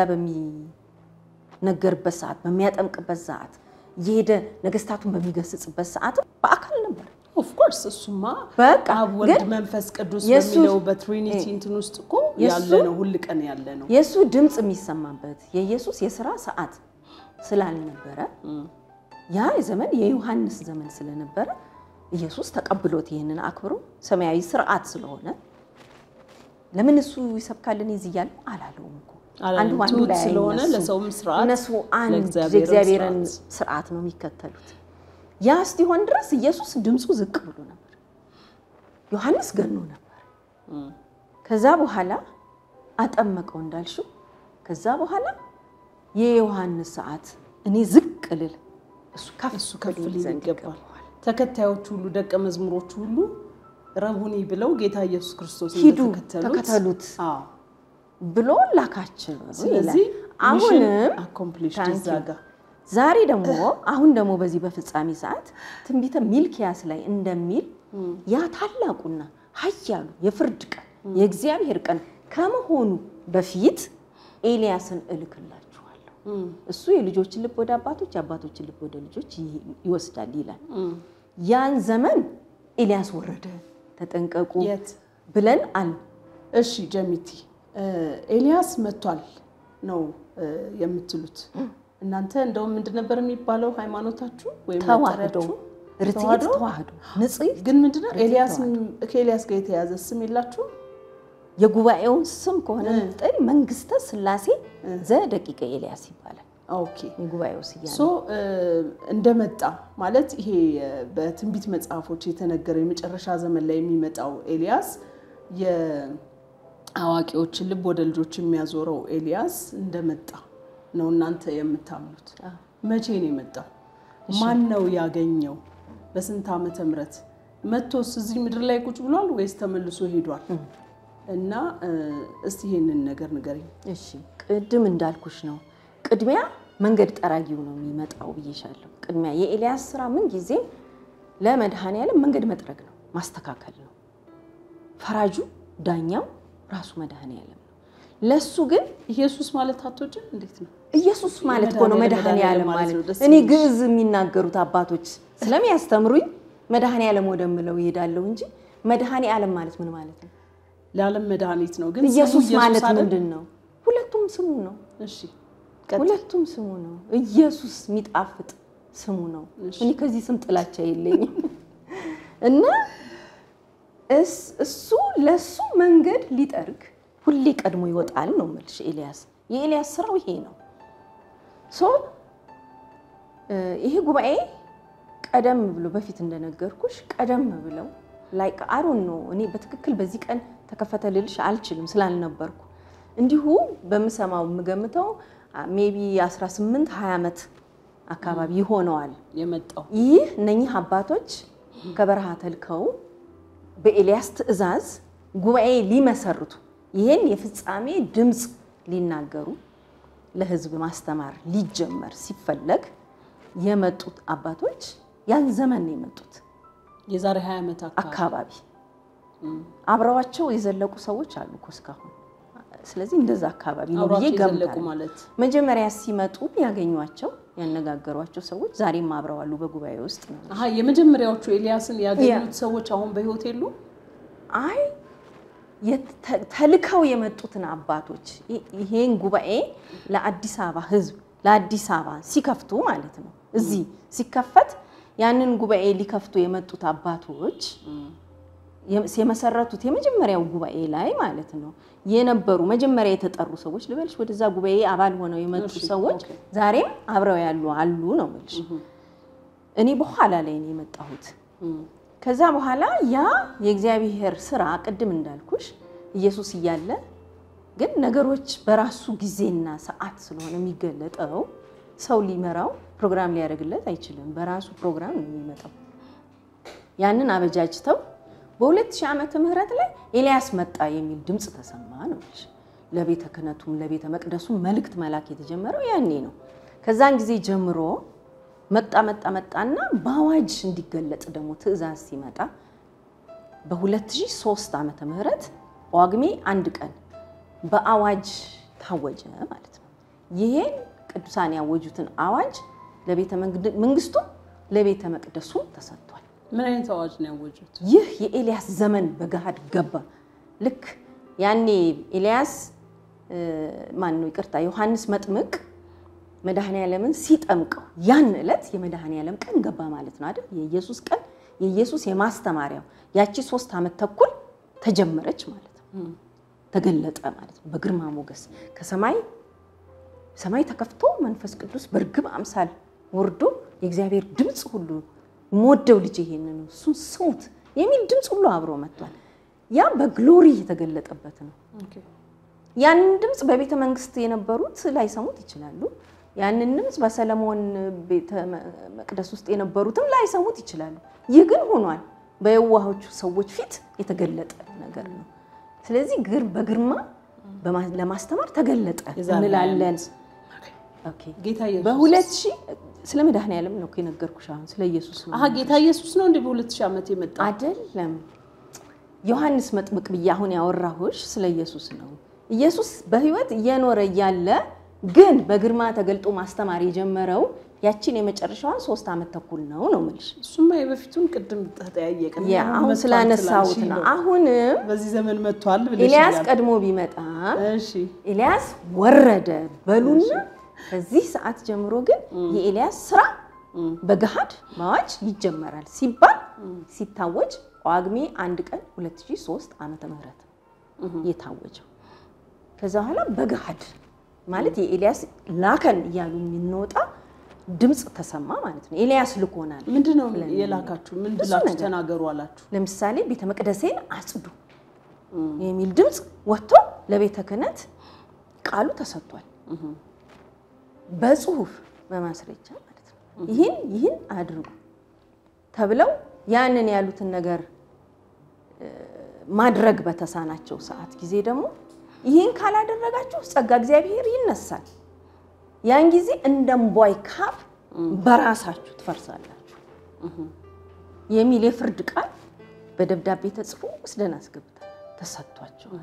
S2: በሚነገርበት ሰዓት፣ በሚያጠምቅበት ሰዓት እየሄደ ነገስታቱን በሚገስጽበት ሰዓት በአካል ነበር።
S1: ኦፍኮርስ እሱማ
S2: በቃ
S1: አብ ወልድ
S2: ግን
S1: መንፈስ ቅዱስ
S2: የእሱ-
S1: በሚለው በትሪኒቲ እንትን ውስጥ እኮ ያለ
S2: የእሱ-
S1: ነው፣ ሁል ቀን ያለ ነው።
S2: የእሱ ድምፅ የሚሰማበት የኢየሱስ የስራ ሰዓት ስላልነበረ ያ ዘመን የዮሐንስ ዘመን ስለነበረ ኢየሱስ ተቀብሎት ይህንን አክብሮ ሰማያዊ ስርዓት ስለሆነ ለምን እሱ ይሰብካልን እዚህ እያለ አላለውም እኮ
S1: አላለም።
S2: አንዱ አንዱ
S1: ትሁት
S2: ላይ
S1: ስለሆነ
S2: አይነሱም።
S1: ለሰውም ስርዓት፣
S2: እነሱ አንድ
S1: ለእግዚአብሔርም
S2: የእግዚአብሔርን
S1: ስርዓት።
S2: ስርዓት ነው የሚከተሉት። ያ እስቲሆን ድረስ ኢየሱስ ድምፁ ዝቅ ብሎ ነበር፣ ዮሐንስ ገኖ ነበር። ከዛ በኋላ አጠመቀው እንዳልሽው። ከዛ በኋላ የዮሐንስ ሰዓት እኔ ዝቅ ልል እሱ ከፍ
S1: እሱ ከፍ
S2: ሊል
S1: ሊል
S2: ዘንድ
S1: ይገባል። ተከታዮቹ ሁሉ ደቀ መዝሙሮቹ ሁሉ ረቡኒ ብለው ጌታ ኢየሱስ ክርስቶስ
S2: ሂዱ
S1: እንደተከተሉት
S2: ተከተሉት
S1: አዎ።
S2: ብሎ ላካቸው።
S1: ስለዚህ
S2: አሁንም
S1: አኮምፕሊሽ
S2: ታንክ
S1: እዛ
S2: ዩ።
S1: ጋር
S2: ዛሬ ደግሞ አሁን ደግሞ በዚህ በፍጻሜ ሰዓት ትንቢተ ሚልኪያስ ላይ እንደሚል ያ ታላቁና ኃያሉ የፍርድ ቀን የእግዚአብሔር ቀን ከመሆኑ በፊት ኤልያስን እልክላችኋለሁ። እሱ የልጆችን ልብ ወደ አባቶች የአባቶችን ልብ ወደ ልጆች ይ- ይወስዳል ይላል። ያን ዘመን ኤልያስ ወረደ፣ ተጠንቀቁ
S1: የት
S2: ብለን አል
S1: እሺ ጀሚቲ እ ኤልያስ መጥቷል ነው እ የምትሉት እናንተ እንደውም ምንድን ነበር የሚባለው ሃይማኖታችሁ ወይም
S2: ተዋህዶ
S1: መጠሪያችሁ?
S2: ርትዕት
S1: ተዋህዶ?
S2: ተዋህዶ ንጽሕት
S1: ግን ምንድነው
S2: ርትዕት
S1: ኤልያስ
S2: ተዋህዶ።
S1: ከኤልያስ ጋር የተያዘ ስም የላችሁም?
S2: የጉባኤውን ስም ከሆነ ምጠል መንግስተ ስላሴ ዘደቂቀ ኤልያስ ይባላል።
S1: ኦኬ
S2: የጉባኤው ስያሜ
S1: ሶ እ እንደመጣ ማለት ይሄ እ በትንቢት መጽሐፎች የተነገረው የመጨረሻ ዘመን ላይ የሚመጣው ኤልያስ የአዋቂዎችን ልብ ወደ ልጆች የሚያዞረው ኤልያስ እንደመጣ ነው እናንተ የምታምኑት። መቼ ነው የመጣው? ማን ነው ያገኘው? በስንት ዓመተ ምህረት መጥቶስ እዚህ ምድር ላይ ቁጭ ብሏል ወይስ ተመልሶ ሄዷል? እና እ እስቲ ይሄንን ነገር ንገረኝ።
S2: እሺ ቅድም እንዳልኩሽ ነው። ቅድሚያ መንገድ ጠራጊው ነው የሚመጣው ብዬሻለሁ። ቅድሚያ የኤልያስ ስራ ምን ጊዜም ለመድኃኔዓለም መንገድ መጥረግ ነው፣ ማስተካከል ነው። ፈራጁ ዳኛው ራሱ መድኃኔዓለም ነው። ለሱ ግን
S1: ኢየሱስ ማለት አትወጭም? እንዴት ነው?
S2: ኢየሱስ ማለት እኮ ነው
S1: መድኃኔዓለም
S2: መድኃኔዓለም
S1: ማለት
S2: ማለት
S1: ነው። ደስ
S2: እኔ
S1: የሚልሽ።
S2: ግዕዝ የሚናገሩት አባቶች ስለሚያስተምሩኝ መድኃኔ ዓለም ወደምለው ይሄዳለሁ እንጂ መድኃኔ ዓለም ማለት ምን ማለት ነው?
S1: ለዓለም መድኃኒት ነው። ግን ስሙ
S2: ኢየሱስ ማለት
S1: አይደል?
S2: ምንድን ነው? ሁለቱም ስሙ ነው።
S1: እሺ ቀጥል።
S2: ሁለቱም ስሙ ነው። ኢየሱስ የሚጣፍጥ ስሙ ነው።
S1: እሺ።
S2: እኔ ከዚህ ስም ጥላቻ የለኝም እና እስ- እሱ ለሱ መንገድ ሊጠርግ ሁሌ ቀድሞ ይወጣል ነው የምልሽ። ኤልያስ የኤልያስ ስራው ይሄ ነው። ሶ እ ይሄ ጉባኤ ቀደም ብሎ በፊት እንደነገርኩሽ ቀደም ብለው ላይክ አሮን ነው። እኔ በትክክል በዚህ ቀን ተከፈተ ልልሽ አልችልም ስላልነበርኩ እንዲሁ በምሰማው የምገምተው ሜቢ 18 20 ዓመት አካባቢ ይሆነዋል።
S1: የመጣው
S2: ይህ እነኚህ አባቶች ከበረሃ ተልከው በኤልያስ ትእዛዝ ጉባኤ ሊመሰርቱ ይህን የፍጻሜ ድምፅ ሊናገሩ ለሕዝብ ማስተማር ሊጀመር ሲፈለግ የመጡት አባቶች ያን ዘመን ነው የመጡት
S1: የዛሬ 20 ዓመት አካባቢ
S2: አካባቢ አብረዋቸው የዘለቁ ሰዎች አሉ እኮ እስካሁን። ስለዚህ እንደዛ አካባቢ ነው ብዬ
S1: አብሯቸው የዘለቁ
S2: ገምታለሁ።
S1: ማለት
S2: መጀመሪያ ሲመጡ ያገኟቸው ያነጋገሯቸው ሰዎች ዛሬም አብረዋሉ በጉባኤ ውስጥ ነው።
S1: አሀ የመጀመሪያዎቹ ኤልያስን ያገኙት ሰዎች አሁን በህይወት የሉ?
S2: አይ የተ- ተልከው የመጡትን አባቶች ይ- ይሄን ጉባኤ ለአዲስ አበባ ህዝብ ለአዲስ አበባ ሲከፍቱ ማለት ነው። እዚህ ሲከፈት ያንን ጉባኤ ሊከፍቱ የመጡት አባቶች የ- የመሰረቱት የመጀመሪያው ጉባኤ ላይ ማለት ነው የነበሩ መጀመሪያ የተጠሩ ሰዎች ልበልሽ፣ ወደዛ ጉባኤ አባል ሆነው የመጡ
S1: እሺ፣
S2: ሰዎች
S1: ኦኬ።
S2: ዛሬም አብረው ያሉ አሉ ነው የምልሽ። እኔ በኋላ ላይ ነው የመጣሁት።
S1: እም፣
S2: ከዛ በኋላ ያ የእግዚአብሔር ስራ ቅድም እንዳልኩሽ ኢየሱስ እያለ ግን ነገሮች በራሱ ጊዜና ሰዓት ስለሆነ የሚገለጠው ሰው ሊመራው ፕሮግራም ሊያደርግለት አይችልም። በራሱ ፕሮግራም ነው የሚመጣው። ያንን አበጃጅተው በ2000 ዓመተ ምህረት ላይ ኤልያስ መጣ የሚል ድምፅ ተሰማ ነው የምልሽ። ለቤተ ክህነቱም ለቤተ መቅደሱም መልእክት መላክ የተጀመረው ያኔ ነው። ከዛን ጊዜ ጀምሮ መጣ መጣ መጣና በአዋጅ እንዲገለጥ ደግሞ ትእዛዝ ሲመጣ በ2003 ዓመተ ምህረት ጳጉሜ አንድ ቀን በአዋጅ ታወጀ ማለት ነው። ይሄን ቅዱሳን ያወጁትን አዋጅ ለቤተ መንግስቱ ለቤተ መቅደሱ ተሰጥቷል።
S1: ምን አይነት አዋጅ ነው ያወጁት?
S2: ይህ የኤልያስ ዘመን በገሃድ ገባ። ልክ ያኔ ኤልያስ ማን ነው ይቅርታ፣ ዮሐንስ መጥምቅ መድኃኔ ዓለምን ሲጠምቀው ያን ዕለት የመድኃኔ ዓለም ቀን ገባ ማለት ነው አይደል? የኢየሱስ ቀን የኢየሱስ የማስተማሪያው ያቺ ሶስት ዓመት ተኩል ተጀመረች ማለት ነው። ተገለጠ ማለት ነው። በግርማ ሞገስ ከሰማይ ሰማይ ተከፍቶ መንፈስ ቅዱስ በርግብ አምሳል ወርዶ የእግዚአብሔር ድምፅ ሁሉ የምወደው ልጅ ይሄንን ነው እሱን ስሙት የሚል ድምፅ ሁሉ አብሮ መጥቷል። ያ በግሎሪ የተገለጠበት ነው። ያንን ድምፅ በቤተ መንግስት የነበሩት ላይሰሙት ይችላሉ። ያንን ድምፅ በሰለሞን ቤተ መቅደስ ውስጥ የነበሩትም ላይሰሙት ይችላሉ። ይህ ግን ሆኗል። በየዋሆቹ ሰዎች ፊት የተገለጠ ነገር ነው። ስለዚህ ግር በግርማ ለማስተማር ተገለጠ እንላለን። ኦኬ።
S1: ጌታ ኢየሱስ
S2: በሁለት ሺህ ስለ መድኃኔዓለም ነው እኮ የነገርኩሽ። አሁን ስለ ኢየሱስ ነው
S1: አሀ ጌታ ኢየሱስ ነው እንዴ በሁለት ሺህ ዓመት የመጣ
S2: አይደለም። ዮሐንስ መጥምቅ ብዬ አሁን ያወራሁሽ ስለ ኢየሱስ ነው። ኢየሱስ በሕይወት እየኖረ እያለ ግን በግርማ ተገልጦ ማስተማር የጀመረው ያችን የመጨረሻዋን ሶስት ዓመት ተኩል ነው ነው የምልሽ።
S1: እሱማ የበፊቱን ቅድም ተጠያየቅን
S2: ያ አሁን ስላነሳሁት ነው። አሁንም
S1: በዚህ ዘመን መጥቷል ብለሽ
S2: ኤልያስ ቀድሞ ቢመጣ
S1: እሺ
S2: ኤልያስ ወረደ በሉና ከዚህ ሰዓት ጀምሮ ግን የኤልያስ ስራ በገሃድ ማዋጅ ይጀመራል ሲባል ሲታወጅ ጳጉሜ አንድ ቀን 2003 ዓመተ ምህረት የታወጀው። ከዛ በኋላ በገሃድ ማለት የኤልያስ ላከን እያሉ የሚንወጣ ድምፅ ተሰማ ማለት ነው። ኤልያስ ልኮናል።
S1: ምንድን ነው የላካችሁ? ምን ብላችሁ ተናገሩ አላችሁ?
S2: ለምሳሌ ቤተ መቅደሴን አጽዱ የሚል ድምፅ ወጥቶ ለቤተ ክህነት ቃሉ ተሰጥቷል። በጽሁፍ በማስረጃ ማለት ነው። ይህን ይህን አድርጉ ተብለው ያንን ያሉትን ነገር ማድረግ በተሳናቸው ሰዓት ጊዜ ደግሞ ይህን ካላደረጋችሁ ጸጋ እግዚአብሔር ይነሳል፣ ያን ጊዜ እንደ እምቧይ ካብ በራሳችሁ ትፈርሳላችሁ የሚል የፍርድ ቃል በደብዳቤ ተጽፎ ወስደን አስገብተን ተሰጥቷቸዋል።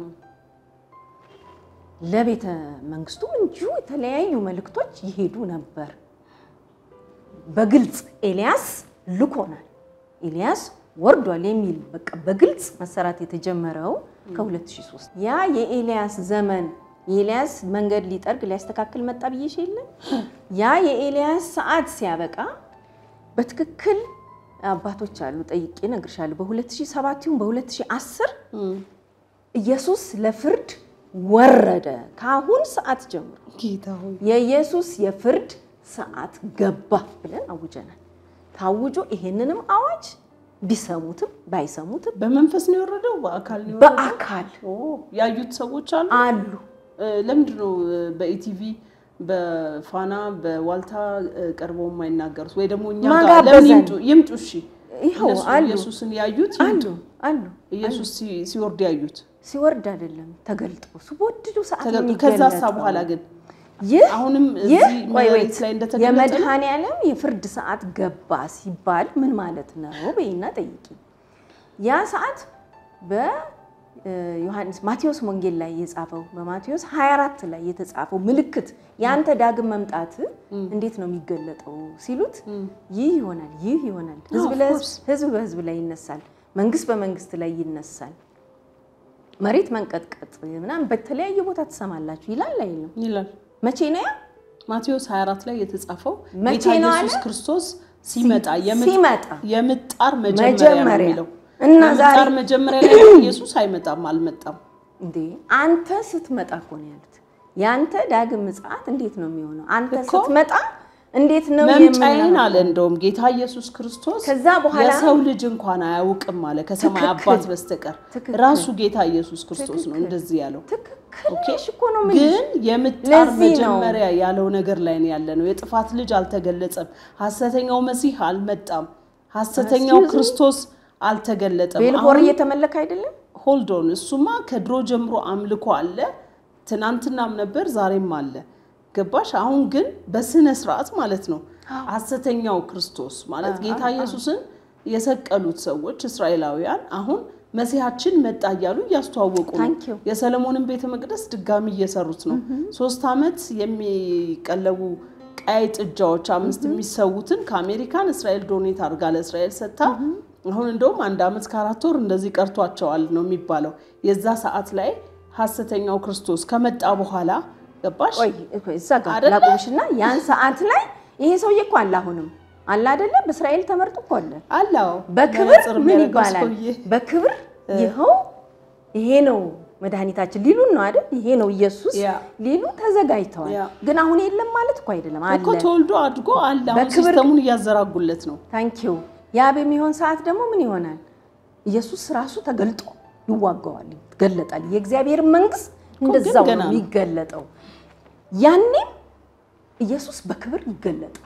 S2: ለቤተ መንግስቱ እንዲሁ የተለያዩ መልእክቶች ይሄዱ ነበር። በግልጽ ኤልያስ ልኮናል ኤልያስ ወርዷል የሚል በቃ በግልጽ መሰራት የተጀመረው ከ2003 ያ የኤልያስ ዘመን የኤልያስ መንገድ ሊጠርግ ሊያስተካክል መጣ ብዬሽ የለም ያ የኤልያስ ሰዓት ሲያበቃ በትክክል አባቶች አሉ ጠይቄ እነግርሻለሁ። በ2007 ይሁን በ2010 ኢየሱስ ለፍርድ ወረደ። ከአሁን ሰዓት ጀምሮ
S1: ጌታ ሆይ
S2: የኢየሱስ የፍርድ ሰዓት ገባ ብለን አውጀናል። ታውጆ ይሄንንም አዋጅ ቢሰሙትም ባይሰሙትም
S1: በመንፈስ ነው የወረደው፣ በአካል ነው የወረደው።
S2: በአካል
S1: ኦ ያዩት ሰዎች አሉ።
S2: አሉ።
S1: እ፣ ለምንድን ነው እ፣ በኢቲቪ በፋና በዋልታ እ፣ ቀርበው የማይናገሩት? ወይ ደግሞ እኛ
S2: ማን
S1: ጋር ለምን
S2: ጋበዘን?
S1: ይምጡ ይምጡ? እሺ
S2: ይኸው
S1: እነሱ
S2: አሉ
S1: ኢየሱስን ያዩት
S2: አሉ
S1: ይምጡ።
S2: አሉ።
S1: ኢየሱስ ሲ- ሲወርድ ያዩት
S2: ሲወርድ አይደለም ተገልጦ ሲወድዱ ሰዓት
S1: ተገልጦ
S2: የሚገለጠው።
S1: ከዛ ሳ በኋላ ግን
S2: ይህ
S1: አሁንም
S2: ይህ
S1: እዚህ
S2: ቆይ
S1: መሬት
S2: ወይት
S1: ላይ እንደተገለጠ ነው?
S2: የመድኃኔ ዓለም የፍርድ ሰዓት ገባ ሲባል ምን ማለት ነው በይና ጠይቂ። ያ ሰዓት በዮሐንስ ማቴዎስ ወንጌል ላይ የጻፈው በማቴዎስ 24 ላይ የተጻፈው ምልክት የአንተ ዳግም መምጣት እንዴት ነው የሚገለጠው ሲሉት ይህ ይሆናል፣ ይህ ይሆናል፣ ህዝብ
S1: of
S2: ለህዝብ
S1: course።
S2: ህዝብ በህዝብ ላይ ይነሳል፣ መንግስት በመንግስት ላይ ይነሳል፣ መሬት መንቀጥቀጥ ምናምን በተለያየ ቦታ ትሰማላችሁ ይላል አይልም?
S1: ይላል
S2: መቼ ነው ያ?
S1: ማቴዎስ 24 ላይ የተጻፈው
S2: መቼ
S1: ጌታ
S2: ነው
S1: ኢየሱስ
S2: አለ?
S1: ክርስቶስ ሲመጣ የምጥ-
S2: ሲመጣ
S1: የምጣር መጀመሪያ ነው
S2: መጀመሪያ
S1: የሚለው
S2: እና ዛሬ
S1: የምጣር መጀመሪያ ላይ ግን ኢየሱስ አይመጣም፣ አልመጣም።
S2: እንዴ አንተ ስትመጣ እኮ ነው ያሉት። ያንተ ዳግም ምጽአት እንዴት ነው የሚሆነው? አንተ
S1: እኮ
S2: ስትመጣ እንዴት ነው
S1: መምጫዬን
S2: የምናየው?
S1: አለ እንደውም ጌታ ኢየሱስ ክርስቶስ
S2: ከዛ በኋላ
S1: የሰው ልጅ እንኳን አያውቅም አለ ከሰማይ
S2: ትክክል።
S1: አባት በስተቀር
S2: ትክክል።
S1: ራሱ ጌታ ኢየሱስ ክርስቶስ ነው
S2: ትክክል።
S1: እንደዚህ ያለው።
S2: ትክክል
S1: ኦኬ።
S2: ነሽ እኮ ነው የምልሽ።
S1: ግን የምጣር
S2: ለዚህ ነው።
S1: መጀመሪያ ያለው ነገር ላይ ነው ያለ ነው። የጥፋት ልጅ አልተገለጸም። ሐሰተኛው መሲህ አልመጣም። ሐሰተኛው
S2: Excuse me?
S1: ክርስቶስ አልተገለጠም።
S2: ቤልቦር
S1: አሁን
S2: እየተመለከ አይደለም
S1: ሆልዶን እሱማ ከድሮ ጀምሮ አምልኮ አለ። ትናንትናም ነበር፣ ዛሬም አለ። ገባሽ? አሁን ግን በስነ ስርዓት ማለት ነው ሐሰተኛው ክርስቶስ ማለት ጌታ ኢየሱስን የሰቀሉት ሰዎች እስራኤላውያን አሁን መሲሐችን መጣ እያሉ እያስተዋወቁ ነው።
S2: Thank you.
S1: የሰለሞንን ቤተ መቅደስ ድጋሚ እየሰሩት ነው። ሶስት ዓመት የሚቀለቡ ቀይ ጥጃዎች አምስት የሚሰዉትን ከአሜሪካን እስራኤል ዶኔት አድርጋ ለእስራኤል ሰጥታ አሁን እንደውም አንድ ዓመት ከአራት ወር እንደዚህ ቀርቷቸዋል ነው የሚባለው። የዛ ሰዓት ላይ ሐሰተኛው ክርስቶስ ከመጣ በኋላ ገባሽ?
S2: ቆይ እኮ እዛ ጋር
S1: አይደለ?
S2: ላቁምሽና ያን ሰዓት ላይ ይሄ ሰውዬ እኮ አለ አሁንም አለ አይደለ በእስራኤል ተመርጦ እኮ አለ
S1: አላው
S2: በክብር
S1: መነጽር
S2: ምን
S1: የሚያደርገው
S2: ይባላል?
S1: ሰውዬ።
S2: በክብር ይኸው ይሄ ነው መድኃኒታችን ሊሉን ነው አይደል? ይሄ ነው ኢየሱስ
S1: ያ።
S2: ሊሉ ተዘጋጅተዋል።
S1: ያ።
S2: ግን አሁን የለም ማለት እኮ አይደለም
S1: እኮ
S2: አለ።
S1: ተወልዶ አድጎ አለ። አሁን
S2: በክብር-
S1: ሲስተሙን እያዘራጉለት ነው።
S2: ታንኪዩ ያ በሚሆን ሰዓት ደግሞ ምን ይሆናል? ኢየሱስ ራሱ ተገልጦ ይዋጋዋል፣ ይገለጣል። የእግዚአብሔር መንግስት እንደዛው
S1: ገና
S2: ነው
S1: ነው።
S2: የሚገለጠው። ያኔም ኢየሱስ በክብር ይገለጣል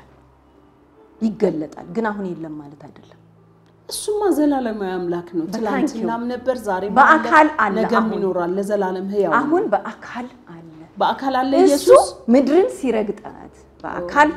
S2: ይገለጣል። ግን አሁን የለም ማለት አይደለም።
S1: እሱማ ዘላለማዊ አምላክ ነው። ትላንትናም ነበር፣ ዛሬም
S2: በአካል አለ፣
S1: ነገም
S2: አሁን።
S1: ይኖራል፣ ለዘላለም ህያው ነው።
S2: አሁን በአካል አለ።
S1: በአካል አለ
S2: እሱ
S1: ኢየሱስ
S2: ምድርን ሲረግጣት በአካል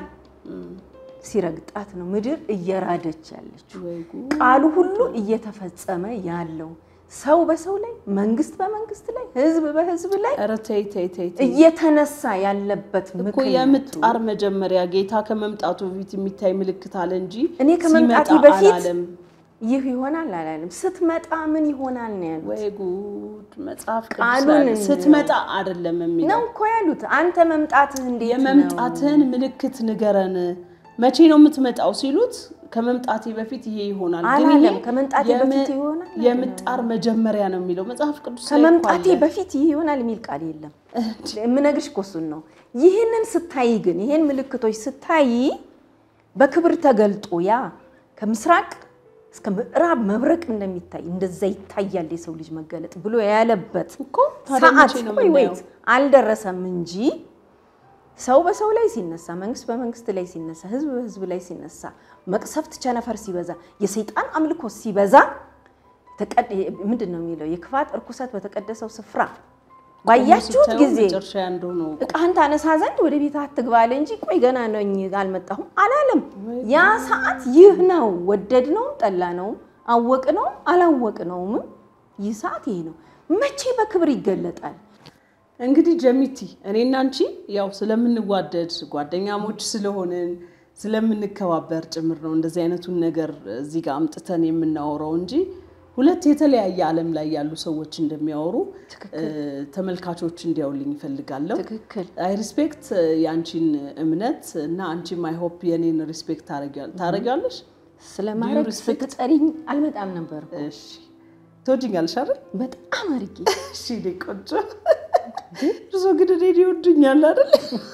S2: ሲረግጣት ነው ምድር እየራደች ያለችው።
S1: ወይ ጉድ!
S2: ቃሉ ሁሉ እየተፈጸመ ያለው ሰው በሰው ላይ፣ መንግስት በመንግስት ላይ፣ ህዝብ በህዝብ ላይ
S1: ኧረ ተይ ተይ ተይ ተይ።
S2: እየተነሳ ያለበት
S1: እኮ
S2: ምክንያቱ
S1: የምጣር መጀመሪያ ጌታ ከመምጣቱ በፊት የሚታይ ምልክት አለ እንጂ
S2: እኔ ከመምጣቴ
S1: ሲመጣ
S2: በፊት
S1: አላለም።
S2: ይህ ይሆናል አላለም። ስትመጣ ምን ይሆናል ነው ያሉት።
S1: ወይ ጉድ! መጽሐፍ ቅዱስ
S2: ቃሉን
S1: ላይ
S2: እንየው።
S1: ስትመጣ አይደለም የሚለው
S2: ነው እኮ ያሉት። አንተ መምጣትህ እንዴት ነው?
S1: የመምጣትህን ምልክት ንገረን፣ መቼ ነው የምትመጣው ሲሉት ከመምጣቴ በፊት ይሄ ይሆናል። ግን
S2: አላለም።
S1: ይሄ
S2: ከመምጣቴ
S1: የም-
S2: በፊት ይሆናል
S1: የምጣር መጀመሪያ ነው የሚለው መጽሐፍ ቅዱስ ላይ እኮ
S2: ከመምጣቴ
S1: አለ።
S2: በፊት ይህ ይሆናል የሚል ቃል የለም። የምነግርሽ እኮ እሱን ነው። ይህንን ስታይ ግን ይህን ምልክቶች ስታይ በክብር ተገልጦ ያ ከምስራቅ እስከ ምዕራብ መብረቅ እንደሚታይ እንደዛ ይታያል የሰው ልጅ መገለጥ ብሎ ያለበት
S1: እኮ ታዲያ
S2: ሰዓት
S1: መቼ ነው
S2: ወይ
S1: የምናየው?
S2: ወይት አልደረሰም እንጂ ሰው በሰው ላይ ሲነሳ፣ መንግስት በመንግስት ላይ ሲነሳ፣ ህዝብ በህዝብ ላይ ሲነሳ፣ መቅሰፍት ቸነፈር ሲበዛ፣ የሰይጣን አምልኮ ሲበዛ ተቀድ- ምንድን ነው የሚለው የክፋት እርኩሰት በተቀደሰው ስፍራ ባያችሁት
S1: ስታየው
S2: ጊዜ
S1: መጨረሻ እንደሆነ እወቁ።
S2: እቃህን ታነሳ ዘንድ ወደ ቤት አትግባ አለ እንጂ ቆይ ገና ነኝ አልመጣሁም አላለም። ያ ሰዓት ይህ ነው። ወደድ ነውም ጠላ ነውም አወቅ ነውም አላወቅ ነውም ይህ ሰዓት ይሄ ነው። መቼ በክብር ይገለጣል?
S1: እንግዲህ ጀሚቲ እኔና አንቺ ያው ስለምንዋደድ ጓደኛሞች ስለሆንን ስለምንከባበር ጭምር ነው እንደዚህ አይነቱን ነገር እዚህ ጋር አምጥተን የምናወራው እንጂ ሁለት የተለያየ ዓለም ላይ ያሉ ሰዎች እንደሚያወሩ እ፣ ተመልካቾች እንዲያውልኝ ይፈልጋለሁ።
S2: ትክክል
S1: አይ ሪስፔክት የአንቺን እምነት እና አንቺም አይ ሆፕ የኔን ሪስፔክት ታደርጊያለሽ።
S2: ስለማድረግ
S1: respect?
S2: ስትጠሪኝ አልመጣም ነበር እኮ።
S1: እሺ ትወጂኛለሽ አይደል?
S2: በጣም አድርጌ
S1: እሺ እኔ ቆንጆ እርሶ ግን እኔን ይወዱኛል አይደል?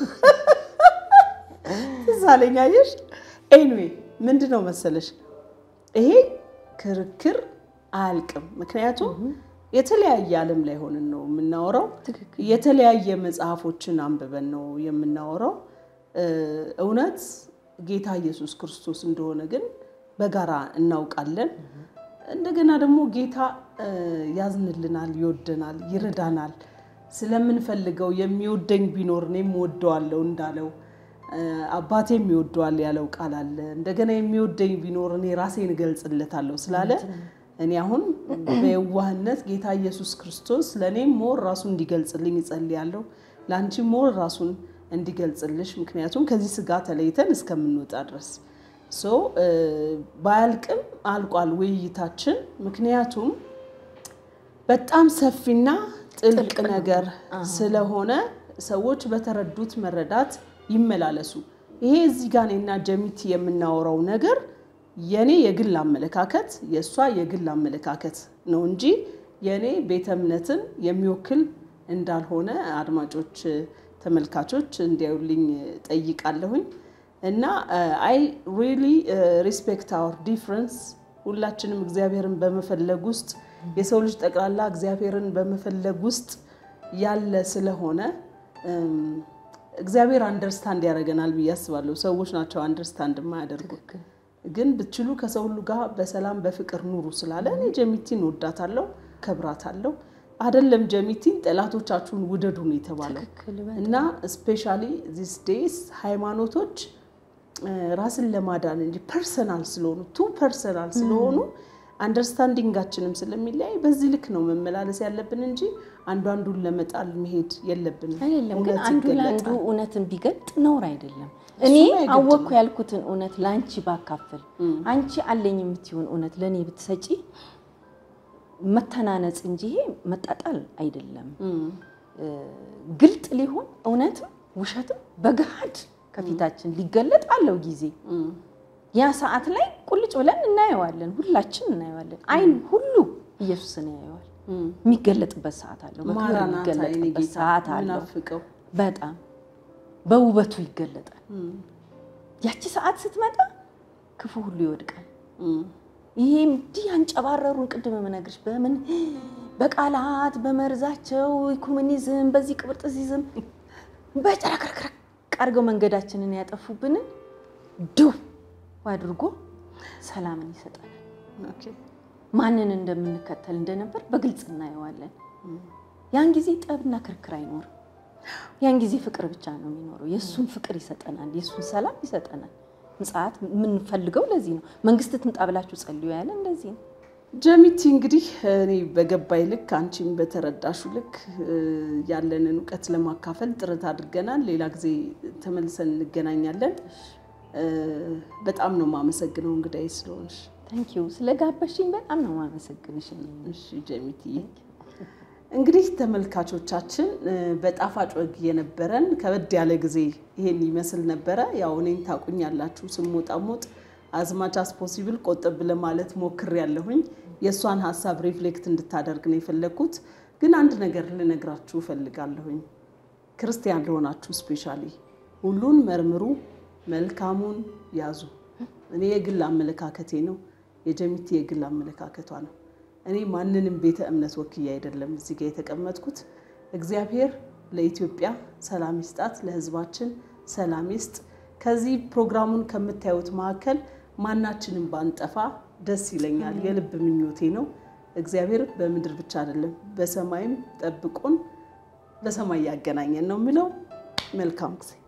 S1: ትዝ አለኝ አየሽ። ኤኒዌይ ምንድን ነው መሰለሽ ይሄ ክርክር አያልቅም። ምክንያቱም የተለያየ ዓለም ላይ ሆነን ነው የምናወራው።
S2: ትክክል
S1: የተለያየ መጽሐፎችን አንብበን ነው የምናወራው። እ፣ እውነት ጌታ ኢየሱስ ክርስቶስ እንደሆነ ግን በጋራ እናውቃለን። እንደገና ደግሞ ጌታ እ፣ ያዝንልናል፣ ይወደናል፣ ይረዳናል። ስለምንፈልገው የሚወደኝ ቢኖር እኔም እወደዋለሁ እንዳለው እ፣ አባቴም ይወደዋል ያለው ቃል አለ። እንደገና የሚወደኝ ቢኖር እኔ ራሴን እገልጽለታለሁ ስላለ እኔ አሁን በየዋህነት ጌታ ኢየሱስ ክርስቶስ ለእኔም ሞር ራሱን እንዲገልጽልኝ እጸልያለሁ። ለአንቺ ሞር ራሱን እንዲገልጽልሽ ምክንያቱም ከዚህ ስጋ ተለይተን እስከምንወጣ ድረስ ሶ እ፣ ባያልቅም አልቋል ውይይታችን። ምክንያቱም በጣም ሰፊና ጥልቅ ነገር ስለሆነ ሰዎች በተረዱት መረዳት ይመላለሱ። ይሄ እዚህ ጋር እኔና ጀሚቲ የምናወራው ነገር የኔ የግል አመለካከት የእሷ የግል አመለካከት ነው እንጂ የኔ ቤተ እምነትን የሚወክል እንዳልሆነ አድማጮች፣ ተመልካቾች እንዲያዩልኝ ጠይቃለሁኝ። እና አይ ሪሊ ሪስፔክት አወር ዲፍረንስ ሁላችንም እግዚአብሔርን በመፈለግ ውስጥ የሰው ልጅ ጠቅላላ እግዚአብሔርን በመፈለግ ውስጥ ያለ ስለሆነ እም፣ እግዚአብሔር አንደርስታንድ ያደርገናል ብዬ አስባለሁ። ሰዎች ናቸው አንደርስታንድ የማያደርጉ።
S2: ትክክል
S1: ግን ብትችሉ ከሰው ሁሉ ጋር በሰላም በፍቅር ኑሩ ስላለ እኔ ጀሚቲን ወዳታለሁ፣ ከብራታለሁ። አይደለም ጀሚቲን ጠላቶቻችሁን ውደዱ ነው የተባለው።
S2: ትክክል
S1: እና ስፔሻሊ ዚስ ዴይስ ሃይማኖቶች እ፣ ራስን ለማዳን እንጂ ፐርሰናል ስለሆኑ ቱ ፐርሰናል ስለሆኑ አንደርስታንዲንጋችንም ስለሚለያይ በዚህ ልክ ነው መመላለስ ያለብን እንጂ አንዱ አንዱን ለመጣል መሄድ የለብንም።
S2: አይደለም ግን
S1: እውነት
S2: አንዱ ለአንዱ
S1: ይገለጣል።
S2: እውነትን ቢገልጥ ነውር አይደለም። እኔ
S1: አይገድም።
S2: አወቅኩ ያልኩትን እውነት ለአንቺ ባካፍል፣ አንቺ አለኝ የምትሆን እውነት ለእኔ ብትሰጪ መተናነጽ እንጂ ይሄ መጣጣል አይደለም።
S1: እም፣
S2: ግልጥ ሊሆን እውነትም ውሸትም በገሃድ ከፊታችን ሊገለጥ አለው ጊዜ።
S1: እም፣
S2: ያ ሰዓት ላይ ቁልጭ ብለን እናየዋለን፣ ሁላችን እናየዋለን። አይን ሁሉ ኢየሱስን ያየዋል።
S1: እም።
S2: የሚገለጥበት ሰዓት አለው፣ በክብር
S1: ማራናታ የኔ
S2: የሚገለጥበት
S1: ጌታ
S2: ሰዓት አለው።
S1: ምናፍቀው
S2: በጣም በውበቱ ይገለጣል።
S1: እም፣
S2: ያቺ ሰዓት ስትመጣ ክፉ ሁሉ ይወድቃል።
S1: እም፣
S2: ይሄ እንዲህ ያንጨባረሩን ቅድም የምነግርሽ በምን በቃላት በመርዛቸው ኮሙኒዝም፣ በዚህ ቅብርጥሲዝም በጨረክረክረክ አድርገው መንገዳችንን ያጠፉብንን ድው አድርጎ ሰላምን ይሰጠናል።
S1: ኦኬ።
S2: ማንን እንደምንከተል እንደነበር በግልጽ እናየዋለን። ያን ጊዜ ጠብና ክርክር አይኖርም። ያን ጊዜ ፍቅር ብቻ ነው የሚኖረው። የእሱን ፍቅር ይሰጠናል፣ የእሱን ሰላም ይሰጠናል። ምጽአት የምንፈልገው ለዚህ ነው። መንግስት ትምጣ ብላችሁ ጸልዩ ያለ እንደዚህ ነው።
S1: ጀሚቲ እንግዲህ እኔ በገባይ ልክ አንቺም በተረዳሹ ልክ እ፣ ያለንን እውቀት ለማካፈል ጥረት አድርገናል። ሌላ ጊዜ ተመልሰን እንገናኛለን። እ፣ በጣም ነው የማመሰግነው እንግዳዬ ስለሆንሽ።
S2: ታንኪዩ ስለ ጋበሽኝ በጣም ነው የማመሰግንሽ።
S1: እሺ ጀሚትዬ፣ እንግዲህ ተመልካቾቻችን እ፣ በጣፋጭ ወግ የነበረን ከበድ ያለ ጊዜ ይሄን ይመስል ነበረ። ያው እኔን ታቁኛላችሁ ስሞጣሞጥ አዝማች አስ ፖሲብል ቆጠብ ለማለት ሞክር ያለሁኝ የእሷን ሀሳብ ሪፍሌክት እንድታደርግ ነው የፈለግኩት። ግን አንድ ነገር ልነግራችሁ እፈልጋለሁኝ። ክርስቲያን ለሆናችሁ ስፔሻሊ ሁሉን መርምሩ፣ መልካሙን ያዙ። እኔ የግል አመለካከቴ ነው፣ የጀሚቲ የግል አመለካከቷ ነው። እኔ ማንንም ቤተ እምነት ወክዬ አይደለም እዚህ ጋር የተቀመጥኩት። እግዚአብሔር ለኢትዮጵያ ሰላም ይስጣት፣ ለሕዝባችን ሰላም ይስጥ። ከዚህ ፕሮግራሙን ከምታዩት መካከል ማናችንም ባንጠፋ ደስ ይለኛል፣ የልብ ምኞቴ ነው። እግዚአብሔር በምድር ብቻ አይደለም በሰማይም ጠብቆን በሰማይ ያገናኘን ነው የሚለው። መልካም ጊዜ